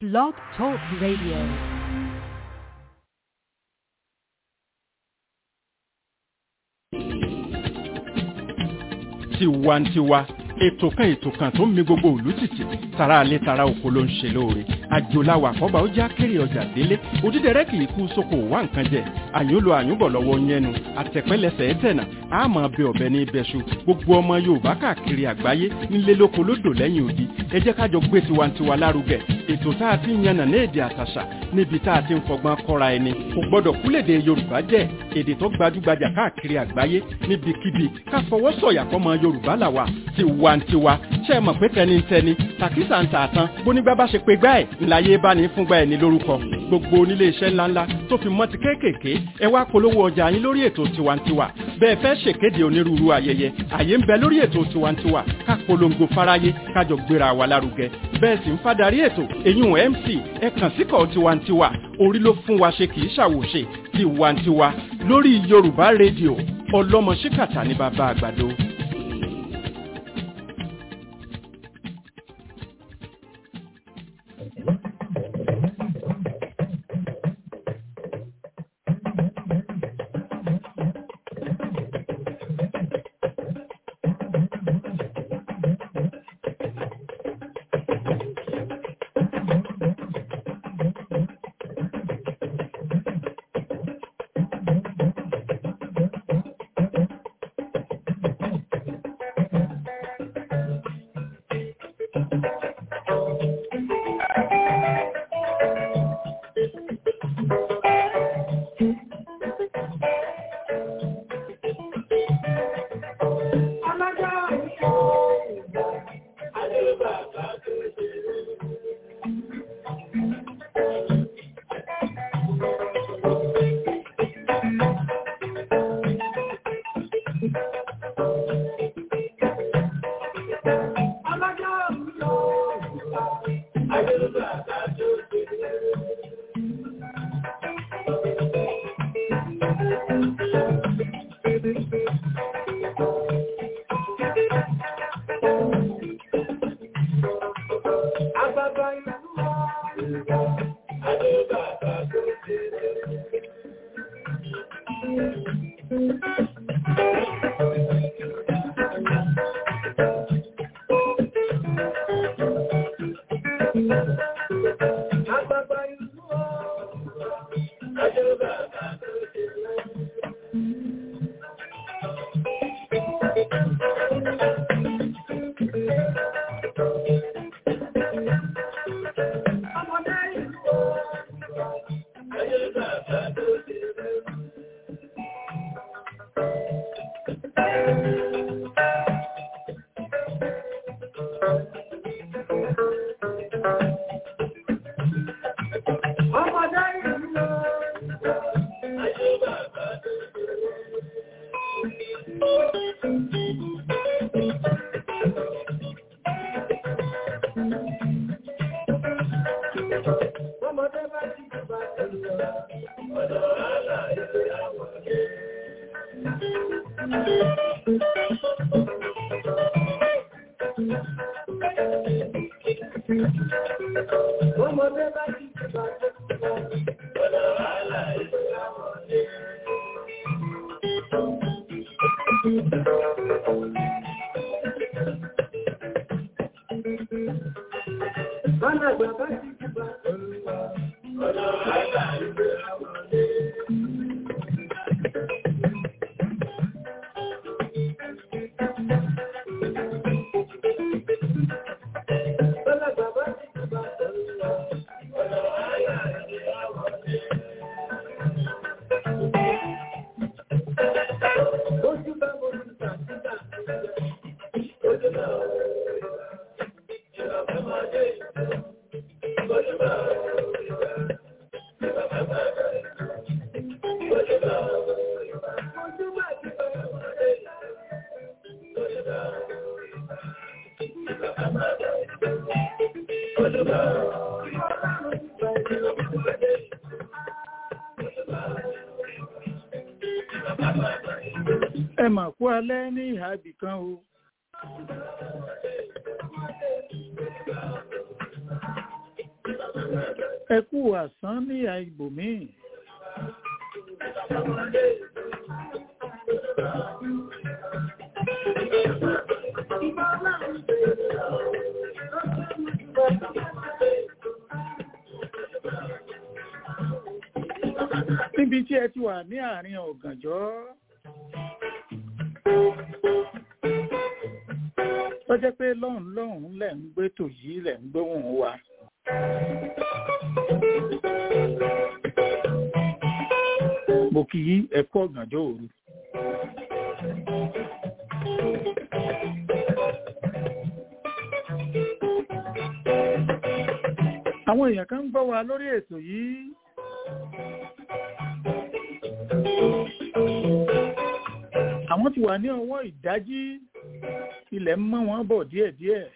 Blog Talk Radio. tiwantiwa ètò kan ètò kan tó ń mi gbogbo òlú tìtì tara alẹ́ tara oko ló ń ṣe lóore àjòláwà àkọ́bà ó já kéré ọjà délé òdídẹrẹ́ kì í kú sóko wá nǹkan jẹ àyùnlò àyùnbọ̀ lọ́wọ́ yẹnu àtẹ̀pẹ́lẹsẹ̀ ẹ̀tẹ̀nà àmọ́ bẹ ọ̀bẹ ní ibẹ̀ṣu gbogbo ọmọ yorùbá káàkiri àgbáyé nílé lóko lódò lẹ́yìn odi ẹ jẹ́ kájọ gbé tiwantiwa lárugẹ ètò tá a ti ń yànnà ní èdè àtàṣà níbi tá a ti ń fọgbọ́n kọ́ra ẹni kò gbọ́dọ̀ kúlèdè yorùbá jẹ́ èdè tó gbajúgbajà káàkiri àgbáyé níbikíbi ká fọwọ́ sọ̀yà fọmọ yorùbá làwà tiwantiwa ṣe é mọ̀ pé tẹnitẹni tàkísà ń tààtàn bónígbà bá ṣe pé gbá ẹ̀ ńláyé bá ní fúngbà ẹ̀ ní lórúkọ gbogbo onílé iṣẹ́ ńláńlá tó fi mọ́ ti kéékèèké ẹ wá polówó ọjà yín lórí ètò tiwantiwa bẹ́ẹ̀ fẹ́ ṣèkéde onírúurú ayẹyẹ àyè ń bẹ lórí ètò tiwantiwa ká polongo fáráyé kájọ gbéra wa lárugẹ bẹ́ẹ̀ sì ń fadarí ètò eyín mc ẹ kàn síkọ̀ tiwantiwa orí ló fún wa ṣe kì í ṣàwòṣe tiwantiwa lórí yorùbá rédíò ọlọ́mọ ṣíkàtà ní bàbá àgbàdo. ẹ mà kú alẹ́ ní ìhà ibì kan o. ẹ kú àsán ní ibòmíì. níbi tí ẹ ti wà ní àárín ọ̀gànjọ́ tó jẹ́ pé lọ́hùn lọ́hùn lẹ̀ ń gbé tò yìí lẹ̀ ń gbóhùn wa. mo kì í ẹ̀kọ́ ọ̀gànjọ́ òru. àwọn èèyàn kan ń gbọ́ wa lórí ètò yìí. àwọn ti wà ní ọwọ́ ìdájí ilẹ̀ ń mọ́ wọn bọ̀ díẹ̀díẹ̀.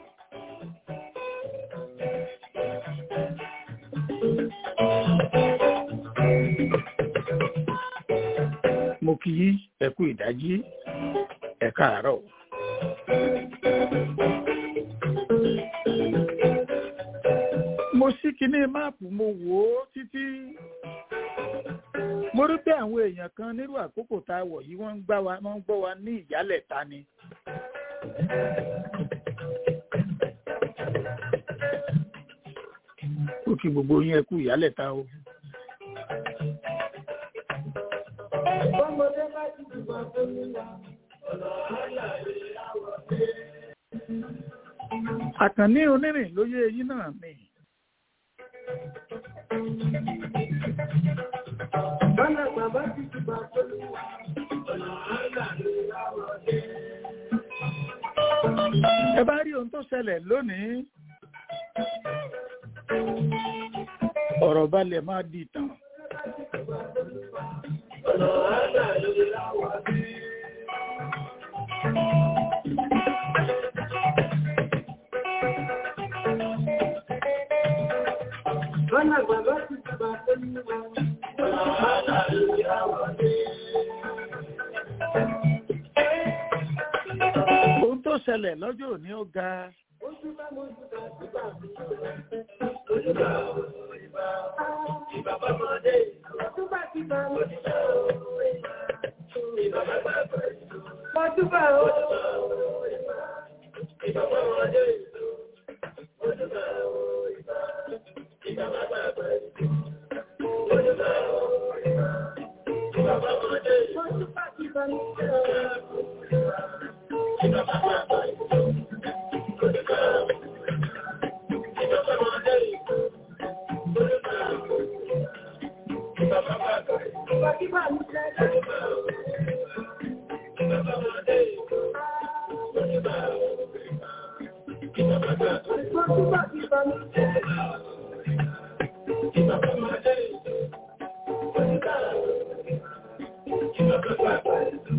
mo kì í ẹ kú ìdájí ẹ káàárọ̀. mo ṣí kinní máàpù mo wò ó títí mo rí pé àwọn èèyàn kan nírú àkókò tá a wọ̀ yìí wọ́n ń gbá wa wọ́n ń gbọ́ wa ní ìyálẹ̀ ta ni. ó kí gbogbo yín ẹ kú ìyálẹ̀ ta o. Bọ́mọdé bá ti dùgbà tó ní wa, ọ̀nà àlàyé àwọ̀ dé. àkànní onírìn lóyè eyín náà ni. Bọ́lá bàbá ti dùgbà tó ní wa, ọ̀nà àlàyé àwọ̀ dé. ẹ bá rí ohun tó ṣẹlẹ̀ lónìí. ọ̀rọ̀ balẹ̀ máa di ìtàn. Ọ̀nà àlàyé àwọ̀ dé. Bọ́lá bàbá ti dùgbà tó ní wa, ọ̀nà àlàyé àwọ̀ dé. ohun tó ṣẹlẹ̀ lọ́jọ́ òní ó ga. Ojú bá mojú bá dùgbà tó ní wa. Ìbà bọ́mọdé, ojú bá ti bá mojú bá Ìbà bàbá mojú bá o. Ìbà bọ́mọdé, ojú bá o. Ìbà bàbá ojú bá o. Ìbà bọ́mọdé, ojú bá ti bá mojú bá Ìbà bàbá ojú bá o. Ìbà bọ́mọdé, ojú bá o. Ìbà bàbá Ìbà kíbà ní ṣẹlẹ̀. Ìbà bọ́mọdé, ojú bá o. Ìbà bàbá ojú bá ti bá ní ṣẹlẹ̀. Ìbà bọ́mọdé, ojú bá o. Ìbà bàbá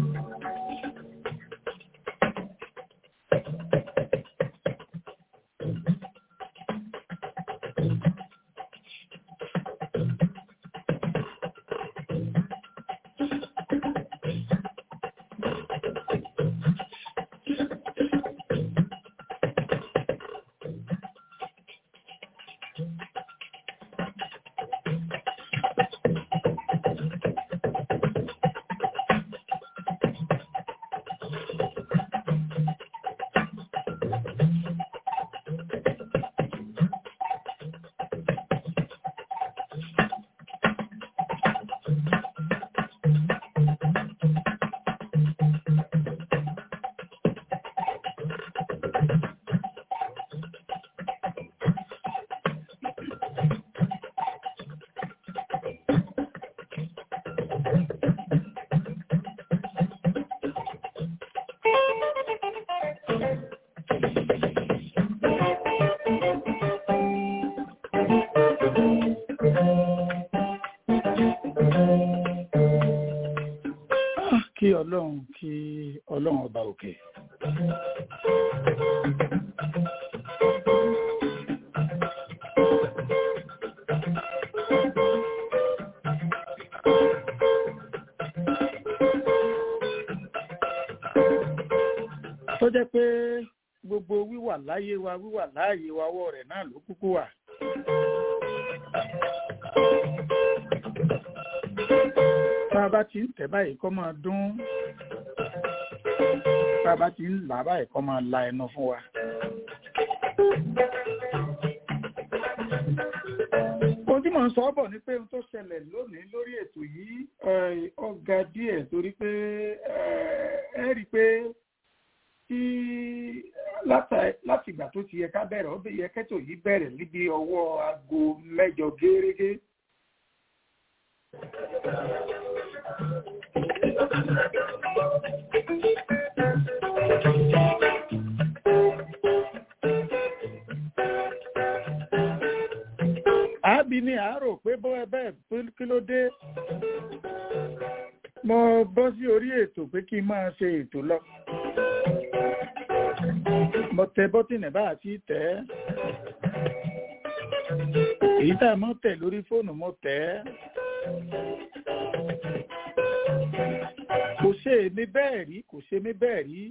Ah, kí ọlọ́run kí ọlọ́run ọba òkè. tó jẹ́ pé gbogbo wíwà láyé wa wíwà láàyè wa ọwọ́ rẹ̀ náà ló kúkú wà. a bá ti ń tẹ̀ báyìí kó máa dún bá a bá ti ń là báyìí kó máa la ẹnu fún wa. ohun tí mò ń sọ bọ̀ ni pé ohun tó ṣẹlẹ̀ lónìí lórí ètò yìí ọ̀gá díẹ̀ torí pé ẹ rí i pé tí láti ìgbà tó ti yẹ ká bẹ̀rẹ̀ ó yẹ kẹ́tò yìí bẹ̀rẹ̀ níbi ọwọ́ aago mẹ́jọ gẹ́rẹ́gẹ́. àábí ni àárò pé bọ́ ẹ bẹ́ẹ̀ kí ló dé mo bọ́ sí orí ètò pé kí n máa ṣe ètò lọ mo tẹ bọ́tìnì bá àti tẹ̀ ẹ́ èyí tá a mọ́ tẹ̀ lórí fóònù mo tẹ̀ ẹ́ kò ṣe èmi bẹ́ẹ̀ rí kò ṣe mí bẹ́ẹ̀ rí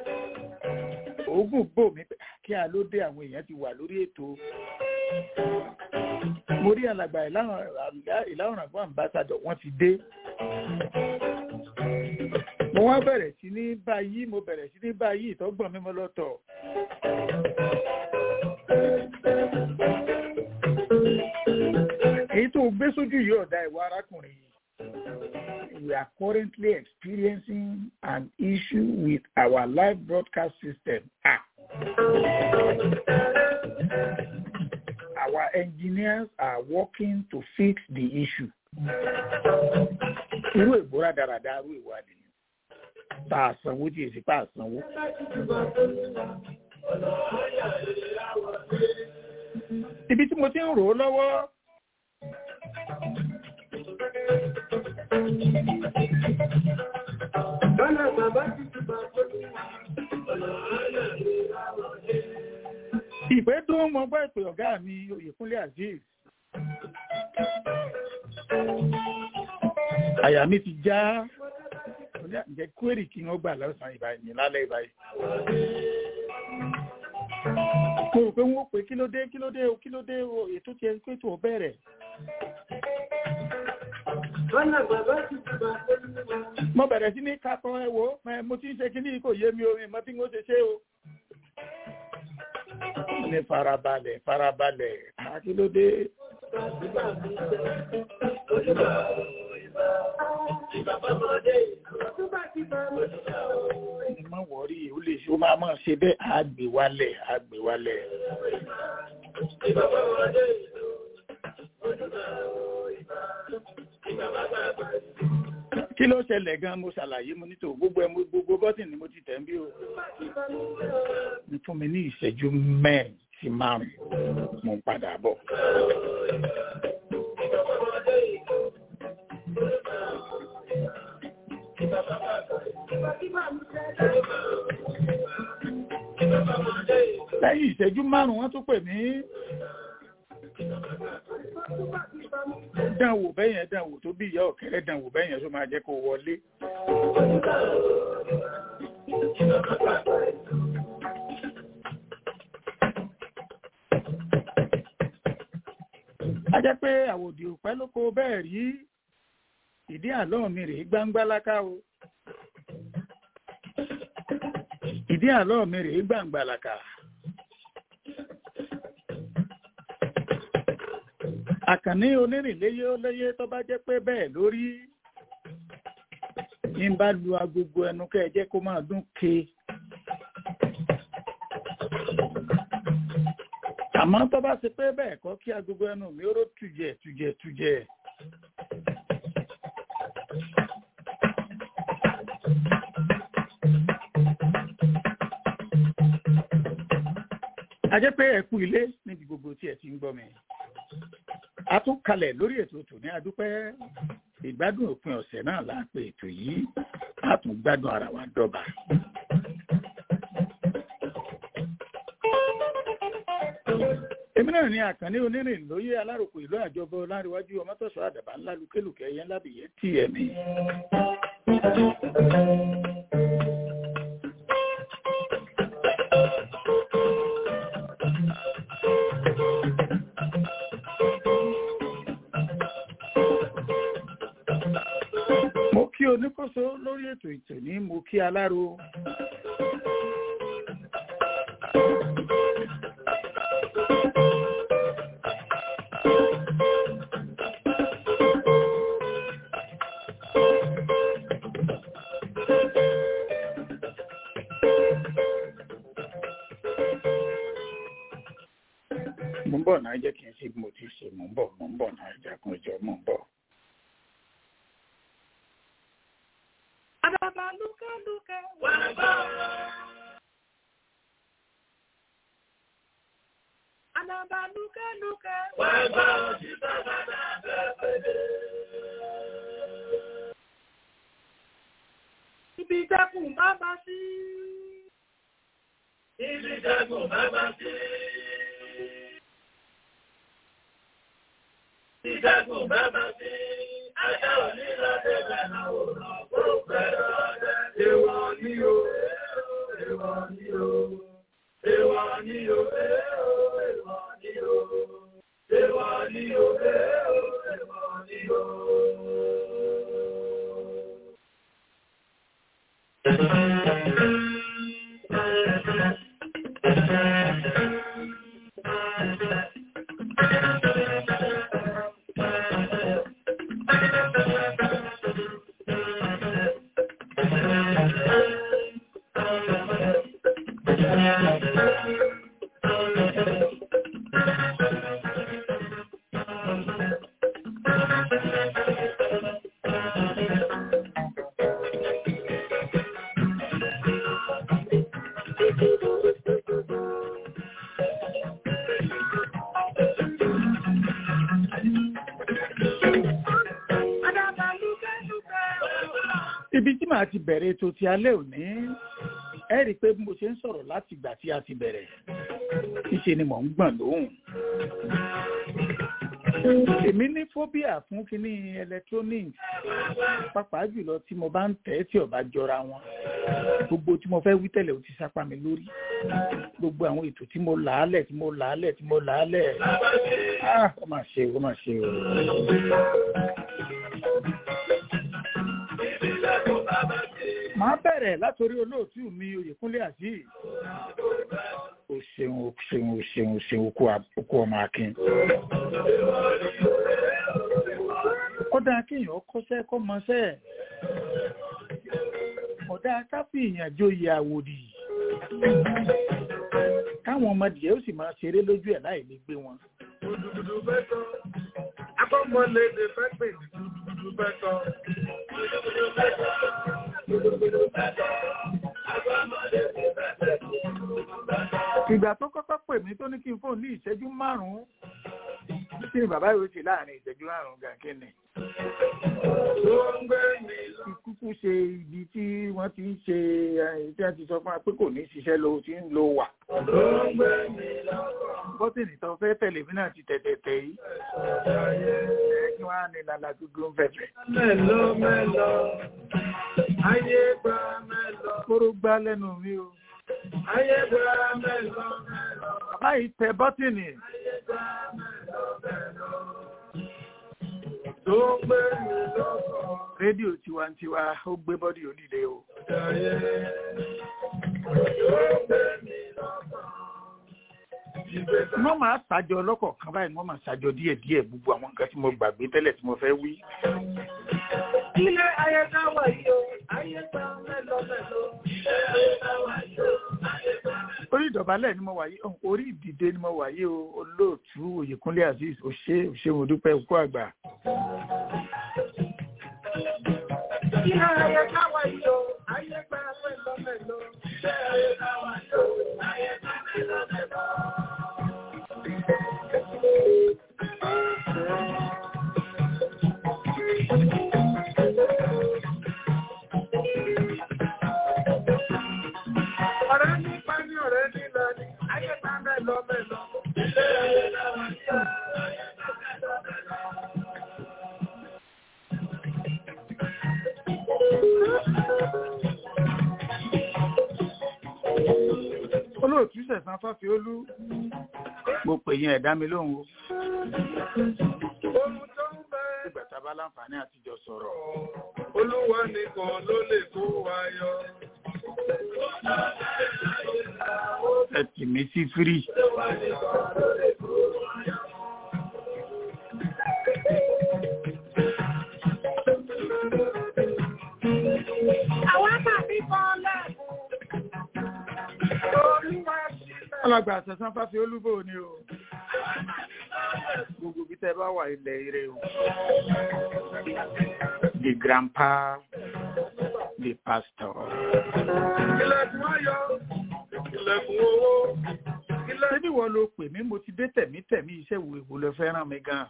oògùn bò mí kí a ló dé àwọn èèyàn ti wà lórí ètò mo rí alàgbà ìlànà àgbà ambassador wọ́n ti dé mo wá bẹ̀rẹ̀ sí ní báyìí mo bẹ̀rẹ̀ sí ní báyìí ìtọ́gbọ̀n mímọ́ lọ́tọ̀ èyí tó gbé sójú yìí ọ̀dà ìwà arákùnrin yìí we are currently experiencing an issue with our live broadcast system ah. our engineers are working to fix the issue. irú ìbúra dáradára irú ìwádìí ni tá a sanwó tí èsì pa àsanwó. ibi tí mo ti ń rò ó lọ́wọ́. Bọ́lá bàbá ti ti bá fọ́lú ọ̀nà ọ̀nà ìràwọ̀ dé. ìpè tó ń mọ gbọ́ ìpè ọ̀gá mi Oyèkúnlé Azeez. àyà mi ti já ǹjẹ́ kwérì kí wọ́n gbà lọ́sàn-án ìbáyìí lálẹ́ ìbáyìí. mo rò pé wọ́n pè kí ló dé kí ló dé o kí ló dé o ètò tiẹ̀ pé tó bẹ̀rẹ̀. Bọ́lá bàbá ti ti bá fọ́lú mo bẹ̀rẹ̀ sí ní kakọ ẹ wo mo ti ń ṣe kíní kò yé mi orin mọ́ bí wọ́n ṣe ṣe o. ní farabalẹ̀ farabalẹ̀ àkílódé. ẹ má wọrí ó lè ṣe ó máa máa ṣe bẹ́ẹ̀ àgbéwálẹ̀ àgbéwálẹ̀. kí ló ṣẹlẹ̀ gan mo ṣàlàyé mo nítò gbogbo ẹ gbogbo bọ́tìn ni mo ti tẹ̀ ń bí o. ní fún mi ní ìṣẹ́jú mẹ́rin sí márùn-ún mo ń padà bọ̀. lẹ́yìn ìṣẹ́jú márùn-ún wọ́n tún pè mí dánwò bẹ́yẹn dánwò tó bí ìyá ọ̀kẹ́rẹ́ dánwò bẹ́yẹn tó máa jẹ́ kó wọlé. a jẹ́ pé àwòdì òpẹ́ ló kó bẹ́ẹ̀ rí ìdí àlọ́ mi rèé gbangba láká o ìdí àlọ́ mi rèé gbangba láká. àkànní onírìnléyé ó léyé tó bá jẹ́ pé bẹ́ẹ̀ lórí ní bá lu agogo ẹnu kẹ́ ẹ jẹ́ kó máa dún ke. àmọ́ tó bá ṣe pé bẹ́ẹ̀ kọ́ kí agogo ẹnu mi ó ró tùjẹ̀ tùjẹ̀ tùjẹ̀. a jẹ́ pé ẹ̀kú ilé níbi gbogbo tí ẹ ti ń gbọ́ mi a tún kalẹ̀ lórí ètò tòní adúpẹ́ ìgbádùn òpin ọ̀sẹ̀ náà la pè ètò yìí a tún gbádùn ara wa dọ́ba. èmi náà ní àkànní onírìn lóyè aláròkọ ìlú àjọbọ láríwájú ọmọtọ̀sọ àdàbà ńlá lukélùkẹ́ yẹn lábìyẹ tí ẹ̀mí. Thank you. oníkóso lórí ètò ìtò ní mo kí aláró. mo ń bọ̀ náà jẹ́ kí n ṣe bí mo ti ṣe mo ń bọ̀ mo ń bọ̀ náà ìjàkùn ìjọ mo ń bọ̀. Àdàbà lúkẹ́lúkẹ́ wà bá. Àdàbà lúkẹ́lúkẹ́ wà bá òjì bàbá náà pẹ̀lẹ́. Ibi ìjẹkùn bàbá sí. Ibi ìjẹkùn bàbá sí. Ìjẹkùn bàbá sí. Ajá òní lọ́dẹ̀ bẹ̀rẹ̀ àwòrán kó pẹ̀lú ọdẹ. Èwọ̀ ni o, èwọ̀ ni o, èwọ̀ ni o, èwọ̀ ni o, èwọ̀ ni o, èwọ̀ ni o. Àdàbà lúkẹ́lúkẹ́. ibi tí màá ti bẹ̀rẹ̀ ètò ti alẹ́ òní ẹ rí i pé bí mo ṣe ń sọ̀rọ̀ láti ìgbà tí a ti bẹ̀rẹ̀ níṣe ni mò ń gbọ̀n lóhùn. èmi ní phobia fún kínní electronics pàápàá jùlọ tí mo bá ń tẹ̀ ẹ́ tí ó bá jọra wọn gbogbo tí mo fẹ́ wí tẹ́lẹ̀ ó ti sápá mi lórí gbogbo àwọn ètò tí mo làálẹ̀ tí mo làálẹ̀ tí mo làálẹ̀ ah ó mà ṣe ó mà ṣe o. Màá bẹ̀rẹ̀ látòrí olóòtú mi Oyèkúnlé Azeez. O ṣeun o ṣeun o ṣeun o ṣeun okú okú ọmọ akin. Kódà kéèyàn kọ́ṣẹ́ kọ́ mọṣẹ́. Kódà káfí ìyànjó yẹ àwòdì. Káwọn ọmọdé ó sì máa ṣeré lójú ẹ̀ láì lè gbé wọn. Gudugudu fẹ́ tán. Akọ́mọlédè fẹ́ pè ní gudugudu fẹ́ tán. Gudugudu fẹ́ tán. Gudugudu fẹ́ tán. Akọ́mọlédè fẹ́ pè ní gudugudu fẹ́ tán. Ìgbà tó kọ́kọ́ pè mí tó ní kí n fóun ní ìṣẹ́jú márùn-ún. Kí ni bàbá yóò ṣe láàrin ìṣẹ́jú márùn-ún gan kí ni? Tó ń gbé mi lọ. Kúkú ṣe ibi tí wọ́n ti ń ṣe ẹ̀ tí wọ́n ti sọ fún wa pé kò ní ṣiṣẹ́ lo ti ń lo wà. Tó ń gbé mi lọ. Bọ́tìnì tó fẹ́ tẹ̀lé mi náà ti tẹ̀tẹ̀tẹ̀ yìí. Kí wọ́n á ní lala gbogbo ń fẹ̀fẹ̀. Mẹ́lọ mẹ́lọ. Ayé gba mẹ́lọ. Kóró gbá lẹ́nu mi o. Ayé gba mẹ́lọ mẹ́lọ. Bàbá yìí tẹ bọ́tìnì. Ayé gba mẹ́lọ mẹ́lọ. Tó ń gbé mi lọ́kàn. Rédíò tiwantiwa ó gbé bọ́dì onílé o. Ayé. Tó ń gbé mi lọ́kàn. Ìgbésẹ̀. Wọ́n máa ṣàjọ lọ́kọ̀ọ̀kan báyìí wọ́n máa ṣàjọ díẹ̀díẹ̀ gbogbo àwọn nǹkan tí mo gbàgbé tẹ́lẹ̀ tí mo fẹ́ wí. Ilé ayé ká wà yìí o, ayé gba mẹ́lọ mẹ́lọ. Ilé ayé ká wà yìí o, ayé gba mẹ́lọ. Orí ìdọ̀bálẹ̀ ni mo wà yìí, ọ̀hún, orí ìdìde ni mo wà yìí o, olóòtú Oyèkúnlé Azeez, òṣè òṣè mo dúpẹ́ òkú àgbà. Ilé ayé ká wà yìí o, ayé gba mẹ́lọ mẹ́lọ. Ilé ayé ká wà yìí o, ayé gba mẹ́lọ mẹ́lọ. Ọ̀rẹ́ nípa ní ọ̀rẹ́ nílọ ni, ayé gba mẹ́lọ mẹ́lọ. Ilé ayé ká wà yìí o, ayé gba mẹ́lọ mẹ́lọ. Olóòtú Sẹ̀sán Fáfiolú, mo pè yín ẹ̀dá mi lóhùn o. Ohun tó ń bẹ Ìgbà tá a bá bá láǹfààní àtijọ́ sọ̀rọ̀. Olúwa nìkan ló lè kó wa yọ. ẹ tì mí sí fírì. Àwọn tàbí kan lẹ́kùn. Olúwa sílẹ̀. alàgbà àṣẹ̀sán fáfi olúbò ni o. gbogbo bí tẹ́ bá wà ilẹ̀ ire o. the grandpa the pastor. Ilẹ̀kùn ayọ̀. Ilẹ̀kùn owó. ṣé bí wọ́n ló pè mí mo ti dé tẹ̀mítẹ̀mí iṣẹ́ wo èwo ló fẹ́ràn mi gan.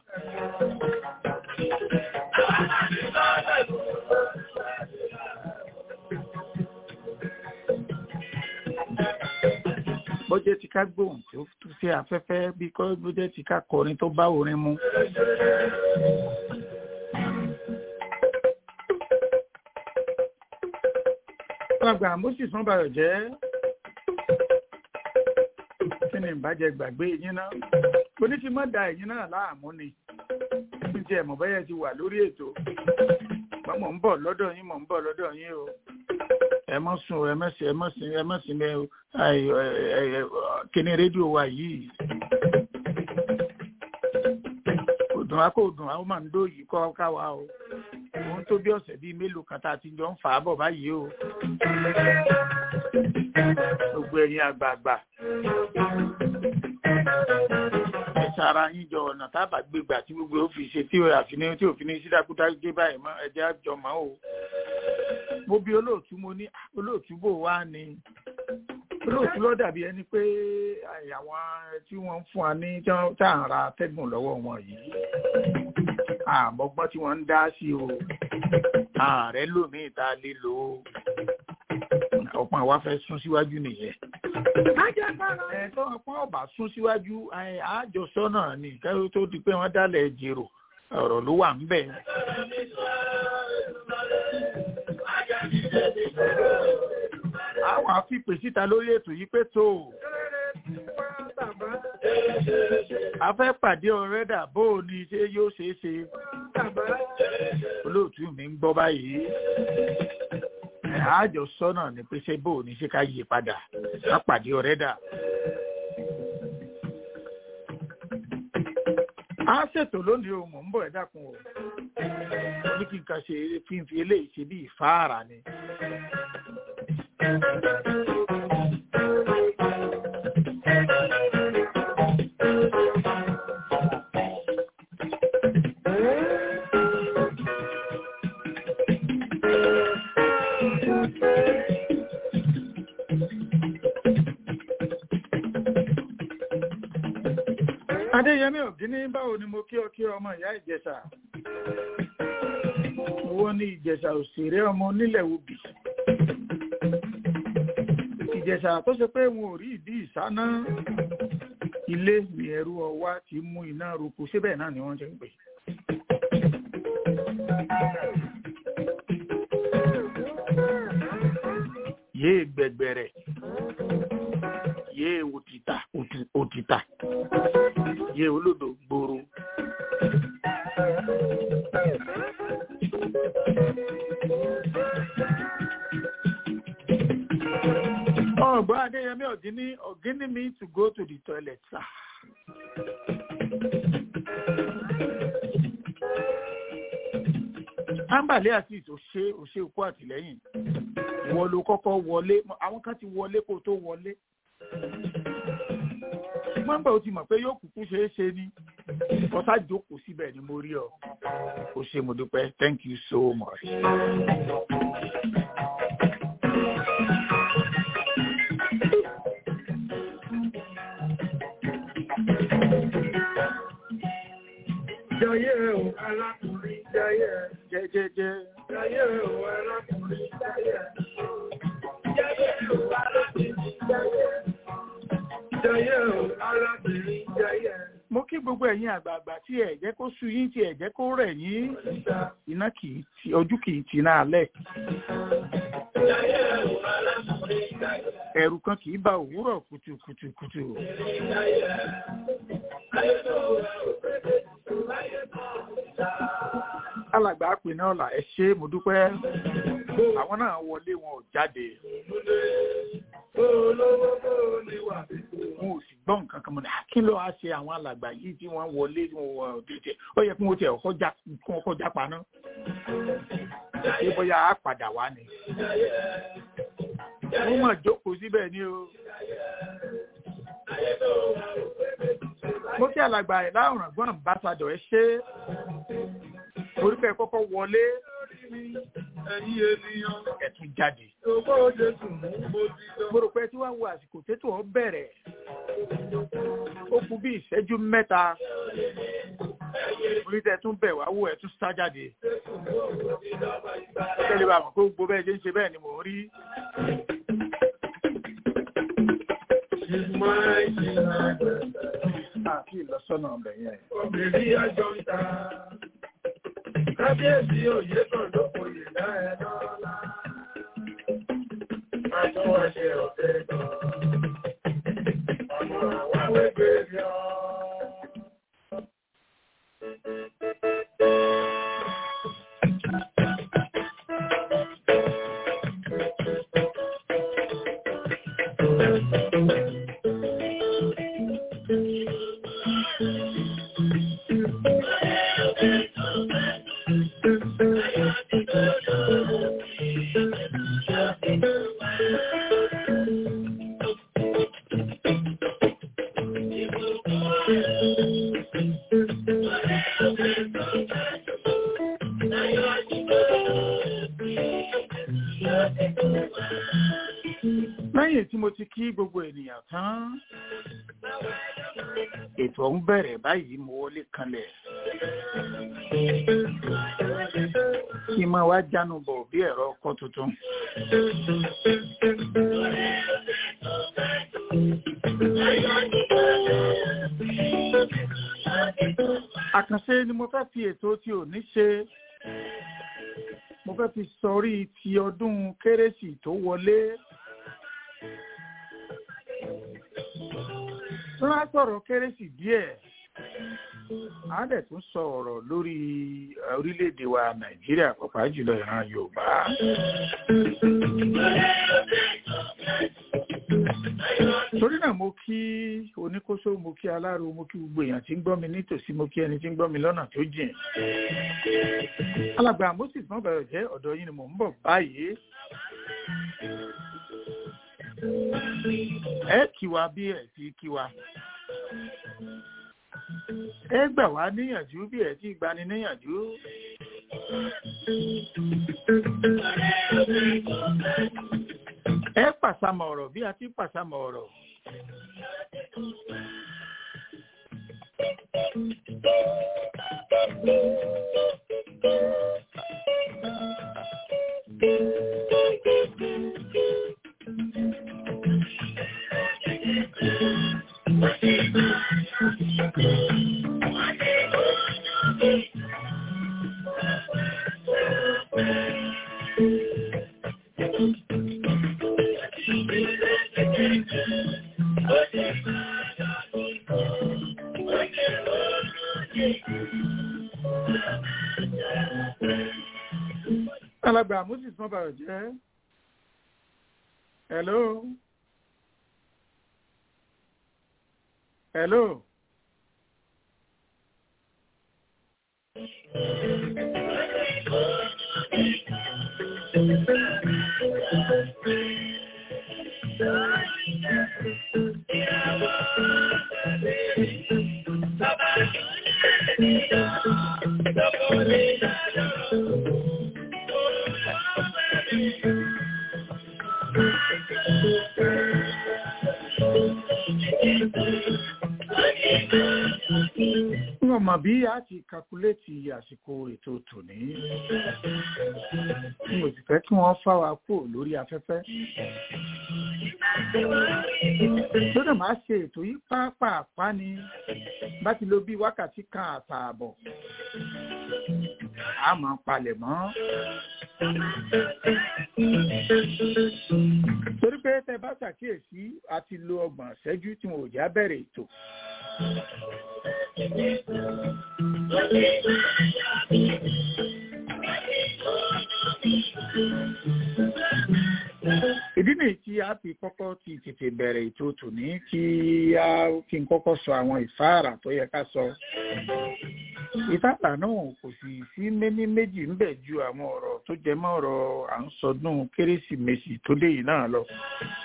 bọ́jẹ́ ti ká gbóhùn tó tó sí afẹ́fẹ́ bí kọ́ bọ́jẹ́ ti ká kọrin tó bá orin mu. alàgbà moses wọn bàrọ̀ jẹ́ kí ni ìbàjẹ́ gbàgbé yín náà oní ti mọ́ da ẹ̀yìn náà láàmú ni ní ti ẹ̀mọ̀ bẹ́yẹ ti wà lórí ètò Bá mọ̀ ń bọ̀ lọ́dọ̀ yín mọ̀ ń bọ̀ lọ́dọ̀ yín o ẹ mọ́ sùn o ẹ mọ́ sí ẹ mọ́ sí ẹ mọ́ sí mẹ́ o Ai, ẹ, ẹ, ẹ, kíní rédíò wa yìí kò dùn á kò dùn á ó máa ń dó yìí kọ́ káwa o òun tó bí ọ̀sẹ̀ bíi mélòó kan tá a ti jọ ń fà á bọ̀ báyìí o gbogbo ẹ̀yin àgbààgbà ẹ sara yín jọ ọ̀nà tábà gbégbà tí gbogbo ó fi ṣe tí ò àfiní tí òfin ní sídákúdá gbé báyìí mọ́ ẹ̀jẹ̀ àjọ mọ́ o mo bí olóòtú mo ní "Ah, olóòtú bò wá ni olóòtú ló dàbí ẹni pé àì, àwọn tí wọ́n ń fún wa ní tí wọ́n tá à ń ra atẹ́gùn lọ́wọ́ wọn yìí àmọ́gbọ́n tí wọ́n ń dá sí o ààrẹ lómii tá a lè lò ó ọ̀pọ̀ àwa fẹ́ sún síwájú nìyẹn. ẹ̀ tó ọ̀pọ̀ ọ̀bà sún síwájú ẹ̀, àjọsọ náà ni kẹ́rù tó di pé wọ́n dálẹ̀ jèrò ọ̀rọ̀ ló wà ń bẹ̀. àwọn àfipè síta lórí ètò yìí pé tó o. a fẹ́ pàdé ọ̀rẹ́dà bó o ní ṣé yóò ṣeé ṣe olóòtú mi ń gbọ́ báyìí ẹ̀, àjọ sọ́nà ni pé ṣé bó o ní ṣe ká yí padà ká pàdé ọ̀rẹ́dà. a ṣètò lónìí o mò ń bọ̀ ẹ́ dákun o ní kí n kàn ṣe fífi eléyìí ṣe bí ìfáàrà ni. adéyẹmí ògínní báwo ni mo kí ọ kí ọmọ ìyá ìjẹsà owó ní ìjẹsà òṣèré ọmọ onílẹ̀ òbí ìjẹsà tó ṣe pé wọn ò rí ìdí ìsáná ilé mi ẹrú ọwá ti mú iná roko síbẹ̀ náà ni wọ́n ṣe ń pè. yéé gbẹgbẹrẹ yéé òtítà òtí- òtítà yéé olódò gbòòrò. ọgbọ́n adéyẹmí ọ̀gíní ọ̀gíní me to go to the toilet sir. ámbàlẹ́ àti ìtòṣe òṣè òkú àtìlẹ́yìn ìwọ ló kọ́kọ́ wọlé àwọn kan ti wọlé kó tó wọlé ṣùgbọ́n gbà ó ti mọ̀ pé yóò kúkú ṣeé ṣe ni ọ̀sá jókòó síbẹ̀ ni mo rí ọ ó ṣe mo dúpẹ́ thank you so much. Jayé o, alákùnrin jayé. jẹ́jẹ́jẹ́ Jayé o, alákùnrin jayé. Jayé o, alákùnrin jayé. Jayé o, alákùnrin jayé. mo kí gbogbo ẹ̀yin àgbààgbà tí ẹ̀ jẹ́ kó sú yín tí ẹ̀ jẹ́ kó rẹ̀ yín iná kì í ti ojú kì í tì náà lẹ̀ Jayé o, alákùnrin jayé. ẹ̀rù kan kì í ba òwúrọ̀ kùtùkùtùkùtù Ayé tó wẹ̀ ò pépé, láyé tó ń ta. alàgbà pè náà là ẹ ṣe mo dúpẹ́ àwọn náà wọlé wọn ò jáde olówó bó ní wà bíbó. wọn ò sì gbọ́ nǹkan kan mọ́ ní kí ló wá ṣe àwọn alàgbà yìí tí wọ́n wọlé tí wọ́n wọ tètè ó yẹ kí wọ́n tiẹ̀ kọ́ já kí wọ́n kọ́ já paná ṣé bóyá á padà wá ni wọ́n mọ̀ jókòó síbẹ̀ ni o mo kí alàgbà ẹ̀ láwùrán gbọ́n ambassadọ̀ ẹ ṣe orúkọ ẹ̀ kọ́kọ́ wọlé ẹ̀yin ènìyàn ẹ̀ tún jáde owó jésù mú mo ti lọ. mo rò pé tí wàá wo àsìkò tètò ọ bẹ̀rẹ̀ ó kù bí ìṣẹ́jú mẹ́ta orí tẹ tún bẹ̀ wá wò ẹ̀ tún sá jáde tẹ́lẹ̀ bá mọ̀ pé gbogbo bẹ́ẹ̀ ṣe ń ṣe bẹ́ẹ̀ ni mò ń rí She's my she's àti ìlọsọ́nà ọbẹ̀ yẹn. obìnrin àjọ ń ta. Kábíyèsí òye kan ló kòyè dá ẹ lọ́la. Àtúnwáṣe ọ̀tẹ̀ kan. Ọmọ àwọn wẹ́gbẹ́ rí ọ. lẹ́yìn tí mo ti kí gbogbo ènìyàn tán ètò ọ̀hún bẹ̀rẹ̀ báyìí mo wọlé kanlẹ̀ kí n máa wá jánu bọ̀ bí ẹ̀rọ ọkọ̀ tuntun. àkànṣe ni mo fẹ́ fi ètò tí ò ní ṣe mo fẹ́ fi sọrí ti ọdún kérésì tó wọlé. tó bá sọ̀rọ̀ kérésì díẹ̀ a dẹ̀ tún sọ ọ̀rọ̀ lórí eh, orílẹ̀-èdè wa nàìjíríà pàápàá jùlọ ìran yorùbá. torí náà mo kí oníkóso mo kí aláro mo kí gbogbo èèyàn tí ń gbọ́ mi nítòsí mo kí ẹni tí ń gbọ́ mi lọ́nà tó jìn. alàgbà moses mọ́bẹ̀rẹ̀ jẹ́ ọ̀dọ̀ yín ni mò ń bọ̀ báyìí. ẹ kí wa bí ẹ ti kí wa ẹ gbà wá níyànjú bí ẹ ti gbani níyànjú. ẹ pàṣàmọ̀ ọ̀rọ̀ bí a ti pàṣàmọ̀ ọ̀rọ̀. alàgbà moses mọ́bàrọ̀ jẹ́ hello hello Wọ́n mọ̀ bí a ti kakuléètì àsìkò ètò tòní. Mo sì fẹ́ kí wọ́n fá wa kúrò lórí afẹ́fẹ́. Lọ́dọ̀ máa ṣe ètò yìí pápápá ni bá ti lo bí wákàtí kan àtààbọ̀. A máa palẹ̀ mọ́. Torí pé tẹ bá ṣàkíyèsí a ti lo ọgbọ̀n ìṣẹ́jú tí wọn ò já bẹ̀rẹ̀ ètò. ìdí nìyí tí a fi kọ́kọ́ ti tètè bẹ̀rẹ̀ ètò tòní kí a kí n kọ́kọ́ sọ àwọn ìfáàrà tó yẹ ká sọ ìfáàrà náà kò sì sí méní méjì ń bẹ̀ ju àwọn ọ̀rọ̀ tó jẹ mọ́ ọ̀rọ̀ à ń sọdún kérésìmesì tó dé yìí náà lọ.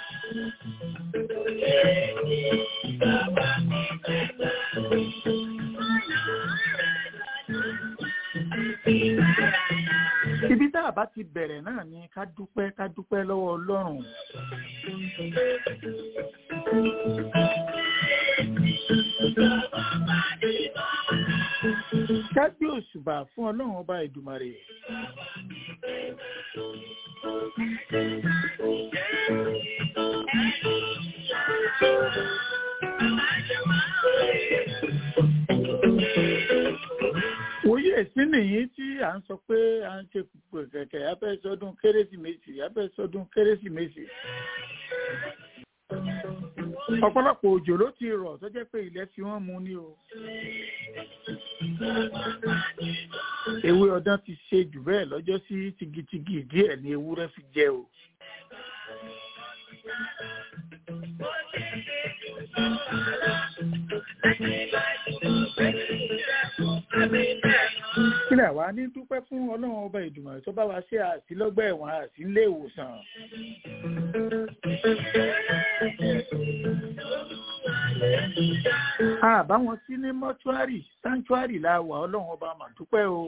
ibi tá a bá ti bẹ̀rẹ̀ náà ni ká dúpẹ́ ká dúpẹ́ lọ́wọ́ ọlọ́run. ká gbé òṣùbà fún ọlọ́run ọba ìdùmarè. òye èsì nìyí tí à ń sọ pé à ń ṣe kẹ̀kẹ́ abẹ́ sọdún kérésìmesì abẹ́ sọdún kérésìmesì. ọ̀pọ̀lọpọ̀ òjò ló ti rọ̀ tó jẹ́ pé ilẹ̀ fi wọ́n mu ní o. ewé ọdán ti ṣe jù bẹ́ẹ̀ lọ́jọ́ sí tigitigi díẹ̀ ní ewúrẹ́ fi jẹ o. kílẹ̀ wá ní dúpẹ́ fún ọlọ́run ọba ìdùnnà tó bá wa ṣe àsílọ́gbà ẹ̀wọ̀n àti ilé ìwòsàn. àbá wọn sí ní mọ́ṣúárì sáńtúárì la wà ọlọ́run ọba mà dúpẹ́ o.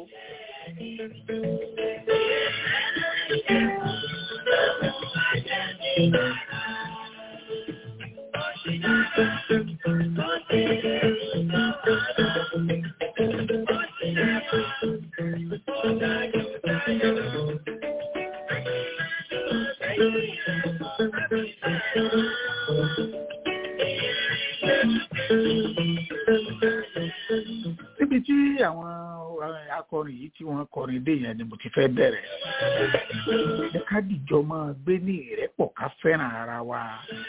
níbi tí àwọn akọrin yìí tí wọ́n kọrin dé yẹn ni mo ti fẹ́ bẹ̀rẹ̀ ẹ ká dìjọ máa gbé ní ìrẹ́pọ̀ ká fẹ́ràn ara wa.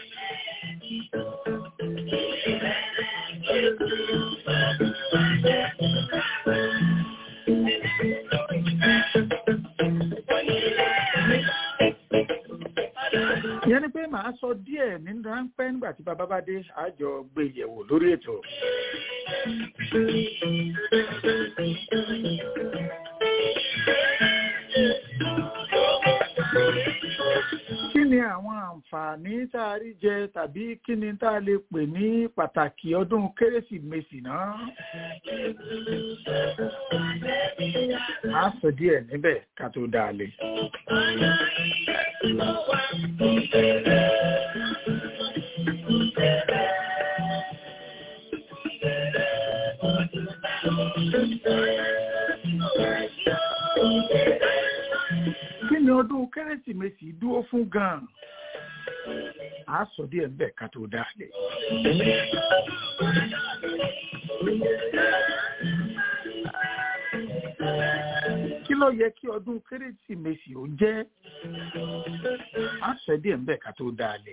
ìyẹn ni pé màá sọ díẹ̀ ní ráńpẹ́ nígbà tí bàbá bá dé àjọ gbé yẹ̀wò lórí ètò. kí ni àwọn àǹfààní tá a rí jẹ tàbí kí ni tá a lè pè ní pàtàkì ọdún kérésìmesì náà? a sọ díẹ̀ níbẹ̀ ká tó dáa lé. kí ni ọdún kérésìmesì dúró fún gan-an? a sọ díẹ̀ ń bẹ̀ ká tó dáa lé. kí ló yẹ kí ọdún kérésìmesì ó jẹ́? a sọ díẹ̀ ń bẹ̀ ká tó dáa lé.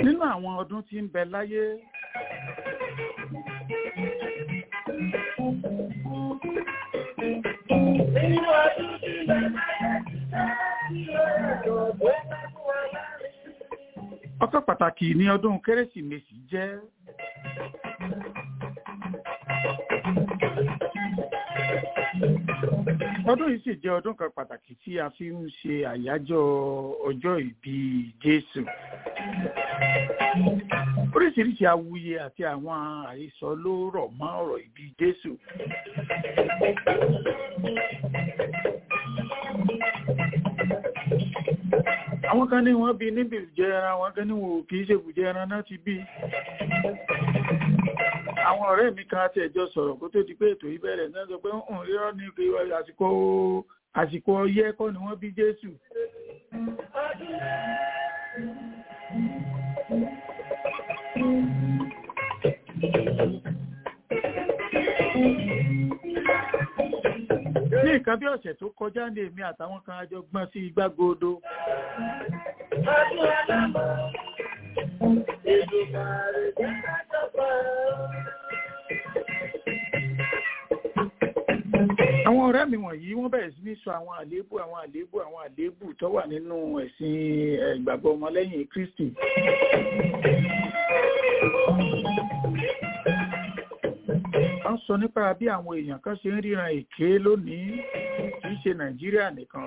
nínú àwọn ọdún tí ń bẹ láyé Nínú ọdún tí bàbá yẹn ti sá, ìrọ̀rùn tó bá fún wa láàrin. ọkọ̀ pàtàkì ní ọdún kérésìmesì jẹ́ ọdún yìí sì jẹ́ ọdún kan pàtàkì tí a fi ń ṣe àyájọ́ ọjọ́ ìbí Jésù oríṣiríṣi awuye àti àwọn àhesọ ló rọ̀ mọ́ ọ̀rọ̀ ìbí Jésù àwọn kan ní wọ́n bí níbi ìjẹ ẹran àwọn kan ní wọn ò kìí ṣe ìbùjẹ ẹran náà ti bí àwọn ọ̀rẹ́ mi kan àti ẹ̀jọ́ sọ̀rọ̀ kó tó di pé ètò ìbẹ̀rẹ̀ náà sọ pé ń rírọ́ ní pé àsìkò àsìkò ọyẹ́ kọ́ ni wọ́n bí Jésù ní nǹkan bí ọ̀sẹ̀ tó kọjá ní èmi àtàwọn kan àjọ gbọ́n sí igbágodo Ọdún alámọ̀, Èdùmàrè jẹ́ ká tọ́pọ̀. àwọn ọ̀rẹ́ mi wọ̀nyí wọ́n bẹ̀rẹ̀ sí ní sọ àwọn àléébù àwọn àléébù àwọn àléébù tó wà nínú ẹ̀sìn eh, ìgbàgbọ́ ọmọlẹ́yìn Kristi wọ́n sọ nípa bí àwọn èèyàn kan ṣe ń ríran èké lónìí kì í ṣe Nàìjíríà nìkan o.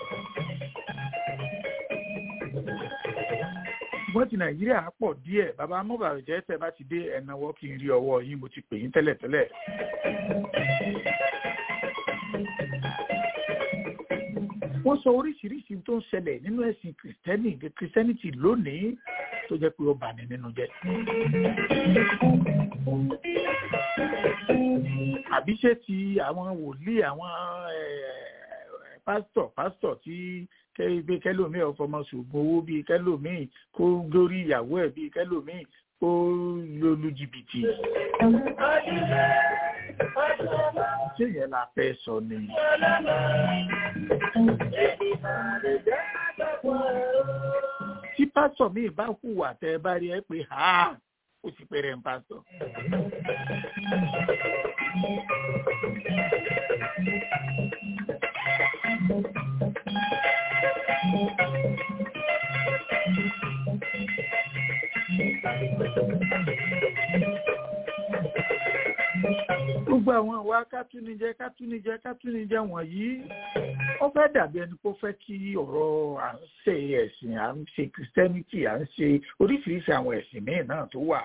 ṣùgbọ́n ti Nàìjíríà pọ̀ díẹ̀ bàbá amóbàrẹ̀jẹ́ tẹ́ bá ti dé ẹ̀nàwọ́ kí n rí ọwọ́ yín mo ti pè yín tẹ́lẹ̀tẹ́lẹ̀. wọ́n sọ oríṣiríṣi tó ń ṣẹlẹ̀ nínú ẹ̀sìn kìrìsìtẹ́nì kìrìsìtẹ́nìtì lónìí tó jẹ́ pé ó bà ní nínú jẹ́. àbí ṣé ti àwọn wòlíì àwọn eh, pásítọ̀ pásítọ̀ tí kẹ́gbẹ́ kẹ́lòmíì ọ̀fọmọ ṣògùn owó bíi kẹ́lòmíì kó górí ìyàwó ẹ̀ bíi kẹ́lòmíì kó lólu jìbìtì. ṣé yẹn la fẹ́ sọ ni? tí pásítọ̀ mi bá hùwà tẹ́ ẹ bá rí ẹ pé ha ó ti pẹ́rẹ́ ń pásítọ̀. gbogbo àwọn àwa kátúnijẹ kátúnijẹ kátúnijẹ wọ̀nyí ó fẹ́ dàbí ẹni pé ó fẹ́ kí ọ̀rọ̀ à ń ṣe ẹ̀sìn à ń ṣe christianity à ń ṣe oríṣiríṣi àwọn ẹ̀sìn míì náà tó wà.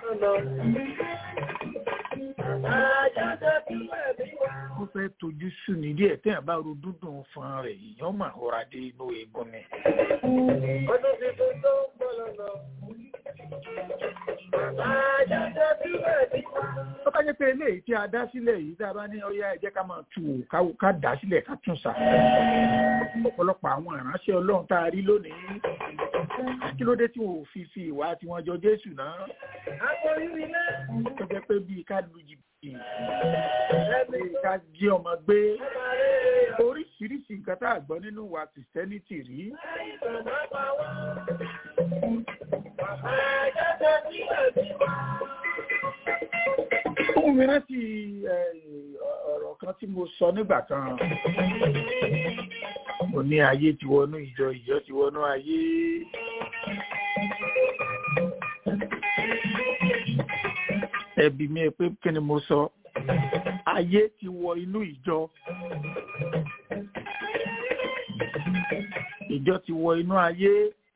ó fẹ́ tojú sú ni díẹ̀ téèyàn bá ro dúdùn fún rẹ̀ èèyàn mà rọra dé inú eegun ni. Ọdún tuntun tó ń bọ̀ lọ́nà. Àjọ̀dún bí wẹ̀ ní wá. tó bá jẹ́ pé eléyìí tí a dá sílẹ̀ yìí tá a bá ní ọyá ẹ jẹ́ ká máa tù ú ká- ká dá sílẹ̀ ká tún sà. ọ̀pọ̀lọpọ̀ àwọn ìránṣẹ́ ọlọ́run tá a rí lónìí kí ló dé tí wọn ò fi fi ìwà tiwọn jọ jésù náà Àpò rírì náà. tó jẹ́ pé bíi ká lu jìbìtì bíi ká jí ọmọ gbé oríṣiríṣi nǹkan tá a gbọ́ nínú wa kìrìsìtẹ́nìtì rí Àìsàn máa pa wá. Àjọ̀dún bí wẹ̀ ní wá. fún mi rántí eh, ọ̀rọ̀ kan tí mo sọ nígbà kan mo ní ayé ti wọnú ìjọ ìjọ ti wọnú ayé ẹbí mi pé kí ni mo sọ ayé ti wọ inú ìjọ ìjọ ti wọ inú ayé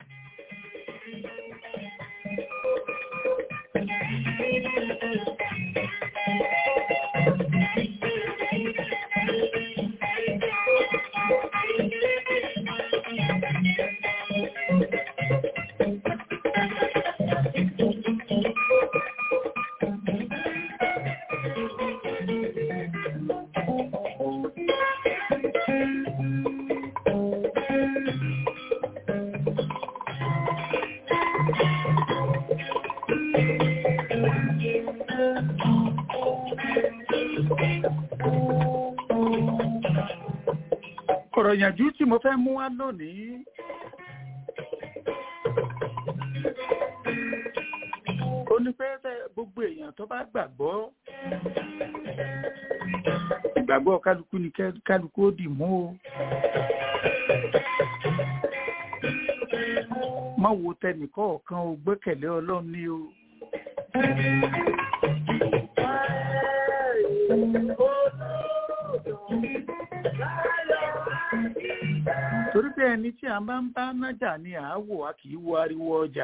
ọ̀rọ̀ ìyànjú tí mo fẹ́ mú wá lónìí ó ní pé tẹ- gbogbo èèyàn tó bá gbàgbọ́ ìgbàgbọ́ kálukú ni kẹ́- kálukú ó dì mú o. má wo tẹnìkọ̀ọ̀kan o gbẹ́kẹ̀lé ọlọ́run ní o. torí pé ẹni tí a bá ń bá nájà ni àáwò a kì í wo ariwo ọjà.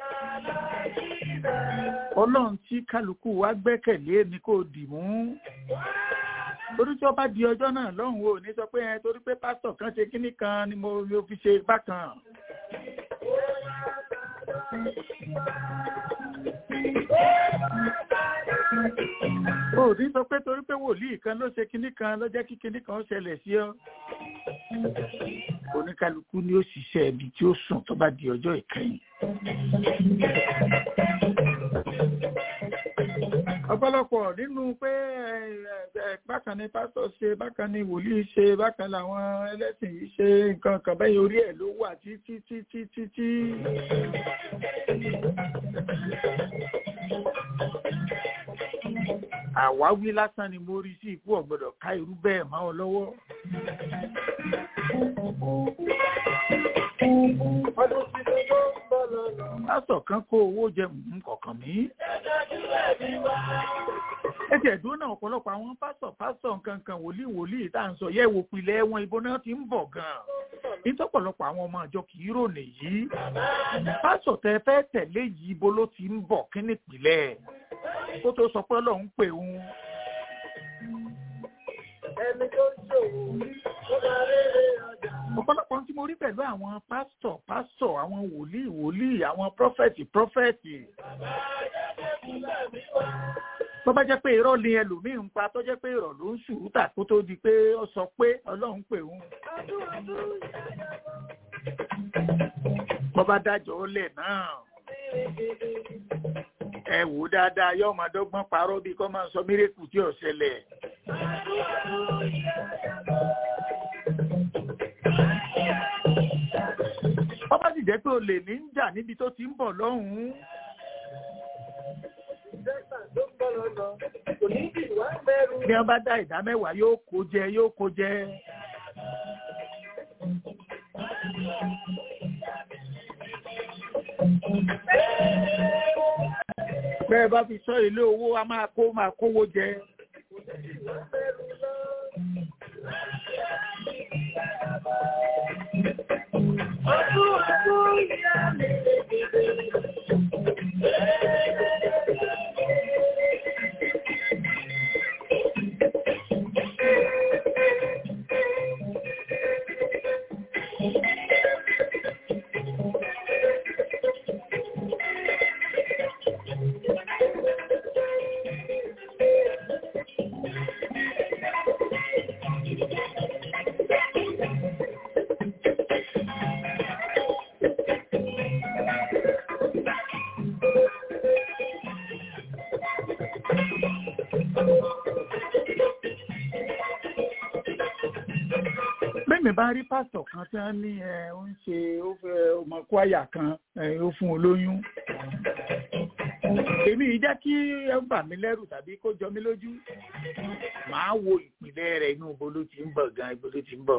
ọlọ́run tí kálukú wa gbẹ́kẹ̀lé ni kò dì mú. torí tí ó bá di ọjọ́ náà lọ́hùn o ní sọ pé ẹ torí pé pásítọ̀ kan ṣe kínní kan ni mo mo fi ṣe bákan. o ò ní sọ pé torí pé wòlíì kan ló ṣe kínní kan ló jẹ́ kí kínní kan ó ṣẹlẹ̀ sí ọ. oníkálukú ni ó ṣiṣẹ́ ibi tí ó sùn tó bá di ọjọ́ ìkẹyìn. ọ̀pọ̀lọpọ̀ nínú pé ẹ, ẹ, bákan ni pásítọ̀ ṣe bákan ni wòlíì ṣe bákan làwọn ẹlẹ́sìn yìí ṣe nǹkan kan bẹ́ẹ̀ orí ẹ̀ ló wà títí títí títí. àwáwí lásán ni mo rí sí ikú ọ̀gbọ́dọ̀ ká irú bẹ́ẹ̀ mọ́ ọ lọ́wọ́. pásítọ̀ kan kó owó jẹ mú kọ̀ọ̀kan mí. ẹ tiẹ̀ dúró náà ọ̀pọ̀lọpọ̀ àwọn pásítọ̀ pásítọ̀ nǹkan kan wòlíì wòlíì tá à ń sọ yẹ wò pilẹ̀ wọn ibo náà ti ń bọ̀ gan-an. nítọ́pọ̀lọpọ̀ àwọn ọmọ àjọ kì í rònè yìí. pásítọ̀ tẹ fẹ́ tẹ̀lé yìí ibo ló ti ń bọ̀ kí nípìnlẹ̀ kó tó sọ pé ọlọ́run pè òun. Ẹni tó ṣòwò, ó máa rere ọjà. ọ̀pọ̀lọpọ̀ tí mo rí pẹ̀lú àwọn pásítọ̀ pásítọ̀ àwọn wòlíì wòlíì àwọn prọfẹ̀tì prọfẹ̀tì. tó bá jẹ́ pé irọ́ ni ẹlòmíì ń pa tó jẹ́ pé irọ́ ló ń ṣùrùtà kó tó di pé ó sọ pé ọlọ́run pè òun. bọ́ bá dájọ́ lẹ̀ náà ẹ wò ó dáadáa yóò máa dọ́gbọ́n parọ́ bí kò máa sọ mírèkù tí ò ṣẹlẹ̀. wọ́n bá sì jẹ́ pé olè ní ń jà níbi tó ti ń bọ̀ lọ́hùn-ún. Dẹ́sà tó ń bọ̀ lọ́nà, kò ní kí wá mẹ́rù. bí wọ́n bá dá ìdá mẹ́wàá yóò kó jẹ yóò kó jẹ. bẹ́ẹ̀ bá fi sọ ilé owó a máa kó máa kówó jẹ. Ọdún ọdún ìyá mi lè dìde. Bẹ́ẹ̀ni bá rí pásítọ̀ kan tí wọ́n ní ẹ ó ń ṣe ó fẹ́ ọmọ kwaya kan ẹ ó fún un lóyún. Èmi yìí jẹ́ kí ẹ bà mí lẹ́rù tàbí kó jọ mí lójú. Màá wo ìpìlẹ̀ rẹ̀ inú ibo ló ti ń bọ̀ gan ibo ló ti ń bọ̀.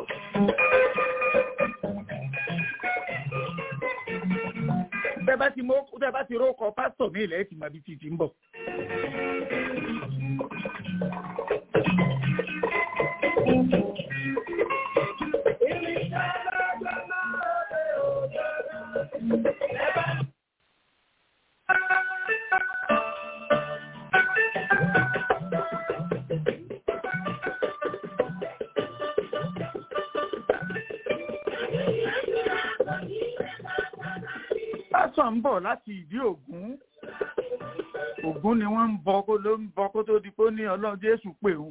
Bẹ́ẹ̀ bá ti mọ bẹ́ẹ̀ bá ti rókọ pásítọ̀ mi ilẹ̀ ẹ̀ ti mọ ibi tí ti ń bọ̀. Pásítọ̀ ń bọ̀ láti ìdí Ògún. Ògún ni wọ́n ń bọ kó ló ń bọ kó tó di pé ó ní Ọlọ́run Jésù pè òun.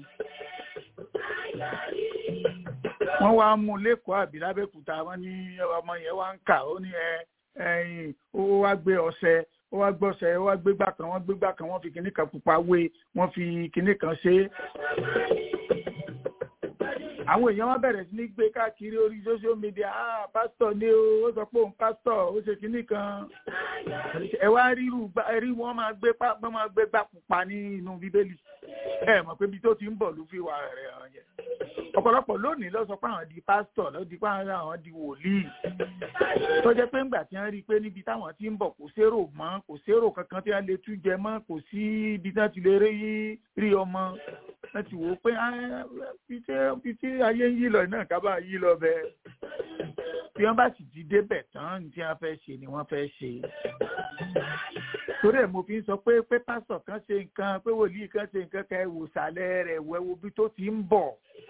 Wọ́n wá mú un lẹ́kọ̀ọ́ àbí lábẹ́kúta wọ́n ní ọmọ yẹn wá ń kà ó ní ẹ ẹyin ó wá gbé ọṣẹ ó wá gbọ́sẹ̀ ó wá gbégbá kan wọ́n gbégbá kan wọ́n fi kinní kan pupa wé wọ́n fi kinní kan ṣe é. àwọn èèyàn wọn bẹ̀rẹ̀ sí ní gbé káàkiri orí social media ah pásítọ̀ ni o ó sọ pé òun pásítọ̀ ó ṣe kinní kan ẹ wá ríru rí wọn máa gbé wọn máa gbé gbà pupa ní inú bíbélì ẹ mọ̀ pé ibi tó ti ń bọ̀ ló fi wà rẹ̀ hàn yẹn ọ̀pọ̀lọpọ̀ lónìí ló sọ pé àwọn di pásítọ̀ ló di pé àwọn di wòlíì tó jẹ́ pé ńgbà tí wọ́n rí i pé níbi táwọn ti ń bọ̀ kò sérò mọ́ kò sérò kankan tí wọ́n lè tú jẹ mọ́ kò sí ibi tí wọ́n ti lè rí rí ọmọ wọ́n ti wò ó pé ibi tí ayé ń yí lọ náà ká bá yí lọ bẹ́ẹ̀ bí wọ́n bá sì ti débẹ̀ tán ní tí wọ́n fẹ́ ṣe ni wọ́n fẹ́ ṣe torí ẹ̀ mo fi ń sọ pé pé pásítọ̀ kan ṣe nǹkan pé wòlíì kan ṣe nǹkan kan ẹ wò sàlẹ̀ rẹ̀ wẹ̀ wo bí tó ti ń bọ̀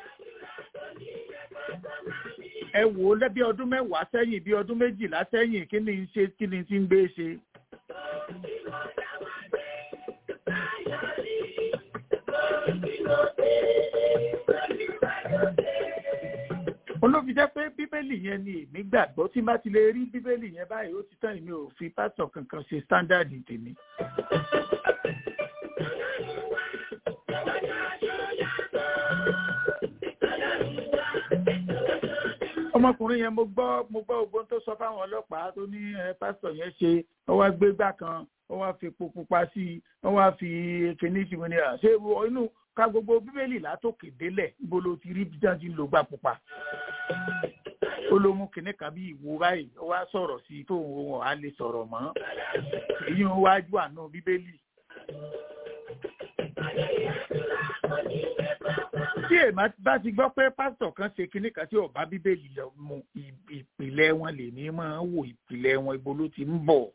ẹ wò ó lẹ́bí ọdún mẹ́wàá sẹ́yìn bí ọdún méjìlá sẹ́yìn kí ni ń ṣe kí ni ti ń gbé ṣe. olófin jẹ́ pé bíbélì yẹn ni èmi gbàgbọ́ tí bá ti lè rí bíbélì yẹn báyìí ó ti tán èmi ò fi pásítọ̀ kankan ṣe sítándàdì tèmi. ọmọkùnrin yẹn mo gbọ́ mo gbọ́ ogbón tó sọ fáwọn ọlọ́pàá tó ní pásítọ̀ yẹn ṣe ó wá gbé gbà kan ó wá fi epo pupa sí i ó wá fi kíní sí mi ní à ṣé inú ka gbogbo bíbélì látòkè délẹ̀ níbo ló ti rí bí wọ́n ti lò gbà pupa ó ló mú kinní kan bí ìwo báyìí ó wá sọ̀rọ̀ sí i tó òun á lè sọ̀rọ̀ mọ́ èyí ń wájú àná bíbélì tí èèmà bá ti gbọ́ pé pásítọ̀ kan ṣe kinní kan tí ọba bíbélì lọ mu ìpìlẹ̀ wọn lè ní máa wò ìpìlẹ̀ wọn ibo ló ti ń bọ̀.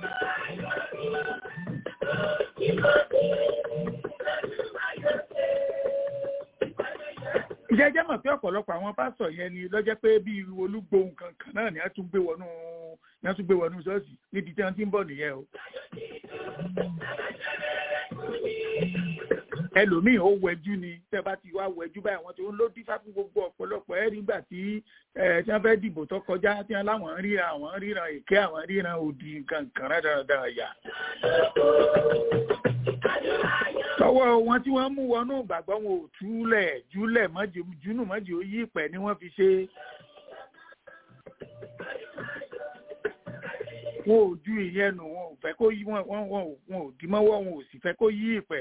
ìjẹ́jẹ́ mọ̀ pé ọ̀pọ̀lọpọ̀ àwọn pásítọ̀ yẹn ni lọ́jọ́ pé bí olúgbòhùn kankan náà ni wọ́n tún gbé wọnú wọ́n tún gbé wọnú ṣọ́ọ̀ṣì níbi tí wọ́n ti ń bọ̀ nìyẹn o ẹlòmíì ó wẹjú ni tẹ bá ti wá wẹjú báyìí àwọn tí ó ń ló dífá fún gbogbo ọ̀pọ̀lọpọ̀ ẹ nígbà tí ẹ tí wọ́n fẹ́ dìbò tó kọjá tí wọ́n láwọn ń ríran àwọn ń ríran èké àwọn ń ríran òdì nǹkan kan dáradára yà. tọwọ́ wọn tí wọ́n mú wọnú ìgbàgbọ́ wọn ò túlẹ̀ júlẹ̀ mọ́jì júnù mọ́jì ó yí ìpẹ́ ni wọ́n fi ṣe. wọn ò ju ìyẹn nù wọn ò fẹ́ kó yí wọn wọn wọn wọn ò dì mọ́wọ́ wọn ò sì fẹ́ kó yí ìpẹ́.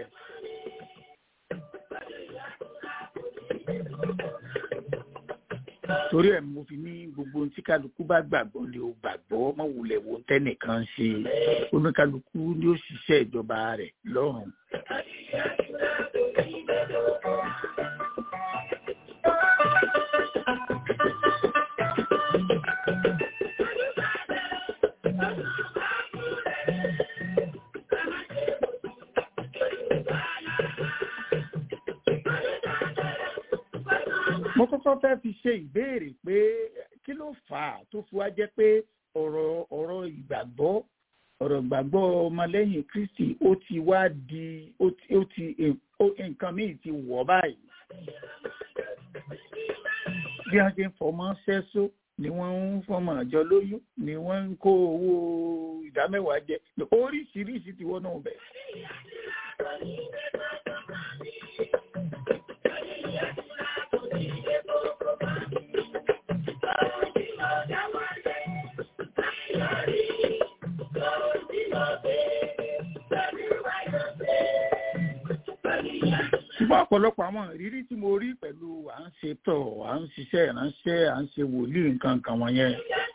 torí ẹ̀ mo fi ní gbogbo ohun tí kálukú bá gbàgbọ́ ni ó gbàgbọ́ mọ́ wulẹ̀ wo tẹ́nìkan ṣe oníkálukú ni ó ṣiṣẹ́ ìjọba rẹ̀ lọ́rùn. mo kọ́kọ́ fẹ́ fi ṣe ìbéèrè pé kí ló fà á tó fi wá jẹ́ pé ọ̀rọ̀ ọ̀rọ̀ ìgbàgbọ́ ọ̀rọ̀ ìgbàgbọ́ ọmọlẹ́yìn kristi ó ti wá di ó ti ó ti nǹkan míì ti wọ̀ báyìí bí wọ́n ṣe ń fọmọ ṣẹ́só ni wọ́n ń fọmọ àjọ lóyún ni wọ́n ń kó owó ìdámẹ́wàá jẹ oríṣiríṣi ti wọ́n náà bẹ̀. ṣùgbọ́n ọ̀pọ̀lọpọ̀ àwọn ìrírí tí mo rí pẹ̀lú à ń ṣe tọ̀ à ń ṣiṣẹ́ ìránṣẹ́ à ń ṣe wòlíì nǹkan nǹkan wọ̀nyẹn.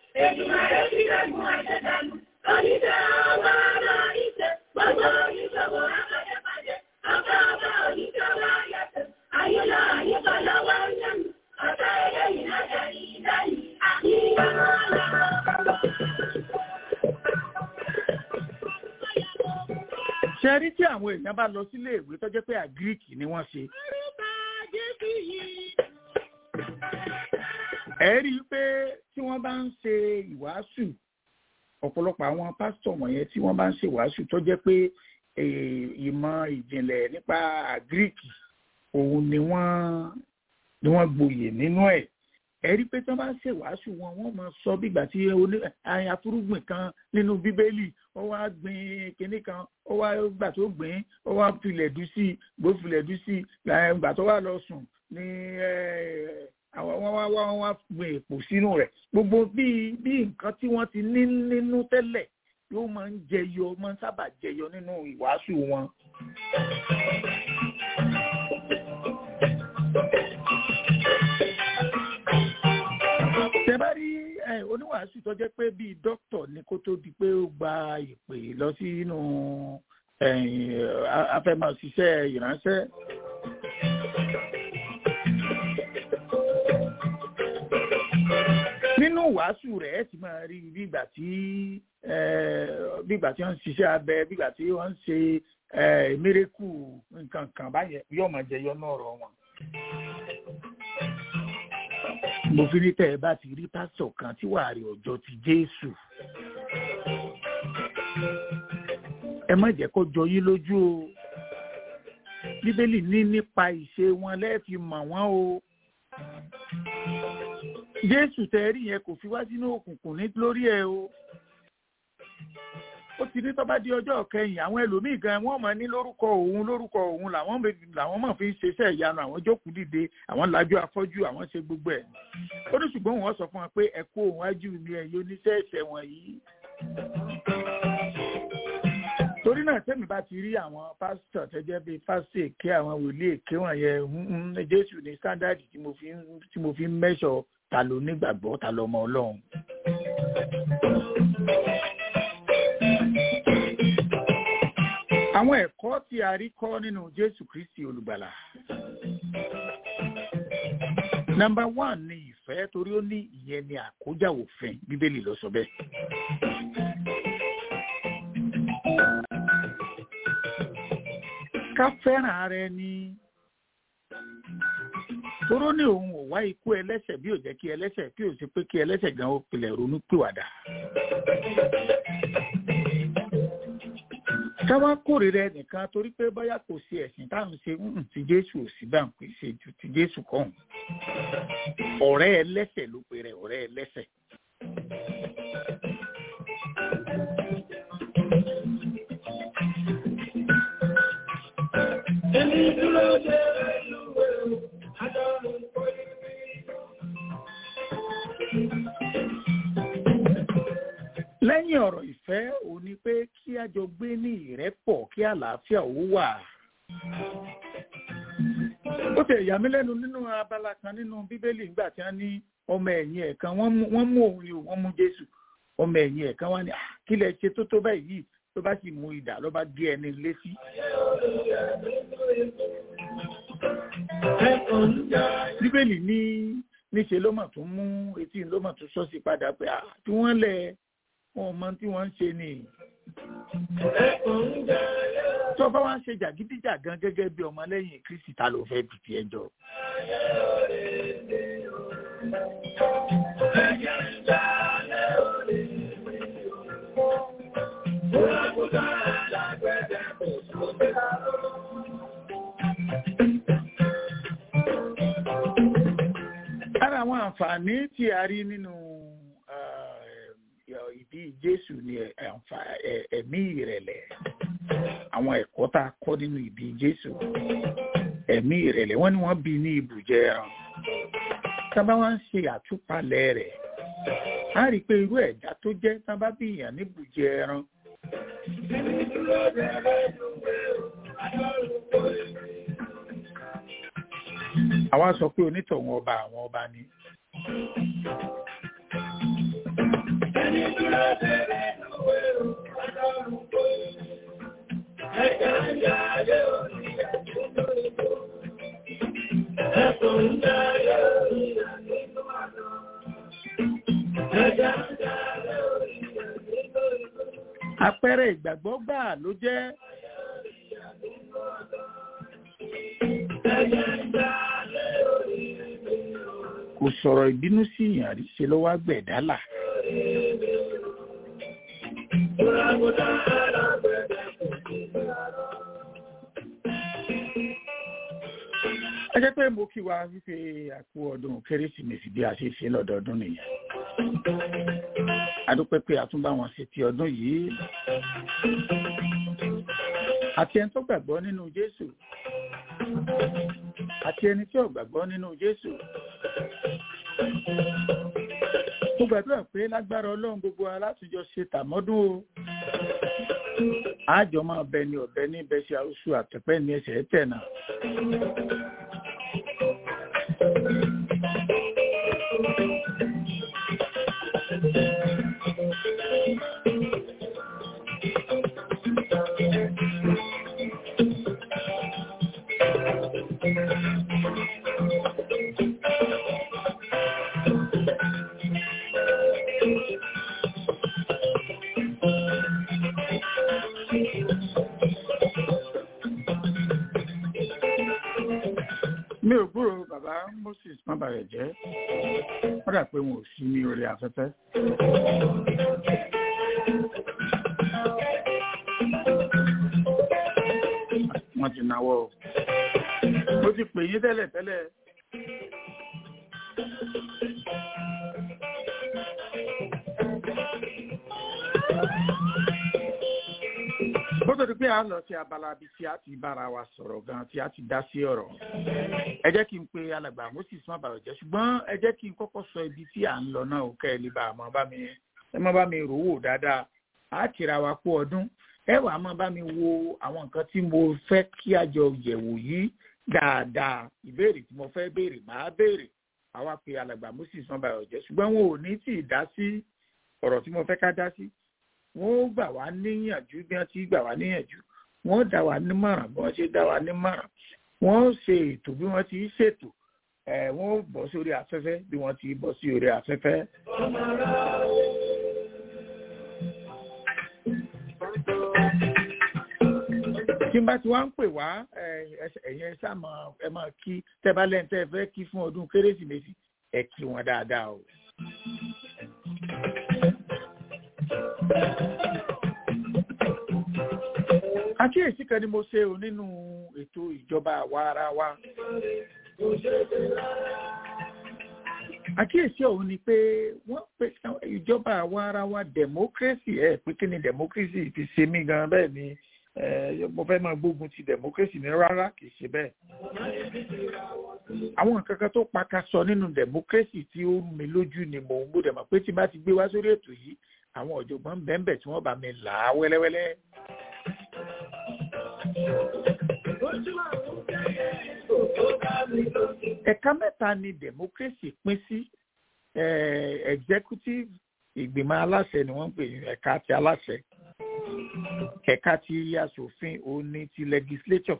ṣe rí tí àwọn èèyàn bá lọ sílé ìwé tó jẹ́ pé àgíríkì ni wọ́n ṣe. ẹ rí i pé tí wọ́n bá ń ṣe ìwàásù ọ̀pọ̀lọpọ̀ àwọn pásítọ̀ wọ̀nyẹn tí wọ́n bá ń ṣe ìwàásù tó jẹ́ pé ìmọ̀ ìjìnlẹ̀ nípa àgíríkì òun ni wọ́n ni wọ́n gboyè nínú ẹ̀ ẹ rí i pé tí wọ́n bá ń ṣe ìwàásù wọn wọ́n máa sọ bígbà tí afúrúgbìn kan nínú bíbélì ó wá gbìn kinní kan ó wá gbà tó gbìn ó wá filẹ̀ dú sí gbó filẹ̀ dú sí gbà tó wá lọ sùn ní àwọn wọn wá wọn wá gbé èpò sínú rẹ̀ gbogbo bí bí nǹkan tí wọ́n ti ní nínú tẹ́lẹ̀ yóò máa ń jẹyọ máa ń sábà jẹyọ nínú ìwàásù wọn. tẹ bá rí oníwàásù tó jẹ́ pé bíi dókítà ní kó tó di pé ó gba ìpè lọ sínú afẹ́mọ̀ṣiṣẹ́ ìránṣẹ́. nínú wàásù rẹ̀ ẹ ti máa rí bí ìgbà tí bí ìgbà tí wọ́n ń ṣiṣẹ́ abẹ bí ìgbà tí wọ́n ń ṣe mérekù nǹkan kan báyẹn yóò máa jẹyọ náà rọ wọn. mo fi ní tẹ́ ẹ bá ti rí pásítọ̀ kan tí wàá rí ọjọ́ ti Jésù ẹ má jẹ́ kó jọ yín lójú o bíbélì ní nípa ìṣe wọn lẹ́ẹ̀fi mọ̀ wọ́n o jésù tẹ rí yẹn kò fi wá sínú òkùnkùn ní lórí ẹ o ó ti ní tọ́ba di ọjọ́ kẹyìn àwọn ẹlòmíì gan wọ́n mọ̀ ní lórúkọ òun lórúkọ òun làwọn làwọn mọ̀ fi ń ṣiṣẹ́ ìyanu àwọn jókòó dìde àwọn lajú afọ́jú àwọn ṣe gbogbo ẹ̀ ó ní ṣùgbọ́n wọ́n sọ fún wọn pé ẹ kó òun ájú mi ẹ̀yin oníṣẹ́ ẹ̀ṣẹ̀ wọ̀nyí torí náà tẹ́mi bá ti rí àwọn pásítọ̀ tẹ́jẹ́ bíi pásítọ̀ èké àwọn wòlíì èké wọ̀nyẹn jésù ní sándàdì tí mo fi ń tí mo fi ń mẹ́sọ̀ ta ló nígbàgbọ́ ta ló mọ ọlọ́run. àwọn ẹ̀kọ́ tí a rí kọ́ nínú jésù kristi olùgbàlà. nọ́mbà one ni ìfẹ́ torí ó ní ìyẹn ni àkójá òfin bíbélì ló sọ bẹ́ẹ̀. ká fẹ́ràn ara ẹni toró ní òun ò wá ikú ẹlẹ́ṣẹ̀ bí ò jẹ́ kí ẹlẹ́ṣẹ̀ kí ò sí pé kí ẹlẹ́ṣẹ̀ gan ó pilẹ̀ ronú pìwàdà. ká wá kórìíra ẹnìkan torí pé bóyá kò sí ẹ̀sìn táwọn ṣe ń ti jésù ò sí bá ń pè ṣe ju ti jésù kọ́hún ọ̀rẹ́ ẹlẹ́ṣẹ̀ ló pe rẹ̀ ọ̀rẹ́ ẹlẹ́ṣẹ̀. Èmi dúró de ìlúwé o, adọ́run kò ní rí. lẹ́yìn ọ̀rọ̀ ìfẹ́ ò ní pé kí a jọ gbé ní ìrẹ́pọ̀ kí àlàáfíà ó wà. ó ti ẹ̀yà mí lẹ́nu nínú abala kan nínú bíbélì nígbà tí wọ́n ní ọmọ ẹ̀yìn ẹ̀ kan wọ́n mú òun ni wọ́n mú jésù ọmọ ẹ̀yìn ẹ̀ kan wọ́n ní kí lẹ ṣe tó tó báyìí ló bá sì mú idà ló bá gé ẹni létí. bíbélì ní níṣe ló mà tún mú etí ló mà tún sọ́ọ̀sì padà pé tí wọ́n lẹ̀ wọn mọ tí wọ́n ń ṣe ni. tó bá wá ń ṣe jàgídíjàgan gẹ́gẹ́ bí ọmọlẹ́yìn kristi ta ló fẹ́ bìtì ẹjọ́. ara àwọn àǹfààní tí a rí nínú ìbí jésù ni ẹ̀mí ìrẹ̀lẹ̀ àwọn ẹ̀kọ́ tá a kọ́ nínú ìbí jésù ẹ̀mí ìrẹ̀lẹ̀ wọ́n ní wọ́n bí ní ibùjẹ ẹran tábà wá ń ṣe àtúpalẹ̀ rẹ̀ á rí i pé irú ẹ̀dá tó jẹ́ tábà bí èèyàn ní ibùjẹ ẹran. àwa sọ pé onítọ̀hún ọba àwọn ọba ni. Ẹni dúró tẹ̀lé lówó ọlọ́run kò ní. Ẹ̀ka ń yá ayé òní àdúgbò ìbò. Ẹ̀kọ́ ń yá ayé òní àdúgbò àná. Ẹ̀ka ń yá ayé òní àdúgbò ìbò. àpẹẹrẹ ìgbàgbọ́ gbà ló jẹ́ kò sọ̀rọ̀ ìbínú sí ìyàn rí ṣe ló wá gbẹ̀dálà. ẹ jẹ́ pé mo kí wa wípé àpò ọdún kérésìmesì bí a ṣe ṣe lọ́dọọdún nìyẹn. a dúpẹ́ pé a tún bá wọn ṣe ti ọdún yìí. àti ẹni tó gbàgbọ́ nínú Jésù àti ẹni tí ò gbàgbọ́ nínú Jésù. Mo gbàdúrà pé lágbára Ọlọ́run gbogbo alátùjọ ṣe tàmọ́dún o. Àjọ máa bẹ ní ọ̀bẹ ní bẹ́sẹ̀ àrùsù àtẹ̀pẹ́ ní ẹsẹ̀ tẹ̀ náà. mi ò gbúrò bàbá Moses mábàrẹ̀ jẹ́ wọ́n dà pé wọn ò sí ní orí afẹ́fẹ́. wọ́n ti náwó o mo ti pè yín tẹ́lẹ̀ tẹ́lẹ̀. ó tó di pé a lọ sí abala bí tí a ti bára wa sọ̀rọ̀ gan tí a ti dá sí ọ̀rọ̀ ẹ jẹ́ kí n pe alàgbà Moses má bàrọ̀ jẹ́ ṣùgbọ́n ẹ jẹ́ kí n kọ́kọ́ sọ ibi tí à ń lọ náà ó kẹ́ ẹ lè bá a mọ́ bá mi ẹ má bá mi rò wò dáadáa á tìra wa kú ọdún ẹ wàá má bá mi wo àwọn nǹkan tí mo fẹ́ kí a jọ yẹ̀wò yìí dáadáa ìbéèrè tí mo fẹ́ béèrè máa béèrè àwa pe alàgbà Moses má bàrọ̀ jẹ́ ṣùgbọ́n wọn ò ní tì í dá sí ọ̀rọ̀ tí mo fẹ́ ká dá sí wọ́n gbà wá níyànjú bí wọ́n ti gbà wá níyànjú wọ́n dá wa nímọ̀ràn bí wọ́n ṣe dá wa nímọ̀ràn wọ́n ṣe ètò bí wọ́n ti ṣètò ẹ̀ wọ́n bọ́ sórí afẹ́fẹ́ bí wọ́n ti bọ́ sí orí afẹ́fẹ́. tí n bá ti wá ń pè wá ẹ̀yin ẹ sáà ẹ máa kí tẹ́ bá lẹ́yìn tẹ́ ẹ fẹ́ kí fún ọdún kérésìmesì ẹ kí wọn dáadáa o. àkíyèsí kan ni mo ṣe o nínú ètò ìjọba àwa ara wa. àkíyèsí ọ̀hún ni pé wọ́n pe ìjọba àwa ara wa democracy ẹ̀ pé kí ni democracy ti ṣe mí gan bẹ́ẹ̀ ni mo fẹ́ máa gbógun ti democracy ní rárá kì í ṣe bẹ́ẹ̀. àwọn nǹkan kan tó paka sọ nínú democracy tí ó mi lójú ni mò ń gbọ́dọ̀ mọ̀ pé tí bá ti gbé wá sórí ètò yìí àwọn ọ̀jọ̀gbọ́n bẹ́ẹ̀ tí wọ́n bá mi là á wẹ́lẹ́wẹ́lẹ́. ẹ̀ka mẹ́ta ni democracy pín sí executive ìgbìmọ̀ aláṣẹ ni wọ́n ń pè ní ẹ̀ka ti aláṣẹ ẹ̀ka ti aṣòfin òun ni ti legislature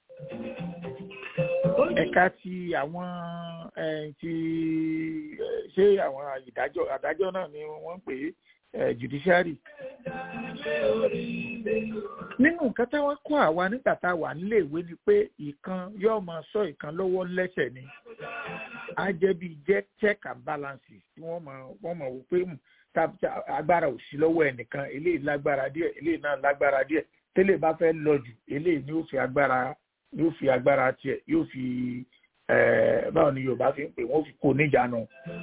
ẹ̀ka ti àwọn ti ṣé àwọn ìdájọ́ adájọ́ náà ni wọ́n ń pè é judiciary. nínú nǹkan táwọn kọ́ àwa nígbà tá a wà níléèwé ni pé ìkan yóò máa sọ ìkan lọ́wọ́ lẹ́sẹ̀ ni á jẹ́ bí jẹ́ check and balances tí wọ́n máa wọ́n máa wò pé agbára ò sí lọ́wọ́ ẹnìkan eléyìí lágbára díẹ̀ eléyìí náà lágbára díẹ̀ tẹ́lẹ̀ bá fẹ́ lọ jù eléyìí ni yóò fi agbára yóò fi agbára tiẹ̀ yóò fi báwo ni Yorùbá fi ń pè wọ́n fi kó níjànú.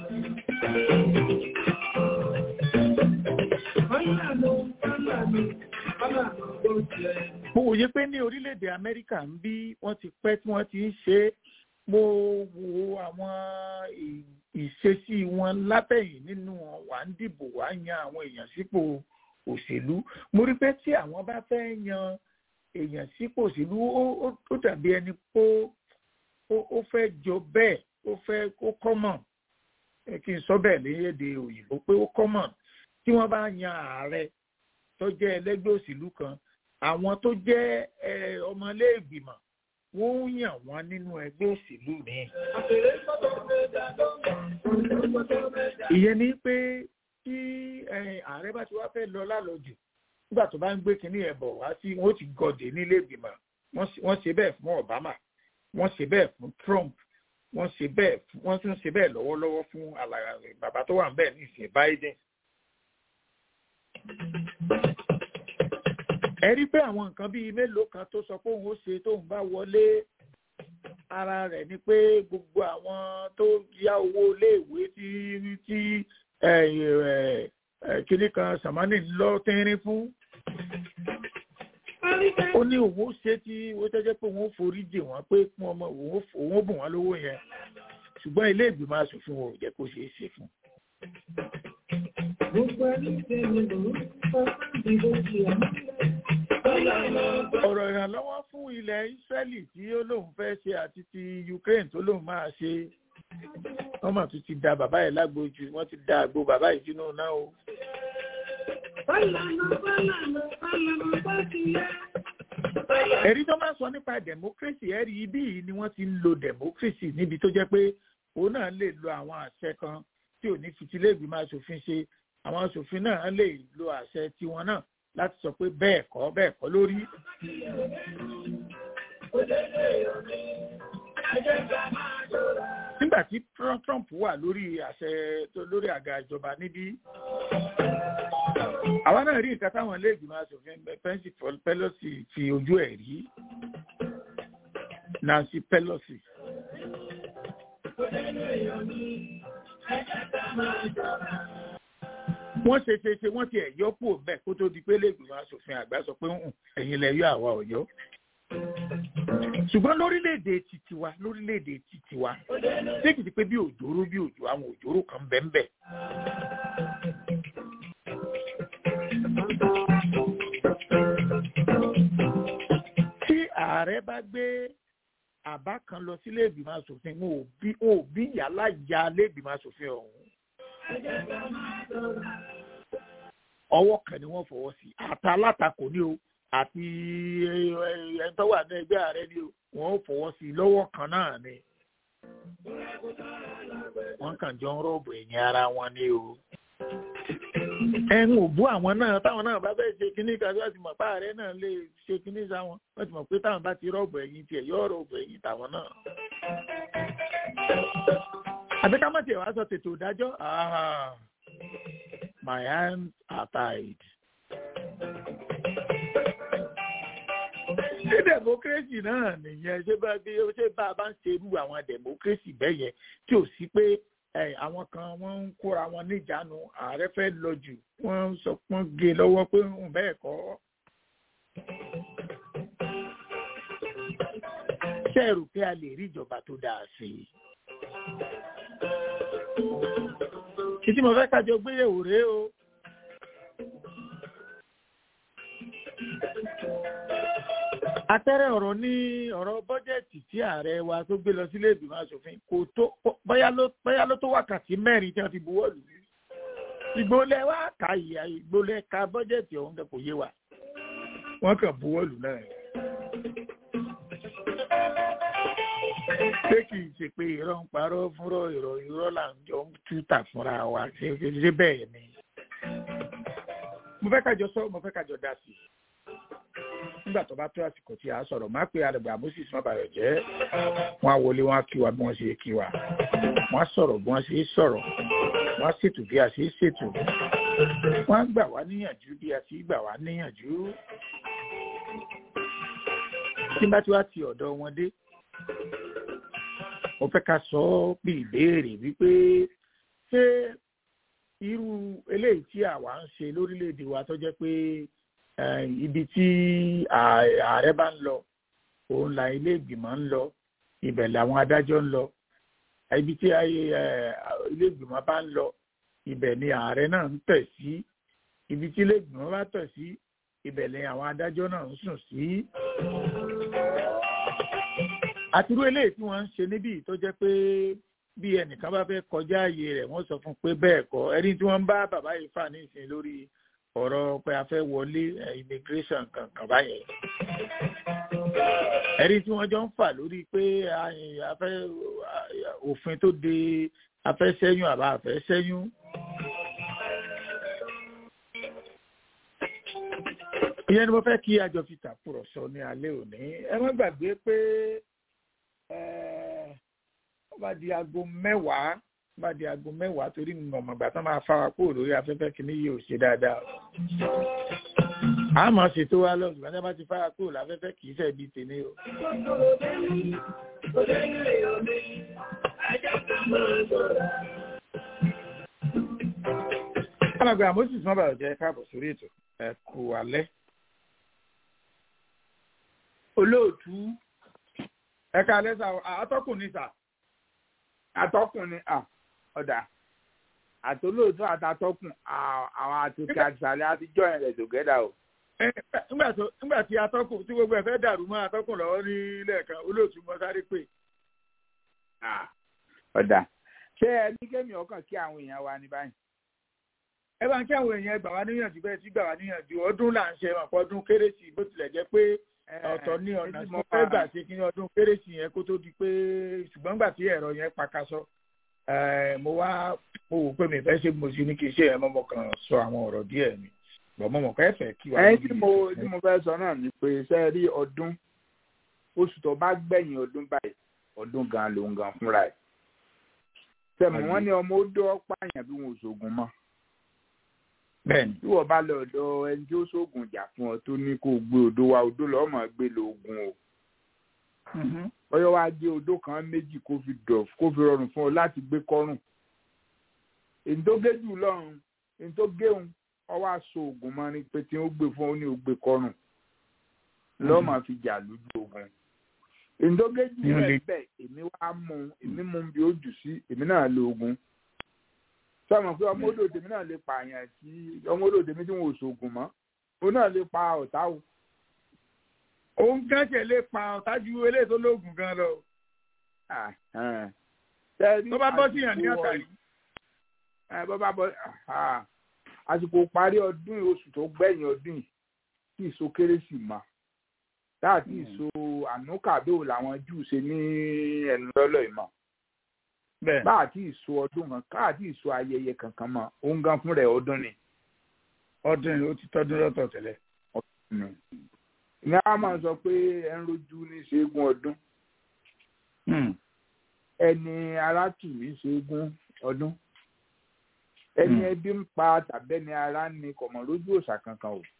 mo wòye pé ní orílẹ̀-èdè Amẹ́ríkà ń bí wọ́n ti pẹ́ tí wọ́n ti ń ṣe é mo wo àwọn ìṣesí wọn látẹ̀yìn nínú wà ń dìbò wà ń yan àwọn èèyàn sípò òṣèlú mo rí pé tí àwọn bá fẹ́ yan èèyàn sípò òṣèlú ó dàbí ẹni pé ó fẹ́ jọ bẹ́ẹ̀ ó fẹ́ ó kọ́mọ̀ kí n sọ bẹ́ẹ̀ ní èdè òyìnbó pé ó kọ́mọ̀ tí wọ́n bá yan ààrẹ tó jẹ́ ẹlẹ́gbẹ́ òṣèlú kan àwọn tó jẹ́ ọmọléègbìmọ̀ wọ́n ń yàn wọ́n nínú ẹgbẹ́ òṣèlú mi. ìyẹn ni pé tí ààrẹ bá ti wá fẹ́ lọ lálọ́jù nígbà tó bá ń gbé kínní ẹ̀ bọ̀ wá sí wọ́n ti gọ̀dẹ̀ nílé ìgbìmọ̀ wọ́n ṣe bẹ́ẹ̀ fún Obama wọ́n ṣe bẹ́ẹ̀ fún Trump wọ́n ṣe bẹ́ẹ̀ wọ́n tún ṣe bẹ́ẹ̀ lọ́wọ́lọ́wọ́ fún bàbá tó wà ń bẹ̀ ní ìsìn Biden. ẹ rí pé àwọn nǹkan bíi mélòó kan tó sọ pé òun ó ṣe tóun bá wọlé ara rẹ̀ ni pé gbogbo àwọn tó yá owó iléèwé tí tí kinní kan sàmánì ń lọ tínrín fún ó ní òun ó ṣe tí ó tẹ́jẹ́ pé òun ó forí jì wọ́n pé fún ọmọ òun ó bùn wọ́n lówó yẹn ṣùgbọ́n ilé ìgbìmọ̀ asòfin wọn ò jẹ́ kó ṣeé ṣe fún. ọ̀rọ̀ ìrànlọ́wọ́ fún ilẹ̀ Ísírẹ́lì tí ó lóun fẹ́ ṣe àti ti Ukraine tó lóun máa ṣe wọ́n mà tún ti da bàbá yìí lágbo jù wọ́n ti da àgbo bàbá yìí sínú náà o. ẹ̀rí tó máa ń sọ nípa democracy ẹ̀rí ibí yìí ni wọ́n ti ń lo democracy níbi tó jẹ́ pé òun náà lè lo àwọn àṣẹ kan tí ò ní fitilé-ìgbìmọ̀ asòfin ṣe àwọn asòfin náà lè lo àṣẹ tiwọn náà láti sọ pé bẹ́ẹ̀ kọ́ bẹ́ẹ̀ kọ́ lórí. nígbà tí Trump wà lórí àṣẹ lórí àga ìjọba níbí àwa náà rí nǹkan táwọn ilé-ìgbìmọ̀ asòfin Nancy Pelosi fi ojú ẹ̀ rí Nancy Pelosi. wọ́n ṣe ṣe ṣe wọ́n ti ẹ̀ yọ kúrò bẹ́ẹ̀ kó tó di pé ilé-ìgbìmọ̀ asòfin àgbà sọ pé ẹ̀yin lẹ yọ àwa ọ̀yọ́ ṣùgbọ́n lórílẹ̀‐èdè títí wa lórílẹ̀‐èdè títí wa ṣé kìí ṣe pé bí òjòrò bí òjò àwọn òjòrò kan bẹ́ẹ̀ bẹ́ẹ̀. tí ààrẹ bá gbé àbá kan lọ sílé ìgbìmọ̀ asòfin wọn ò bí yàrá ya ilé ìgbìmọ̀ asòfin ọ̀hún. ọwọ́ kan ni wọ́n fọwọ́ sí àtàlátakò ní o àti ẹni tó wà ní ẹgbẹ́ ààrẹ ni wọ́n ó fọwọ́ sí i lọ́wọ́ kan náà ni. wọ́n kàn jọ ń rọ́ọ̀bù ẹ̀yìn ara wọn ni o. ẹ̀hún ò bú àwọn náà táwọn náà bá fẹ́ ṣe kínní kan láti mọ̀ pé ààrẹ náà lè ṣe kínní sáwọn wọ́n ti mọ̀ pé táwọn bá ti rọ́ọ̀bù ẹ̀yìn tiẹ̀ yóò rọ́ọ̀bù ẹ̀yìn tàwọn náà. àbí ká má tiẹ̀ wá sọ tètò ìdájọ́ my hands are tied. ṣé democracy náà nìyẹn ṣé bá bí ṣé bá a bá ń ṣe irú àwọn democracy bẹ́ẹ̀ yẹn tí ò sí pé àwọn kan wọ́n ń kóra wọn níjàánu ààrẹ fẹ́ lọ jù wọ́n ń sọ pọ́n gé lọ́wọ́ pé ń bẹ́ẹ̀ kọ́. ṣé ẹ rò pé a lè rí ìjọba tó dáa sí i? kí tí mo fẹ́ kájọ gbéyẹ̀wò rèé o. atẹ́rẹ́ ọ̀rọ̀ ní ọ̀rọ̀ bọ́jẹ̀tì tí ààrẹ wa tó gbé lọ sílé ìgbìmọ̀ asòfin kò tó bóyá ló tó wákàtí mẹ́rin tí wọ́n fi buwọ́ lù ú. ìgbólẹ̀ wa kà ìyá ìgbólẹ̀ ka bọ́jẹ̀tì ọ̀hún kò yé wa wọ́n kàn buwọ́ lù náà. ṣé kì í ṣe pé irọ́ ń parọ́ fúnrọ́ irọ́ irọ́ là ń jọ ń túta fúnra wa ṣe ṣe bẹ́ẹ̀ ni. mo fẹ́ kájọ sọ mo fẹ́ kájọ dá sí i nígbà tó bá tó àsìkò tí a sọ̀rọ̀ má pé àdàgbà moses má bàyọ̀ jẹ́ wọ́n á wọlé wọ́n á kí wa bí wọ́n ṣe kí wa wọ́n á sọ̀rọ̀ bí wọ́n ṣe sọ̀rọ̀ wọ́n á ṣètò bí a ṣe ṣètò wọ́n á gbà wá níyànjú bí a ṣe gbà wá níyànjú. tí bá tí wá ti ọ̀dọ̀ wọn dé mo fẹ́ ká sọ ọ́ bí ìbéèrè wípé ṣé irú eléyìí tí àwa ń ṣe lórílẹ̀‐èdè wa tó jẹ́ pé ibi tí ààrẹ bá ń lọ òun là ilé ìgbìmọ̀ ń lọ ibẹ̀ làwọn adájọ́ ń lọ ibi tí ilé ìgbìmọ̀ bá ń lọ ibẹ̀ ni ààrẹ náà ń tẹ̀ sí ibi tí ilé ìgbìmọ̀ bá tẹ̀ sí ibẹ̀ ni àwọn adájọ́ náà ń sùn sí. àtirú eléyìí tí wọ́n ń ṣe níbí tó jẹ́ pé bí ẹnìkan bá fẹ́ kọjá ààyè rẹ̀ wọ́n sọ fún pé bẹ́ẹ̀ kọ́ ẹni tí wọ́n ń bá bàbá yìí fà ní ìsìn lórí ọ̀rọ̀ pé a fẹ́ wọlé immigration kankan báyẹn. ẹ̀rí tí wọ́n jọ ń fà lórí pé a fẹ́ òfin tó de a fẹ́ ṣẹ́yún àbá a fẹ́ ṣẹ́yún. ìyẹn ni mo fẹ́ kí àjọ fi tàkùrọ̀sọ ní alẹ́ òní ẹ má gbàgbé pé ó bá di aago mẹ́wàá bá di aago mẹ́wàá torí mi mọ̀mọ́ ìgbà tán máa fa wa kúrò lórí afẹ́fẹ́ kìíní yìí ò ṣe dáadáa. a máa ṣètò wa lọ ṣùgbọ́n tí a bá ti fa wa kúrò láfẹ́fẹ́ kì í ṣe ibi tèmi o. alàgbà moses má bàa jẹ káàbọ̀ sórí ètò ẹ kú alẹ́. olóòtú ẹ̀ka lẹ́sà àtọ́kùn ní sà. atọ́kùn ni à ọ̀dà àtolóòtú àtàtọ́kùn àwọn àtòkè àtìsàlẹ̀ àtijọ́ yẹn rẹ̀ tògẹ́dà o. nígbà tí atọ́kùn tí gbogbo ẹ̀ fẹ́ dàrú mọ́ atọ́kùn lọ́wọ́ ní lẹ́ẹ̀kan olóòtú mọ́ sáré pé. ọ̀dà ṣé ẹ ní kémi ọkàn kí àwọn èèyàn wa ní báyìí. ẹ bá ń kí àwọn èèyàn gbà wá níyànjú bẹ́ẹ̀ tí gbà wá níyànjú ọdún là ń ṣe àpọ̀ ọdún kérésì bó tilẹ̀ jẹ́ pé ọ̀tọ̀ ní ọ̀nà tí mo fẹ́ gbà ṣe kí ní ọdún kérésì yẹn kó tó di pé ṣùgbọ́n gbà tí ẹ̀rọ yẹn pakasọ mo wá mo wò pé mi fẹ́ ṣe mo sì ní kí iṣẹ́ yẹn mọ́mọ́ kan sọ àwọn ọ̀rọ̀ díẹ̀ mi bọ̀ mọ́mọ́ kan ẹ̀fẹ̀ kí wá. ẹyin tí mo tí mo fẹ́ sọ náà ni pé ṣe rí ọdún oṣù tó bá gbẹ̀yìn ọdún báyìí ọdún gan ló ń gan fúnra ẹ̀ tẹ̀mọ̀ wọ́n ní ọmọ ó dọ́ pààyàn bí wọn ò ṣoògùn mọ́ bẹ́ẹ̀ni. tí wọ́n bá lọ ọ̀dọ̀ ẹni tí ó ṣoògùn jà fún ọ tó ní kó o gbé odò wa odò lọ́ọ́ mọ̀ gbé lóògùn o. bọ́yọ̀ wá gbé odò kan méjì kó fi dọ̀ kó fi rọrùn fún ọ láti gbé kọ́rùn. èyí tó gé jù lọ́rùn èyí tó géun ọ wá so oògùn mọ́ ni pé tí ó gbé fún ọ ní o gbé kọ́rùn. lọ́ọ́ máa fi jà lójú ogun. èyí tó gé jù rẹ̀ bẹ́ẹ̀ èmi wá mú èmi mú bí ó jù sí èmi náà lo oògùn sọmọ pé ọmọ odò tèmi náà lè pààyàn tí ọmọ odò tèmi tí wọn ò ṣoògùn mọ́ òun náà lè pa ọ̀tá o. òun gánṣẹ́ lè pa ọ̀tá ju eléyìí tó lóògùn gan lọ. tó bá bọ́ síyàn ní àtàrí. bó bá bọ́ àsìkò parí ọdún oṣù tó gbẹ̀yìn ọdún yìí tí ìso kérésì mọ́ láti ìso ànúkàdó làwọn júù ṣe ní ẹnu lọ́lọ́ ìmọ̀ bá àti ìso ọdún kan ká àti ìso ayẹyẹ kankan mọ òun gan fún rẹ ọdún ni. ọdún ni ó ti tọdún lọ́tọ̀ tẹ́lẹ̀. ní a máa sọ pé ẹ ń rojú ní ṣẹ́gun ọdún ẹni arátù ní ṣẹ́gun ọdún ẹni ẹbí ń pa tàbẹ́ni ara ní kọ̀mọ̀ lójú òòṣà kankan o.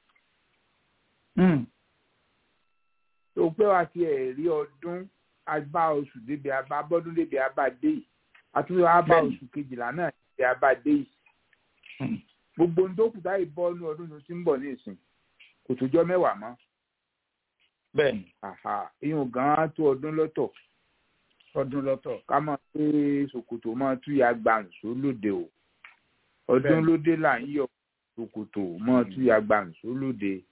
tó pé wá ti ẹ̀ rí ọdún abá oṣù débi abá bọ́dún débi abá dé yìí àtúntò abá oṣù kejìlá náà ti abáde yìí gbogbo ń dókù táyì bọ́ ní ọdún tó ti ń bọ̀ ní ìsìn kò tó jọ mẹ́wàá mọ́. bẹ́ẹ̀ni. ìyún gan-an tó ọdún lọ́tọ̀. ọdún lọ́tọ̀. ká máa pé ṣòkòtò máa túyà gbàǹsó lóde o ọdún lóde là ń yọ ṣòkòtò máa túyà gbàǹsó lóde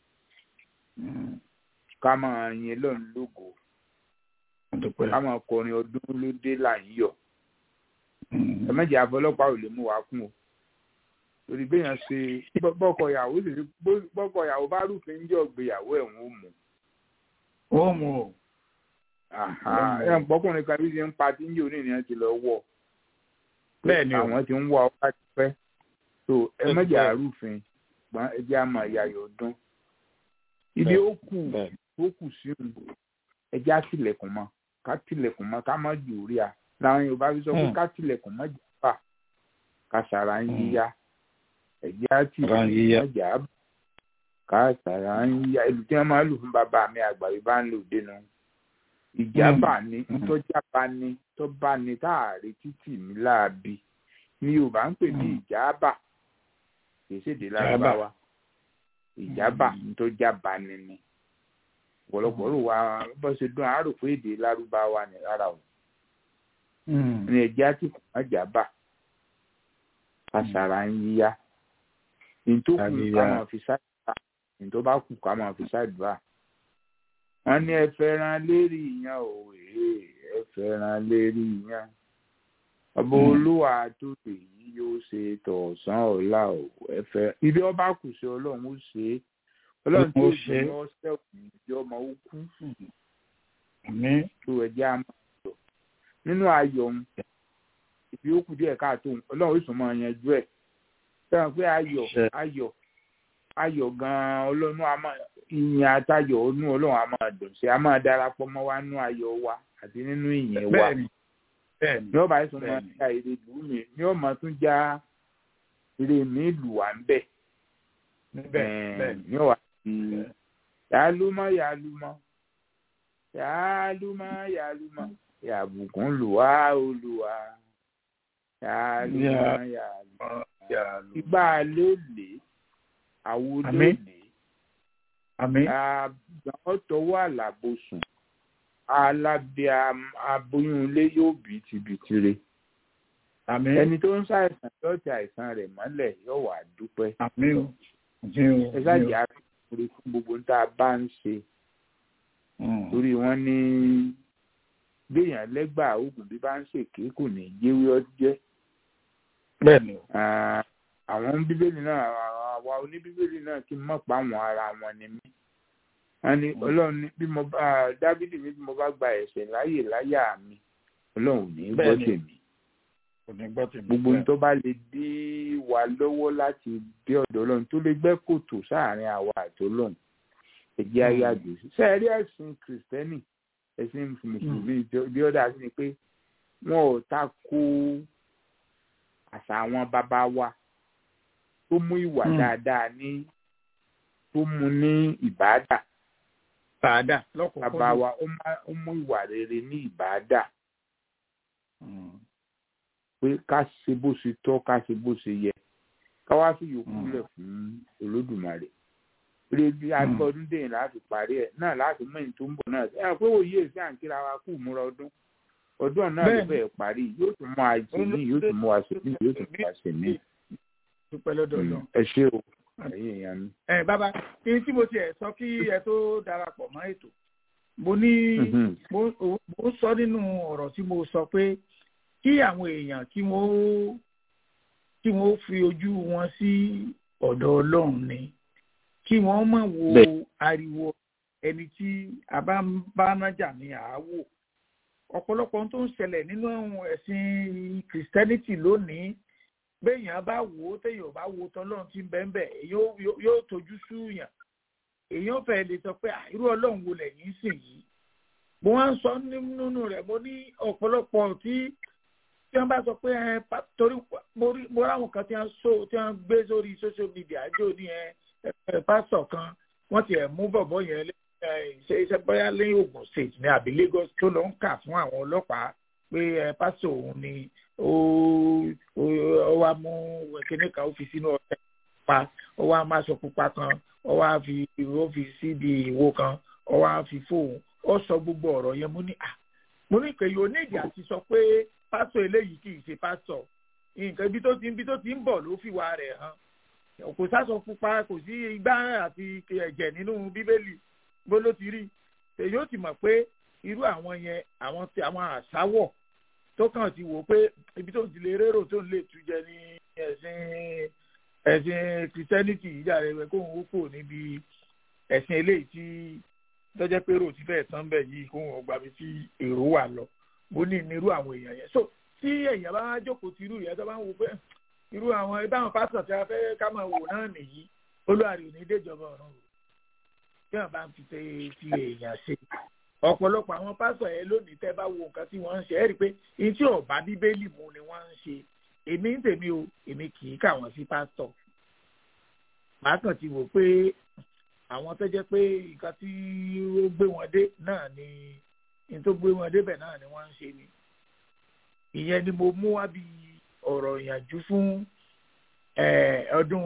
ká máa yin lọ́run lógo ká máa kọrin ọdún lóde là ń yọ ẹ̀mẹ́jì àfọlọ́pàá ò lè mú wa kún o torí béèyàn ṣe bọ́kọ ìyàwó sì rí bọ́kọ ìyàwó bá rúfin ń jẹ́ ọ̀gbéyàwó ẹ̀ wọ́n mú. ó mú o. ẹ̀ ń pọ́kùnrin kan bí ṣe ń pa tí ń jẹ́ oníyàn ti lọ wọ̀. bẹ́ẹ̀ni o àwọn ti ń wá ọ láti pẹ́ so ẹ̀mẹ́jì àrúfin gbọ́n ẹjẹ́ àmọ́ ìyàyọ̀ ọdún. ibi ó kù ó kù sínú ẹjẹ́ àtìlẹ̀kùn mọ́ ká tìlẹ̀kùn mọ́ ká má jù rí a làwọn yorùbá fi sọ pé ká tilẹ̀kùn mọ́jà bà ká sàrà ń yíyá ẹ̀jẹ̀ á tilẹ̀kùn mọ́jà bà ká sàrà ń yíyá ìlú tí wọ́n máa lù fún bàbá mi àgbà yìí bá ń lò dénú ìjábà ni ntọ́jábà ni tọ́ba ni táàrí títì ní láàbí ni yorùbá ń pè ní ìjábà kìí ṣèdè lárúbáwá ìjábà ntọ́jábà ni ni ọ̀pọ̀lọpọ̀ rò wá bó ṣe dún àárò pé èdè lárúbáwá ni rárá o ní ẹjẹ àti kùmọ̀jà bà kàṣàrà ń yíyá nítòkù ká máa fi ṣàdúrà nítò bá kù ká máa fi ṣàdúrà wọn ní ẹ fẹ́ràn lérí ìyàn òwe ẹ fẹ́ràn lérí ìyàn ọba olúwa tó lè yí yóò ṣe tọ̀sán ọ̀la ò ẹ fẹ́ ibi ọba kù sí ọlọ́run ó ṣe é ọlọ́run tó ṣe é ọ̀sẹ̀ òkú ìjọ ọmọ ó kú tó ẹjẹ́ àmọ́ nínú ayọ̀ ń ibi ó kù díẹ̀ káàtó ọlọ́run ó sùn mọ́ yanjú ẹ̀ fẹ́ràn pé ayọ̀ ayọ̀ ayọ̀ gan-an ọlọ́run a máa ìyìn àtayọ̀ ọnú ọlọ́run a máa dùn sí a máa darapọ̀ mọ́ wa nínú ayọ̀ wa àti nínú ìyìn wa ní ọba ẹ̀sùn máa ń ja èrè lù mí ní ọmọ tún já èrè mi lù wá ń bẹ̀ ní ọwà tí yàlúmọ́ yàlúmọ́ yàlúmọ́ yàlúmọ́ yàbùkún lùwá olùwà yàlùmọ́ yàlùmọ́ ìgbà ló lè àwo ló lè àmín àgbọn tọwọ́ àlàbòsùn alábẹ́ aboyún ilé yóò bí tibitire àmín ẹni tó ń ṣàìsàn yóò ti àìsàn rẹ̀ mọ́lẹ̀ yóò wà dúpẹ́ àmín o àmín o ẹ ṣáàjì àfikún fún gbogbo tá a bá ń ṣe torí wọ́n ní gbéyàn lẹ́gbàá oògùn bí bá ń ṣèké kò ní jẹ́wé ọjẹ́ bẹ́ẹ̀ ni o àwọn bíbélì náà àwa oníbíbélì náà kí n mọ̀ pa àwọn ara wọn ni mí wọ́n ní ọlọ́run ní bí mo bá dábìlì mi bí mo bá gba ẹ̀ṣẹ̀ láyè láyà mi ọlọ́run ò ní gbọ́ Bẹ́ẹ̀ni. tèmi kò ní gbọ́ tèmi gbogbo ohun tó bá lè dí wa lọ́wọ́ láti dé ọ̀dọ̀ ọlọ́run tó lè gbẹ́ kòtò sáàárín àwa àti ọlọ́run ẹ̀jẹ̀ ayé àjò sí. sẹ́ẹ̀rí ẹ̀sìn kìrìsìtẹ́nì ẹ̀sìn mùsùlùmí bí ọ̀dà sí ni pé wọn ò ta ko àṣà àwọn bàbá wa tó mú ìwà Mm. dáadáa ní tó mú ní ìbáàdà bàdà lọ́kọ̀ọ́kọ́ bàbá wa ó má- ó mú ìwà rere ní ìbáàdà pé ká ṣe bó ṣe tọ́ ká ṣe bó ṣe yẹ ká wá fi yòókù Mm. lẹ̀ fún olódùmarè eré bí agbọ́dún dèyìn láti parí ẹ̀ náà láti mẹ́yìn tó ń bọ̀ náà ẹ pé òye èsì à ń kíra wa kú múra ọdún ọdún náà ló Bẹ́ẹ̀ni. bẹ̀rẹ̀ parí yóò tún mú àìsè ní yóò tún mú àṣẹ ní yóò tún mú àṣẹ ní. dúpẹ́ lọ́dọ̀ lọ. ẹ ṣé o ẹ̀yin èèyàn mi. ẹ bàbá kí n tí mo tiẹ̀ sọ kí ẹ tó darapọ̀ mọ́ ètò mo ní Mhm. mo mo sọ nínú ọ̀rọ̀ tí mo sọ pé kí àwọn èèyàn kí wọ́n kí wọ́n fi ojú wọn sí ọ̀dọ̀ ọlọ́run ni kí wọ́n má wo Bẹ́ẹ̀. ariwo ẹni tí a bá ń bá nájà ní àáwò ọ̀pọ̀lọpọ̀ ohun tó ń ṣẹlẹ̀ nínú ẹ̀sìn kìrìsìtẹ́nìtì lónìí béèyàn bá wò ó téèyàn bá wo tọ́lọ́run tí ń bẹ́ẹ̀ bẹ́ẹ̀ yóò yóò- yóò tójú súyàn èèyàn fẹ́ lè sọ pé "Ah, irú ọlọ́run wo lẹ́yìn sìn yìí mo wá ń sọ nínú rẹ̀ mo ní ọ̀pọ̀lọpọ̀ tí tí wọ́n bá sọ pé ẹ pa- torí mo rí mo ráwọn kan tí wọ́n so tí wọ́n gbé sórí social media jò ní ẹ ẹ pásítọ̀ kan wọ́n ti ẹ̀ mú bọ̀bọ̀ yẹn lé ẹ ṣe iṣẹ́ bóyá lẹ́yìn Ògùn state ní àbí Lagos tó lọ ń kà fún àwọn ọlọ́pàá pé ẹ pásítọ̀ òun ni ó ó ó wá mú kíní kan ó fi sínú ọ̀tẹ̀ pa ó wá má aṣọ pupa kan ó wá fi ó fi síbi ìwo kan ó wá fi fóun ó sọ gbogbo ọ̀rọ̀ yẹn mo ní à mo ní kèyí onídìí àti sọ pé pásítọ̀ eléyìí kì í ṣe pásítọ̀ nǹkan ibi tó ti ibi tó ti ń bọ̀ ló fi wà rẹ̀ hàn kò sásọ pupa kò sí igbá àti ẹ̀jẹ̀ nínú bíbélì bó ló ti rí èyí ó ti mọ̀ pé irú àwọn yẹn àwọn ti àwọn àṣàwọ̀ tó kàn ti wò pé ibi tó ti lè rérò tó ń lè tú jẹ ní ẹ̀sìn ẹ̀sìn christianity ìjà rẹ̀ rẹ̀ kóhun ó kò níbi ẹ̀sìn eléyìí tí lọ́jọ́ pé rò ti fẹ́ẹ̀ tán bẹ̀ yìí kóhun ó gbàbí tí èrò wà lọ mo ní nírú àwọn èèyàn yẹn so tí èèyàn bá jókòó ti irú ìyẹn tó bá ń wo pé irú àwọn ibà àwọn pásítọ̀ tí a fẹ́ ká máa wò náà nìyí olúwarí ò ní déjọba ọ̀run o tí wọn bá ń fi ṣe fi èèyàn ṣe ọ̀pọ̀lọpọ̀ àwọn pásítọ̀ yẹn lónìí tẹ́ bá wo nǹkan tí wọ́n ń ṣe ẹ́ rí i pé ní tí ọ̀bá bíbélì mu ni wọ́n ń ṣe èmi ń tèmi o èmi kì í kà wọ́n sí pásítọ̀ màá kàn ti wò pé àwọn tó jẹ́ pé nǹkan tí ó gbé wọn dé náà ni ní tó gbé wọn débẹ̀ náà ni wọ́n ń ṣe ni ìyẹn ni mo mú wá bí ọ̀rọ̀ ìyànjú fún ọdún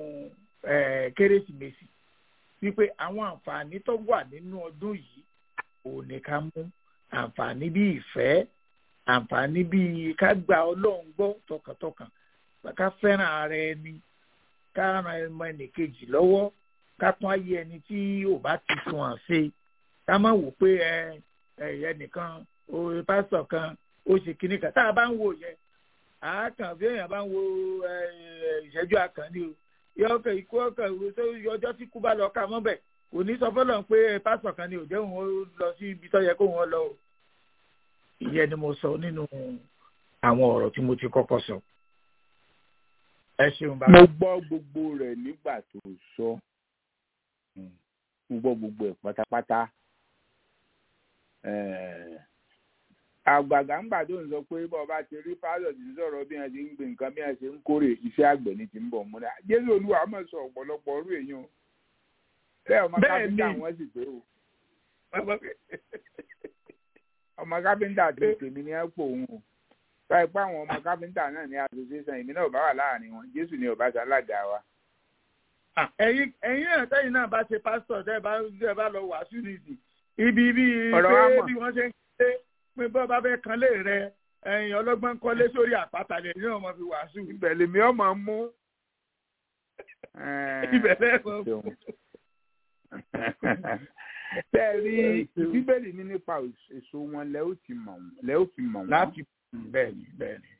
kérésìmesì wípé àwọn àǹfààní tó wà nínú ọdún yìí ò ní ká mú àǹfààní bí ìfẹ́ àǹfààní bí ká gba ọlọ́run gbọ́ tọkàntọkàn ká fẹ́ràn ara ẹni ká ran ẹmọ ẹnìkejì lọ́wọ́ ká tún ayé ẹni tí ò bá ti sun hàn ṣe ká má wò pé ẹ ẹnìkan pásítọ̀ kan ó ṣe kinní kan tá a bá ń wò yẹn àákàn bí èèyàn bá ń wo ìṣẹ́jú àkànní o yọkẹ ikú ọkẹ ìwé tó ọjọ́ tí kú bá lọ ká mọ́ bẹ̀ kò ní sọ fọlọ́n pé pásítọ̀ kan ni òjò òun ó lọ sí ibi tó yẹ kó wọn lọ o ìyẹn ni mo sọ nínú àwọn ọ̀rọ̀ tí mo ti kọ́kọ́ sọ ẹ ṣeun bá. mo gbọ́ gbogbo rẹ̀ nígbà tó sọ mo gbọ́ gbogbo ẹ̀ pátápátá àgbàgbà ńgbà tó ń sọ pé bọ́ bá ti rí pálọ̀ tí ń sọ̀rọ̀ bí wọ́n ti ń gbé nǹkan bí wọ́n ṣe ń kórè iṣẹ́ àgbẹ̀ ní ti ń bọ̀ múra jésù olúwa mọ̀ sọ ọ̀pọ̀lọpọ̀ ọrú èèyàn bẹ́ẹ̀ ọmọ káfíńtà wọn sì pé o ọmọ káfíńtà tó tèmi ní ẹ̀pọ̀ òun o báyìí pé àwọn ọmọ káfíńtà náà ní association èmi náà bá wà láàrin wọn jésù ni ọba ṣalága wa ẹ̀yin ẹ̀yin náà tẹ́yìn náà bá ṣe pásítọ̀ tẹ́ ẹ bá tẹ́ ẹ bá lọ wàásù nìsí ibi bí Ọ̀rọ̀ wa pé mọ̀. bí wọ́n ṣe ń ké pé bọ́ bá fẹ́ kan lé rẹ ẹ̀yin ọlọ́gbọ́n kọ́lé sórí àpáta lè ní ọmọ fi wàásù. ibẹ̀ lèmi ọmọ mú. ibẹ̀ lẹ́ẹ̀kan ṣeun. tẹ́ ẹ rí bíbélì ní nípa èso wọn lẹ́ ó ti mọ̀ wọ́n lẹ́ ó fi mọ̀ wọ́n. láti bẹ́ẹ̀ ni bẹ́ẹ̀ ni.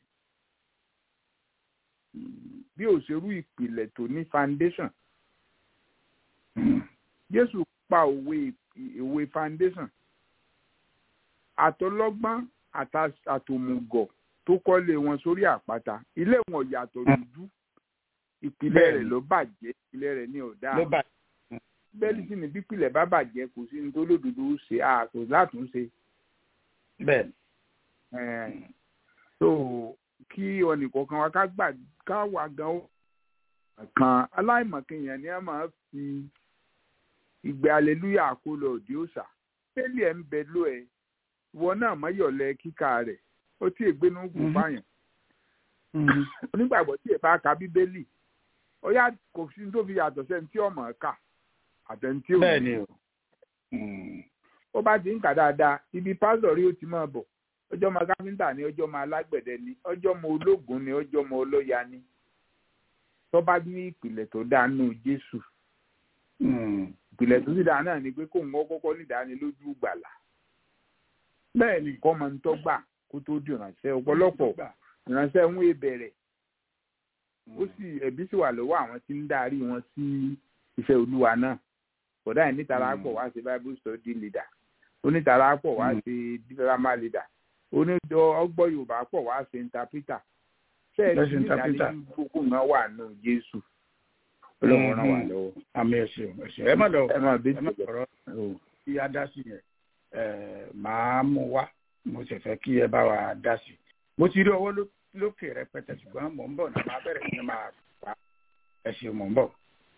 bí òṣèrú ìpìlẹ̀ tó ní foundation. Jésù pa òwe òwe foundation. Àtọlọ́gbọ́n àta- àtòmùgọ̀ tó kọ́lé wọn sórí àpáta. Ilé wọn yàtọ̀ dúdú. Ìpìlẹ̀ rẹ̀ ló bàjẹ́. Ìpìlẹ̀ rẹ̀ ní ọ̀dà. ló bá Bẹ́ẹ̀ni sì ni bípìlẹ̀ bá bàjẹ́ kò sí ní tó lódodo ṣe àkò látúnṣe. bẹ́ẹ̀ ni. Ẹ̀ẹ́n. So kí ọ̀nìkọ̀ọ̀kan wa ká gbà ká wà gan ó kan aláìmọ̀kẹ́yàn ni a máa fi ìgbẹ́ aleluya kó lọ òdi òòṣà bẹ́ẹ̀lì ẹ̀ ń bẹ ló ẹ̀ ìwọ náà mọ́yọ̀lẹ́ kíkà rẹ̀ ó tí ègbénú gùn Mhm. fáyàn onígbàgbọ́ tí ẹ̀ bá ka bíbélì ó yá kò sí ní tó fi yàtọ̀ sẹ́ni tí ọmọ kà àtẹni tí ò bẹ́ẹ̀ ní. ni o. ó bá ti ń kà dáadáa ibi pásítọ̀ rí ó ti máa bọ̀ ọjọ́ ọmọ káfíńtà ni ọjọ́ ọmọ alágbẹ̀dẹ ni ọjọ́ ọmọ ológun ni ọjọ́ ọmọ ọlọ́ya ni tó bá ní ìpìlẹ̀ tó dáa nù Jésù ìpìlẹ̀ tó sì dáa náà ni pé kóun kọ́ kọ́kọ́ nídánilójú gbàlà bẹ́ẹ̀ ni. kọ́ máa ń tọ́gbà kó tó di ìrànṣẹ́ ọ̀pọ̀lọpọ̀ ìrànṣẹ́ ń wé bẹ̀rẹ̀ ó sì ẹ̀bí sì wà lọ́wọ́ àwọn tí ń darí wọn sí iṣẹ́ olúwa náà kódà ẹ̀ nítara pọ̀ wá sí bible study leader onítara pọ̀ wá sí drama leader onídọ̀ ọgbọ́ yorùbá pọ̀ wá sí interpreter Yes, ṣẹ́ẹ̀sì interpreter. ní gbogbo nǹkan wà nù jésù ọlọ́run ràn wá lọ́wọ́ àmì ẹ̀sìn ẹ̀sìn ẹ má lọ ẹ máa bí ẹ má sọ̀rọ̀ kí a dá sí yẹn ẹ máa mú wá mo sì fẹ́ kí ẹ bá wa dá sí i mo ti rí ọwọ́ ló- lókè rẹpẹtẹ ṣùgbọ́n mò ń bọ̀ náà máa bẹ̀rẹ̀ sí ni máa pa ẹ ṣe mò ń bọ̀.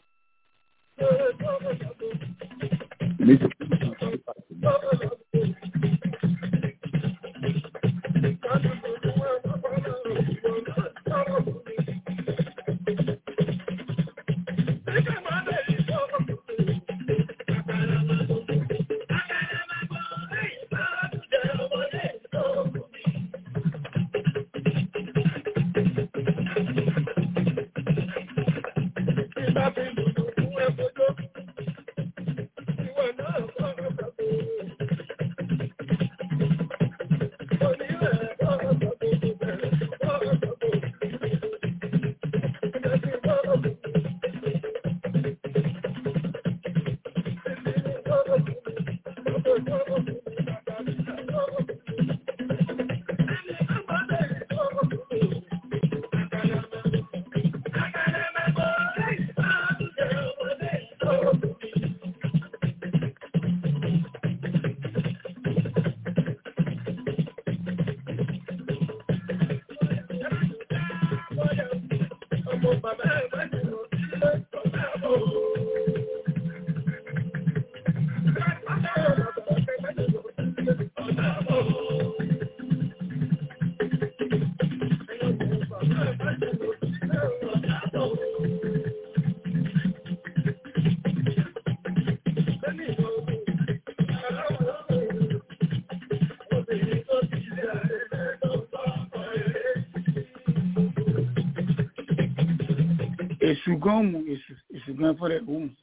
èṣù gan mu èṣù èṣù gan fúnra ẹ̀ ó mu.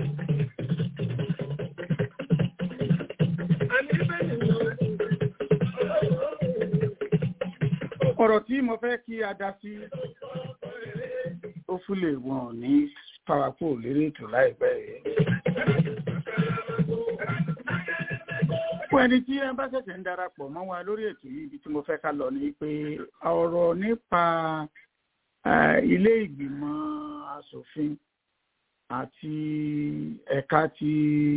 ọ̀rọ̀ tí mo fẹ́ kí a dá sí ó fúlẹ̀ wọn ò ní parapọ̀ lérí ètò láìpẹ́ yìí. fún ẹni tí ẹ bá ṣẹ̀ṣẹ̀ ń darapọ̀ mọ́ wa lórí ètò yìí ibi tí mo fẹ́ ká lọ ni pé ọ̀rọ̀ nípa eh, ilé ìgbìmọ̀ asòfin àti ẹ̀ka ti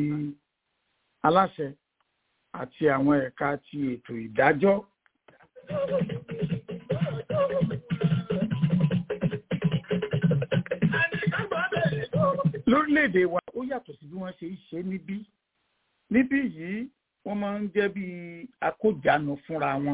aláṣẹ àti àwọn ẹ̀ka ti ètò ìdájọ́ lórílẹ̀‐èdè wa ó yàtọ̀ sí bí wọ́n ṣe ń ṣe níbí níbí yìí wọ́n máa ń jẹ́ bí akójànù fúnra wọn.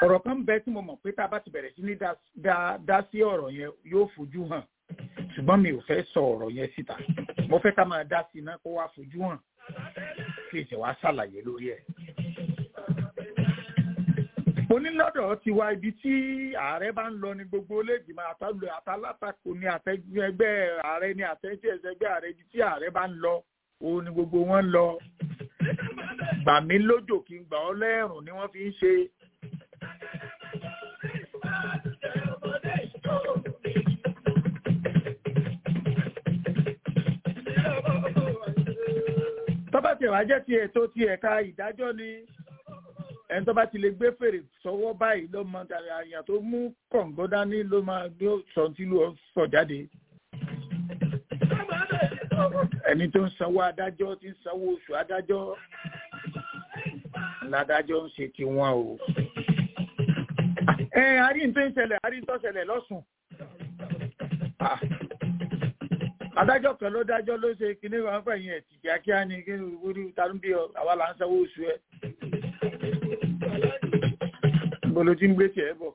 ọ̀rọ̀ kan bẹ tí mo mọ̀ pé tá a bá ti bẹ̀rẹ̀ sí ní dá sí ọ̀rọ̀ yẹn yóò fojú hàn ṣùgbọ́n mi ò fẹ́ sọ ọ̀rọ̀ yẹn síta mo fẹ́ ká máa dá sí iná kó wá fojú hàn kí ìṣẹ̀ wá ṣàlàyé lórí ẹ̀. onílọ́dọ̀ ti wá ibi tí ààrẹ bá ń lọ ní gbogbo olóògbìmọ̀ àtàlù àtàlátakò ní àtẹgbẹ́ ààrẹ ní àtẹ̀jẹ́ ẹgbẹ́ ààrẹ ibi tí ààrẹ bá ń lọ òun ni gbogbo wọn ń lọ gbà mí lójò kí n gbà ọ́ lẹ́rùn ni wọ́n fi ń ṣe. tọ́ba tiẹ̀ wá jẹ́ ti ètò ti ẹ̀ka ìdájọ́ ni ẹni tó bá ti lè gbé fèrè sọ́wọ́ báyìí ló mọ àyàn tó mú kọ̀ǹgọ́ dání ló máa gbé sọ tí ló sọ jáde. ẹni tó ń sanwó adájọ́ tí ń sanwó oṣù adájọ́ ládájọ́ ń ṣe tiwọn o. ẹ àárín tó ń ṣẹlẹ̀ àárín tó ṣẹlẹ̀ lọ́sùn. adájọ́ kan ló dájọ́ ló ṣe kinní wọn fẹ̀yìn ẹ̀ tì kíákíá ni kí wúrí ta ló ń bí ọ àwa là ń sanwó oṣù ẹ bolo tí ń gbé tiẹ̀ bọ̀.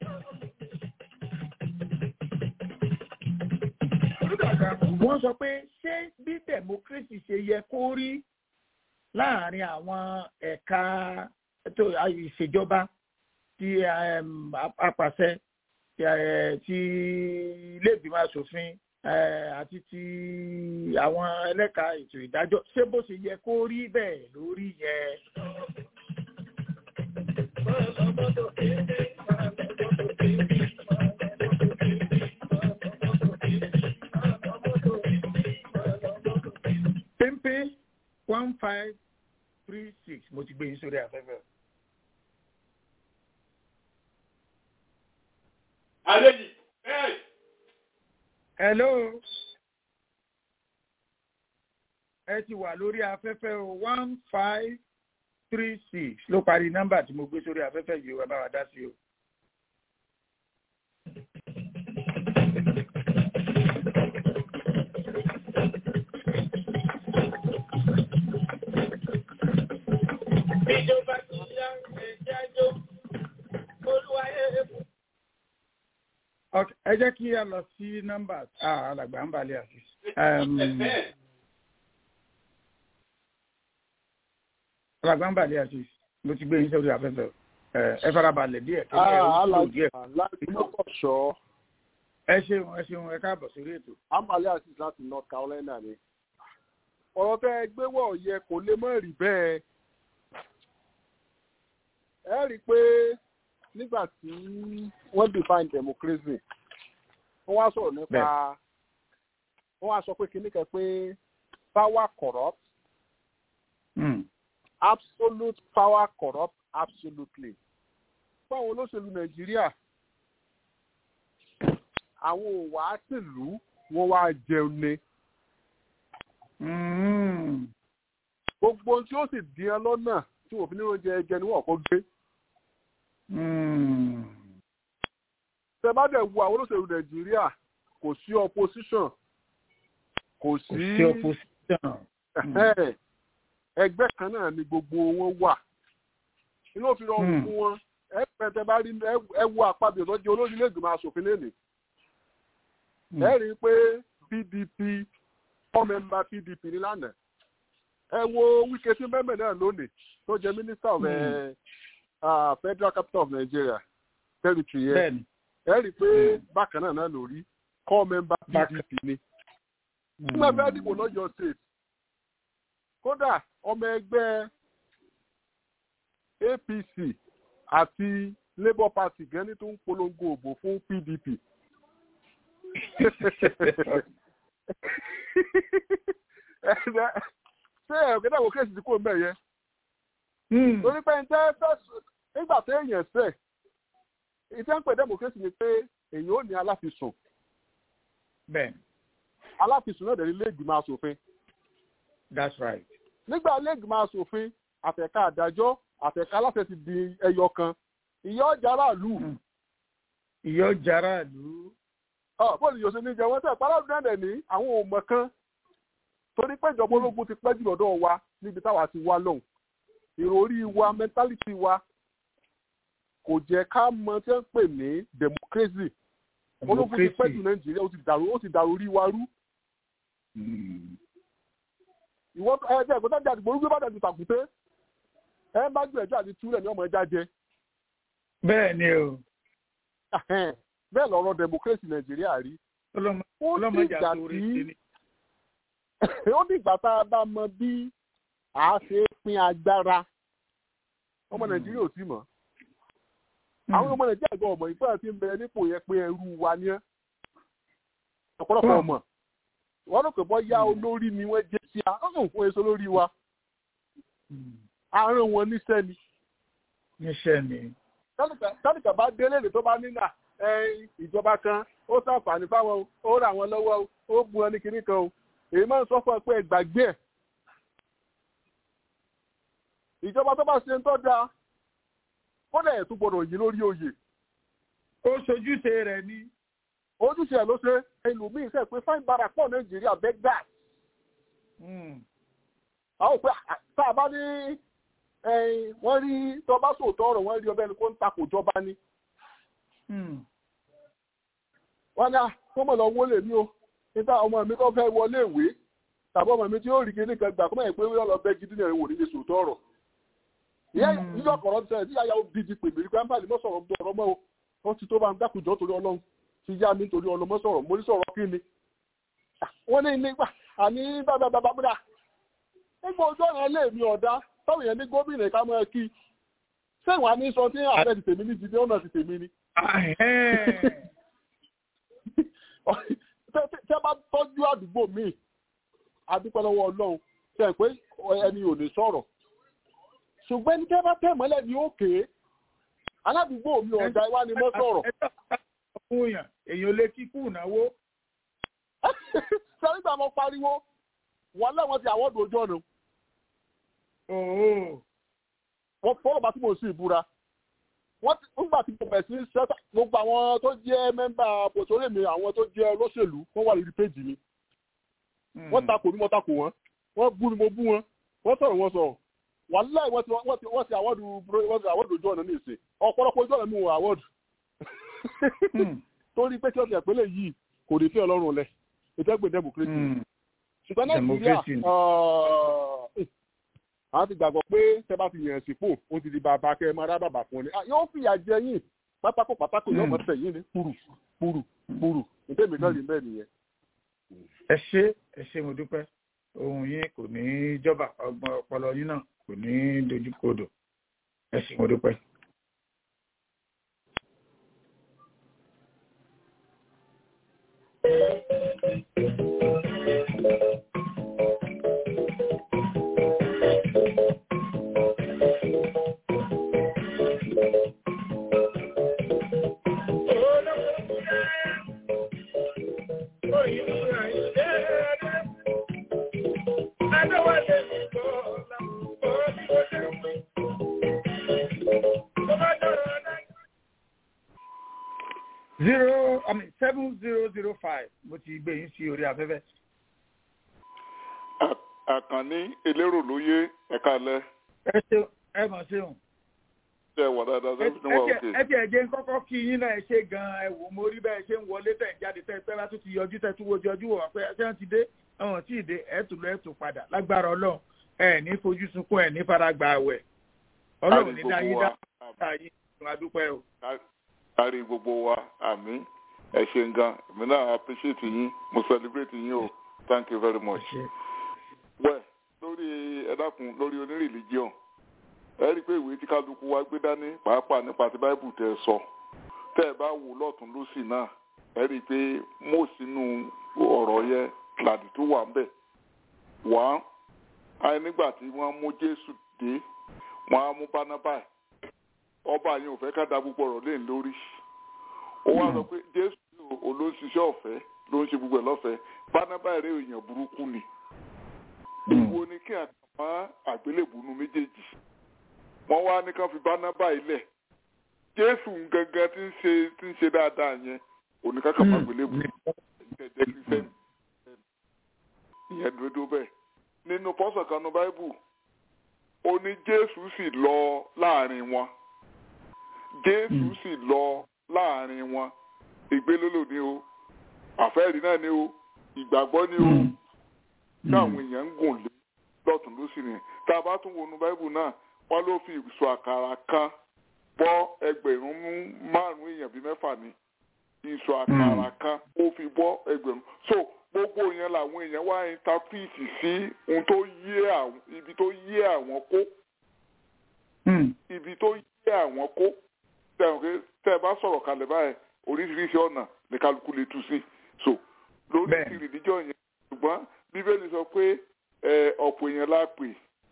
wọ́n sọ pé ṣé bí democracy ṣe yẹ kó rí láàrin àwọn ẹ̀ka ìṣèjọba ti apàṣẹ ti ilé ìgbìmọ̀ asòfin àti ti àwọn ẹlẹ́ka ètò ìdájọ́ ṣé bó ṣe yẹ kó rí bẹ́ẹ̀ lórí yẹn. Pimpe one five three six mo ti gbé yín sórí afẹ́fẹ́. Àlejì. Hello. Ẹ ti wà lórí afẹ́fẹ́ o one five three six ló parí nọ́mbà tí mo gbé sórí afẹ́fẹ́ yìí wá bá wa dá sí o. Ìjọba ti yá ẹ̀jájọ́ olúwayé. ẹ jẹ́ kí a lọ sí nọ́mbà alàgbà ń balẹ̀ àti. alàgbà ń balẹ̀ àti mo ti gbé yín sórí afẹ́fẹ́ ẹ farabalẹ̀ díẹ̀ kí ẹ ó tó díẹ̀. alágbèmọ́kọ̀ṣọ́ ẹ ṣeun ẹ ṣeun ẹ káàbọ̀ sórí ètò. amálẹ́ àti láti north carolina ni ọ̀rọ̀ tẹ́ ẹ gbé wọ̀ yẹ kò lè mọ̀ rí bẹ́ẹ̀ ẹ rí i pé nígbà tí wọ́n define democracy wọ́n wá sọ̀rọ̀ nípa wọ́n wá sọ pé kíní kan pé power corrupt Mm. absolute power corrupt absolutely fún àwọn olóṣèlú nàìjíríà àwọn òwà sílùú wọn wá jẹun ni Mm. gbogbo ohun tí ó sì dín ẹ lọ́nà tí òfin ní oúnjẹ ẹjẹ ni wọ́n kọ́ gbé Mm. tẹ bá dẹ̀ wo àwọn olóṣèlú nàìjíríà kò sí opposition kò sí sí opposition. Ẹ̀hẹ́n. ẹgbẹ́ kan náà ni gbogbo wọn wà inú òfin rọrùn Hmm. fún wọn ẹ pẹtẹ bá rí ẹ- ẹ wo àpapọ̀ tó jẹ́ olórí ilé ìgbìmọ̀ asòfin lẹ́nìí Mm. ẹ rí i pé pdp four member pdp ní lánàá ẹ wo wíkẹ́ tí mẹ́mẹ́ náà lónìí tó jẹ́ minister of Hmm. eh, ah, federal capital of nigeria territory yẹn bẹ́ẹ̀ni. ẹ rí i pé Hmm. bákan náà náà lórí core member Bákan- pdp ni Mm. nígbà fẹ́ dìbò lọ́yọ̀ state kódà ọmọ ẹgbẹ́ apc àti labour party gan ní tó ń polongo òbò fún pdp ṣé ẹ̀rọ̀gẹ́dẹ́ àwọn kéèsì tí kò ń bẹ̀ yẹn Mm. torí pé ǹjẹ́ fẹ́ nígbà tó èèyàn sẹ̀ ìtẹ́ ń pè democracy ni pé èèyàn ò ní aláfisùn bẹ́ẹ̀ni aláfisùn náà dẹ̀ ní ilé ìgbìmọ̀ asòfin that's right. nígbà lẹ́gbìmọ̀ asòfin àtẹ̀ka àdájọ́ àtẹ̀ka aláṣẹ ti di ẹyọ kan ìyá ọjà aráàlú Mm. ìyọ́ jara ìlú. bóòlù yóò ṣe ní jẹ wọn tẹ paráàlú náà dẹ̀ ní àwọn òmò kan torí pé ìjọba ológun ti pẹ́ jù lọ́dọ̀ wa níbi táwa ti wá lọ́hùn ìròrí wa mẹ́ntálítì wa kò jẹ́ ká mọ tí wọ́n ń pè ní democracy ológun ti pẹ́ jù nàìjíríà ó ti dàrú ó ti dàrú rí wa rú. ìwọ ẹgbẹ́ ẹ̀kọ́ sájà àdìgbò orúkọ bàtà ti tàkùté ẹ bá gbìyànjú àti túlẹ̀ ní ọmọ ẹja jẹ. bẹ́ẹ̀ ni o. bẹ́ẹ̀ lọ́rọ̀ democracy nàìjíríà rí. ọlọ́mọdé àtòrí tí ó ní ìgbà tá a bá mọ bí a ṣe pín agbára ọmọ nàìjíríà ò tí mọ̀ àwọn ọmọ nàìjíríà gan ọmọ ìgbà tí ń bẹ nípò yẹn pé ẹrú wa ní ẹ ọ̀pọ̀lọpọ̀ ọmọ wọn ló pè bọ́ yá olórí ni wọ́n jẹ́ sí a ọ̀hún fún èso lórí wa àárín wọn níṣẹ́ ni. níṣẹ́ ni. tálíkà bá délé lè tó bá nílà ìjọba kan ó ṣàǹfààní fáwọn ó rà wọn lọ́wọ́ ó bu ẹni kìíní kan o èyí máa ń sọ fún ẹ pé ẹgbàgbé ẹ ìjọba tó bá ṣe ń tọ́ da kódà ẹ̀ tún gbọdọ̀ yí lórí oyè. ó ṣojúṣe rẹ̀ ni. ojúṣe ẹ̀ ló ṣe ẹlòmíín sẹ́ pé fáìn bára pọ̀ nàìjíríà bẹ́gà. àwọn òpè tá a bá ní wọ́n rí tó bá sòótọ́ ọ̀rọ̀ wọ́n rí ọbẹ̀ ni kó ń takò jọba ni. wọ́n ní kó mọ̀ lọ wọlé mi o níta ọmọ mi tó fẹ́ wọlé ìwé tàbí ọmọ mi tí ó rí kíní kan gbà kó mọ̀ pé wọ́n lọ bẹ́ gidi náà wò nílé sòótọ́ ọ̀rọ̀ ìyá ìjọ kọ̀rọ̀ ti sẹ́yìn tí yàyà òbíjì pè mí nípa àlè mọ́ sọ̀rọ̀ ọ̀rọ̀ mọ́ o ó ti tó bá ń dákùjọ́ torí ọlọ́run ti yá mi torí ọlọ́mọ sọ̀rọ̀ mo ní sọ̀rọ̀ kí ni. wọ́n ní nígbà àní bàbá bàbá múdà nígbà ojú ọ̀nà ilé mi ọ̀dá táwọn èèyàn ní gómìnà ká mọ́ ẹ kí sẹ́yìn wá ní sọ tí àfẹ́ ti tèmi ní ti dé ọ̀nà ti tèmi ni. tẹ́ bá tọ́jú àdúgbò mi àdúpẹ́ lọ́wọ́ ọlọ́run tẹ́ pé ẹni ò ní sọ̀rọ̀ ṣùgbọ́n ní tẹ́ bá tẹ̀ mọ́lẹ̀ ní òkè aládùúgbò mi ọ̀dà ìwá ni mo sọ̀rọ̀. èèyàn lè kíkú ìnáwó. sẹ́rígbà mo pariwo wọ́n lẹ́wọ̀n ti àwọ́dù ojú ọ̀nà. wọ́n fọ́lọ̀ bá tí mo sì ìbúra. wọ́n ti nígbà tí mo bẹ̀ sí sẹ́tà gbogbo àwọn tó jẹ́ mẹ́mbà pòtórè mi àwọn tó jẹ́ olóṣèlú wọ́n wà lórí péjì mi. wọ́n takò mi mo takò wọ́n wọ́n bú mi mo bú wọn wọ́n sọ̀rọ̀ wọn sọ̀rọ̀ wàláì wọ́n ti wọ́n ti wọ́n ti àwọ́dù wọ́n ti àwọ́dù ojú ọ̀nà ní ìsìn ọ̀pọ̀lọpọ̀ ojú ọ̀nà mi wọ àwọ́dù torí pé tí ọ̀sẹ̀ ìpínlẹ̀ yìí kò ní fi ọlọ́run lẹ̀ ìtẹ́gbẹ̀ democracy ṣùgbọ́n nàìjíríà àwọn ti gbàgbọ́ pé tẹ́ bá ti yàn sípò ó ti di bàbá kẹ́ ẹ máa rá bàbá fún ni yóò fìyà jẹ yín pátákó pátákó yóò mọ̀ tẹ̀ yín ní kúrú kúrú kúrú ìtẹ́mi náà rí bẹ́ẹ̀ nìyẹn. ẹ ṣé ẹ ṣé mo dúpẹ́ ohun yín kò ní jọba ọgbọ́n ọpọlọ yín náà kò ní dojúkodò ẹ sì mo dúpẹ́. zero i mean seven zero zero five mo ti gbé yín sí orí afẹ́fẹ́. àkànní elérò lóye ẹ̀ka lẹ. ẹ ṣeun ẹ mọ̀ ṣeun. ṣe wà dáadáa ṣe fi wà òkè. ẹ ti ẹ̀jẹ̀ kọ́kọ́ kí yín náà ẹ ṣe gan-an ẹ wò mo rí bẹ́ẹ̀ ṣe ń wọlé tẹ̀ ń jáde tẹ̀ pẹ́ bá tún ti yọjú tẹ̀ tún wojú ọjú wọ̀ pé ẹ ṣe ń ti dé ọ̀hún tí ì dé ẹ̀ tún lọ ẹ̀ tún padà lágbára ọlọ́run ẹ̀ ní fojú sunkún ẹ̀ ní faragbà àwẹ̀ ọlọ́run ní dáyé dá yín adúpẹ́ o kárí gbogbo wa àmì ẹ ṣe nǹkan èmi náà appreciate yín mo celebrate yín o thank you very much. wẹ́ lórí ẹ̀dákun lórí oní religion ẹ rí i pé ìwé tí kálukú wa gbé dání pàápàá nípa ti bible tẹ sọ tẹ ẹ bá wò lọ́tún lọ́sì náà ẹ rí i pé mo sínú ọ̀rọ̀ yẹn làdì tó wà ń bẹ̀ wá ayé nígbà tí wọ́n mú jésù dé wọ́n á mú bánábà ọba yẹn ò fẹ́ ká da gbogbo ọ̀rọ̀ lé lórí ó wá sọ pé jésù olóṣìṣẹ́ ọ̀fẹ́ ló ń ṣe gbogbo ẹ̀ lọ́fẹ̀ẹ́ bánábà eré èèyàn burúkú ni ìwo ni kí àtàmọ́ àgbélébùnú méjèèjì wọ́n wá ní ká fi bánábà ilẹ̀ jésù gangan tí ń ṣe tí ń ṣe dáadáa yẹn oníkàkà má gbélébùnú ẹ̀jẹ̀ kìrìsẹ́nì ìyẹn dúró bẹ́ẹ̀ nínú pọ́sọ̀ kanu báíbù ó ní jésù sì lọ láàrin wọn jésù sì lọ láàrin wọn ìgbélólò ni o àfẹ́rí náà ni o ìgbàgbọ́ ni o tí àwọn èèyàn ń gùn lé lọ́tún lósì ni tá a bá tún wọnú báíbù náà wọ́n ló fi ìsọ àkàrà kan bọ́ ẹgbẹ̀rún márùn-ún èèyàn bíi mẹ́fà ni ìsọ àkàrà kan ó fi bọ́ ẹgbẹ̀rún so gbogbo yẹn làwọn èèyàn wá intapiti sí ohun tó yé àwọn ibi tó yé àwọn kó ibi tó yé àwọn kó tẹ ẹ bá sọ̀rọ̀ kalẹ̀ báyìí oríṣiríṣi ọ̀nà ní kálukú lè tú sí so lórí ti rìdíjọ́ yẹn ṣùgbọ́n bíbélì sọ pé ọ̀pọ̀ èèyàn la pè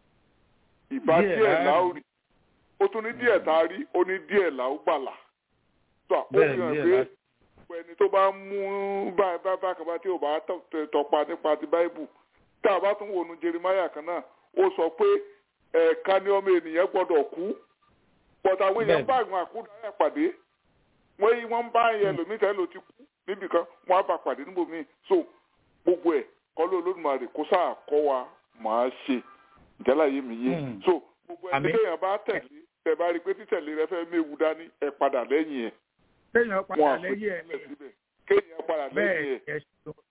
ìbá díẹ̀ la ó rí ó tún ní díẹ̀ tá a rí ó ní díẹ̀ la ó gbàlà tó ó fi hàn pé gbogbo ẹni tó bá mú báyìí bákan bá tí ò bá tọpa nípa ti báíbù tá a bá tún wọnú Jeremáyà kan náà ó sọ pé ẹ̀ẹ̀ka ni ọmọ ènìyàn gbọ́dọ̀ kú pọ̀tà àwọn èèyàn bá àwọn àkúdà pàdé wọ́n yí wọ́n bá yẹn lòmí tẹ́ ló ti kú níbìkan wọ́n á bá pàdé níbòmíì so gbogbo ẹ̀ kọ́lé olódùmarè kó sáà kọ́ wa máa ṣe ìjálá yé mi yé so gbogbo ẹni téèyàn bá tẹ̀lé tẹ̀ bá rí i pé títẹ̀lé rẹ fẹ́ méwu dání ẹ padà lẹ́yìn ẹ̀ kéèyàn padà lẹ́yìn ẹ̀ kéèyàn padà lẹ́yìn ẹ̀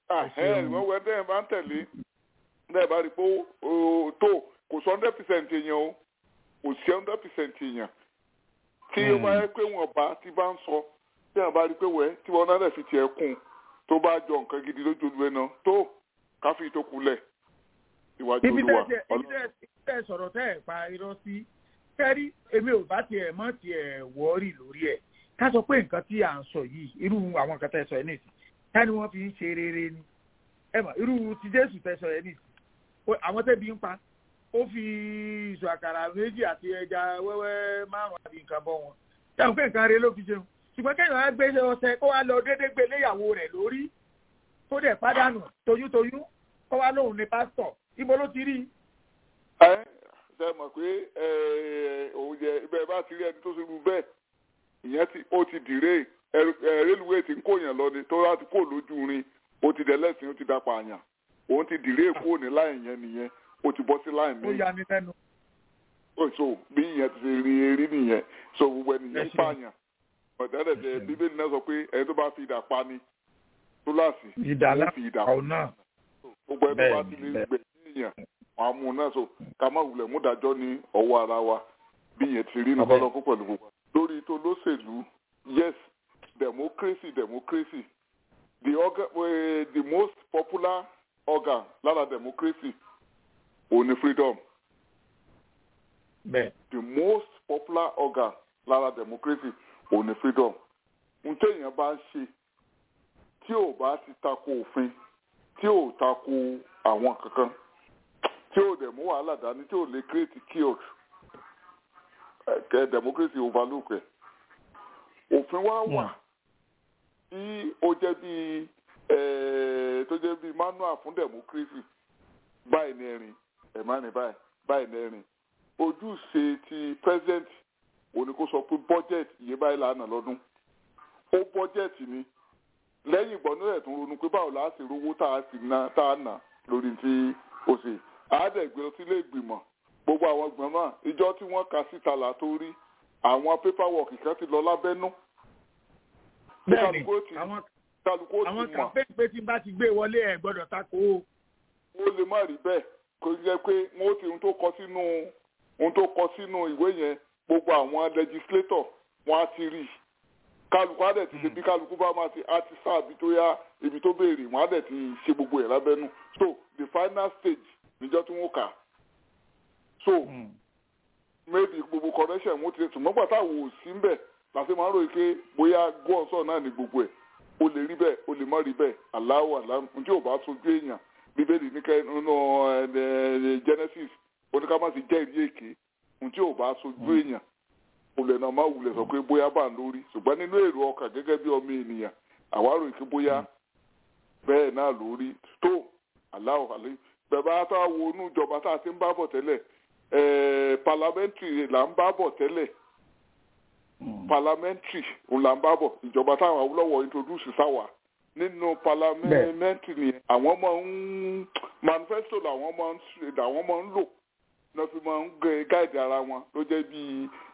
ẹ̀ wọ́n wẹ́ téèyàn bá ń tẹ̀lé náà bá rí i pé tó kò sọ hundred percent èèyàn o kò sí hundred percent èèyàn tí ó bá yẹ pé wọn bá ti bá ń sọ tí wọn bá rí i pé wẹ tí wọn náà fi tiẹ̀ kún tó bá jọ nǹkan gidi lójú olú ẹ náà tó káfí tó kulẹ̀ ìwájú olúwa. ibi tẹ́ ẹ sọ̀rọ̀ tẹ́ ẹ pa irọ́ sí kẹ́rí èmi ò bá tiẹ̀ mọ́ tiẹ̀ wọ́ọ̀rì lórí ẹ̀ ká sọ pé nǹkan tí à ń sọ yìí irú àwọn nǹkan tẹ́ ẹ sọ ẹ nìsí ká ní wọ́n fi ń ṣe rere ni ẹ mọ̀ irú ti jésù tẹ́ sọ ẹ nìsí àwọn tẹ́bi ń pa ó fi ìṣù àkàrà méjì àti ẹja wẹ́wẹ́ márùn-ún àti nǹkan bọ́ wọn yàtọ̀ pé nǹkan rẹ ló fi ṣeun ṣùgbọ́n kéèyàn á gbé ọṣẹ kó wá lọ déédéé gbé léyàwó rẹ̀ lórí tó dẹ̀ pàdánù toyúntoyún kó wá lóhùn ní pásítọ̀ ibo ló ti rí i. ẹ ṣe mọ̀ pé òun yẹ ibẹ̀ bá ti rí ẹni tó ṣubú bẹ́ẹ̀ ìyẹn ti ó ti dìre rélùwéè ti ń kóyàn lọ ni tó láti kó lójú rin ó ti dẹ̀lẹ́sìn ó ti dapò àyàn òun ti dìre kó ní láì yẹn nìyẹn ó ti bọ́ sí láì mí. ó yà mí lẹ́nu. so bí ìyẹn ti ṣe rí erí nìyẹn so gbogbo ènìyàn ń pààyàn ọ̀dẹ́dẹ̀dẹ̀ bíbélì náà sọ pé ẹni tó bá fi ìdà pa ni túláàsì ìdá fi ìdà pa náà. gbogbo ẹni tó bá ti lè gbẹ̀ sí èèyàn wọn á mú un náà so ká má wulẹ̀ mú dájọ́ ní ọwọ́ ara wa bí ìyẹn ti rí nìkan lọ́kọ́ pẹ̀lú gbogbo. lórí tó lóṣèlú yes democracy democracy the organ uh, the most popular organ lára democracy òun ni freedom. bẹ́ẹ̀. the most popular organ lára democracy òun ni freedom. n téèyàn bá ń ṣe tí ò bá ti tako òfin tí ò tako àwọn kankan tí ò dẹ̀ mú wàhálà dání tí ò lè create chaos kẹ democracy overlook ẹ̀ òfin wa wà tí ó jẹ́ bíi tó jẹ́ bíi manual fún democracy báyìí ní ẹ̀rìn ẹ̀ má ní báyìí báyìí ní ẹ̀rìn ojúṣe ti president òní kó sọ pé budget iye báyìí lánà lọ́dún ó budget ni lẹ́yìn ìgbọ́n náà tún ronú pé báwo la ṣe rówó tá a sì ná tá a nà lórí tí ó ṣe àádẹ́gbẹ́ lọ sílé ìgbìmọ̀ gbogbo àwọn gbọ̀ngàn ìjọ tí wọ́n kà síta là tó rí àwọn paperwork kan ti lọ lábẹ́nú. bẹ́ẹ̀ni àwọn àwọn campaign pé tí n bá ti gbé wọlé ẹ gbọ́dọ̀ tako o. ó lè má rí bẹ́ẹ̀ kò jẹ́ pé wọ́n ti ohun tó kọ sínú ohun tó kọ sínú ìwé yẹn gbogbo àwọn legislator wọ́n á ti rí i kálukú á dẹ̀ ti ṣe bí kálukú bá máa ti á ti sá ibi tó yá ibi tó béèrè wọ́n á dẹ̀ ti ṣe gbogbo ẹ̀ lábẹ́nú so the final stage níjọ́ tí wọ́n kà so mm. maybe gbogbo correction wọ́n ti ṣe ṣùgbọ́n pàtó àwọn òsì ń bẹ̀ láti máa ń ròyìn pé bóyá gọ́ọ̀sọ̀ náà ní gbogbo ẹ̀ o lè rí bẹ́ẹ̀ o lè má rí bẹ́ẹ̀ aláwọ̀ aláwọ̀ tí ò bá sojú èèyàn bíbélì ní kẹ́ nínú Genesis oníkàmásì jẹ́rìí èké tí ò bá sojú èèyàn olè náà má wulẹ̀ sọ pé bóyá bá ń lórí ṣùgbọ́n nínú èrò ọkàn gẹ́gẹ́ bí ọmọ ènìyàn àwárò ìké bóyá bẹ́ẹ̀ náà lórí tó aláwọ̀ àlẹ́ bẹ̀bá tá a wo inú ìjọba tá a ti ń bá bọ̀ tẹ́lẹ̀ parliamentary là ń bá bọ̀ tẹ́lẹ̀ parliamentary òun là ń bá bọ̀ ìjọba táwọn Awólọ́wọ̀ introduce sáwà nínú parliamentary ni àwọn máa ń manifesto làwọn máa ń làwọn máa ń lò náà fi máa ń gáìdì ara wọn ló jẹ́ bí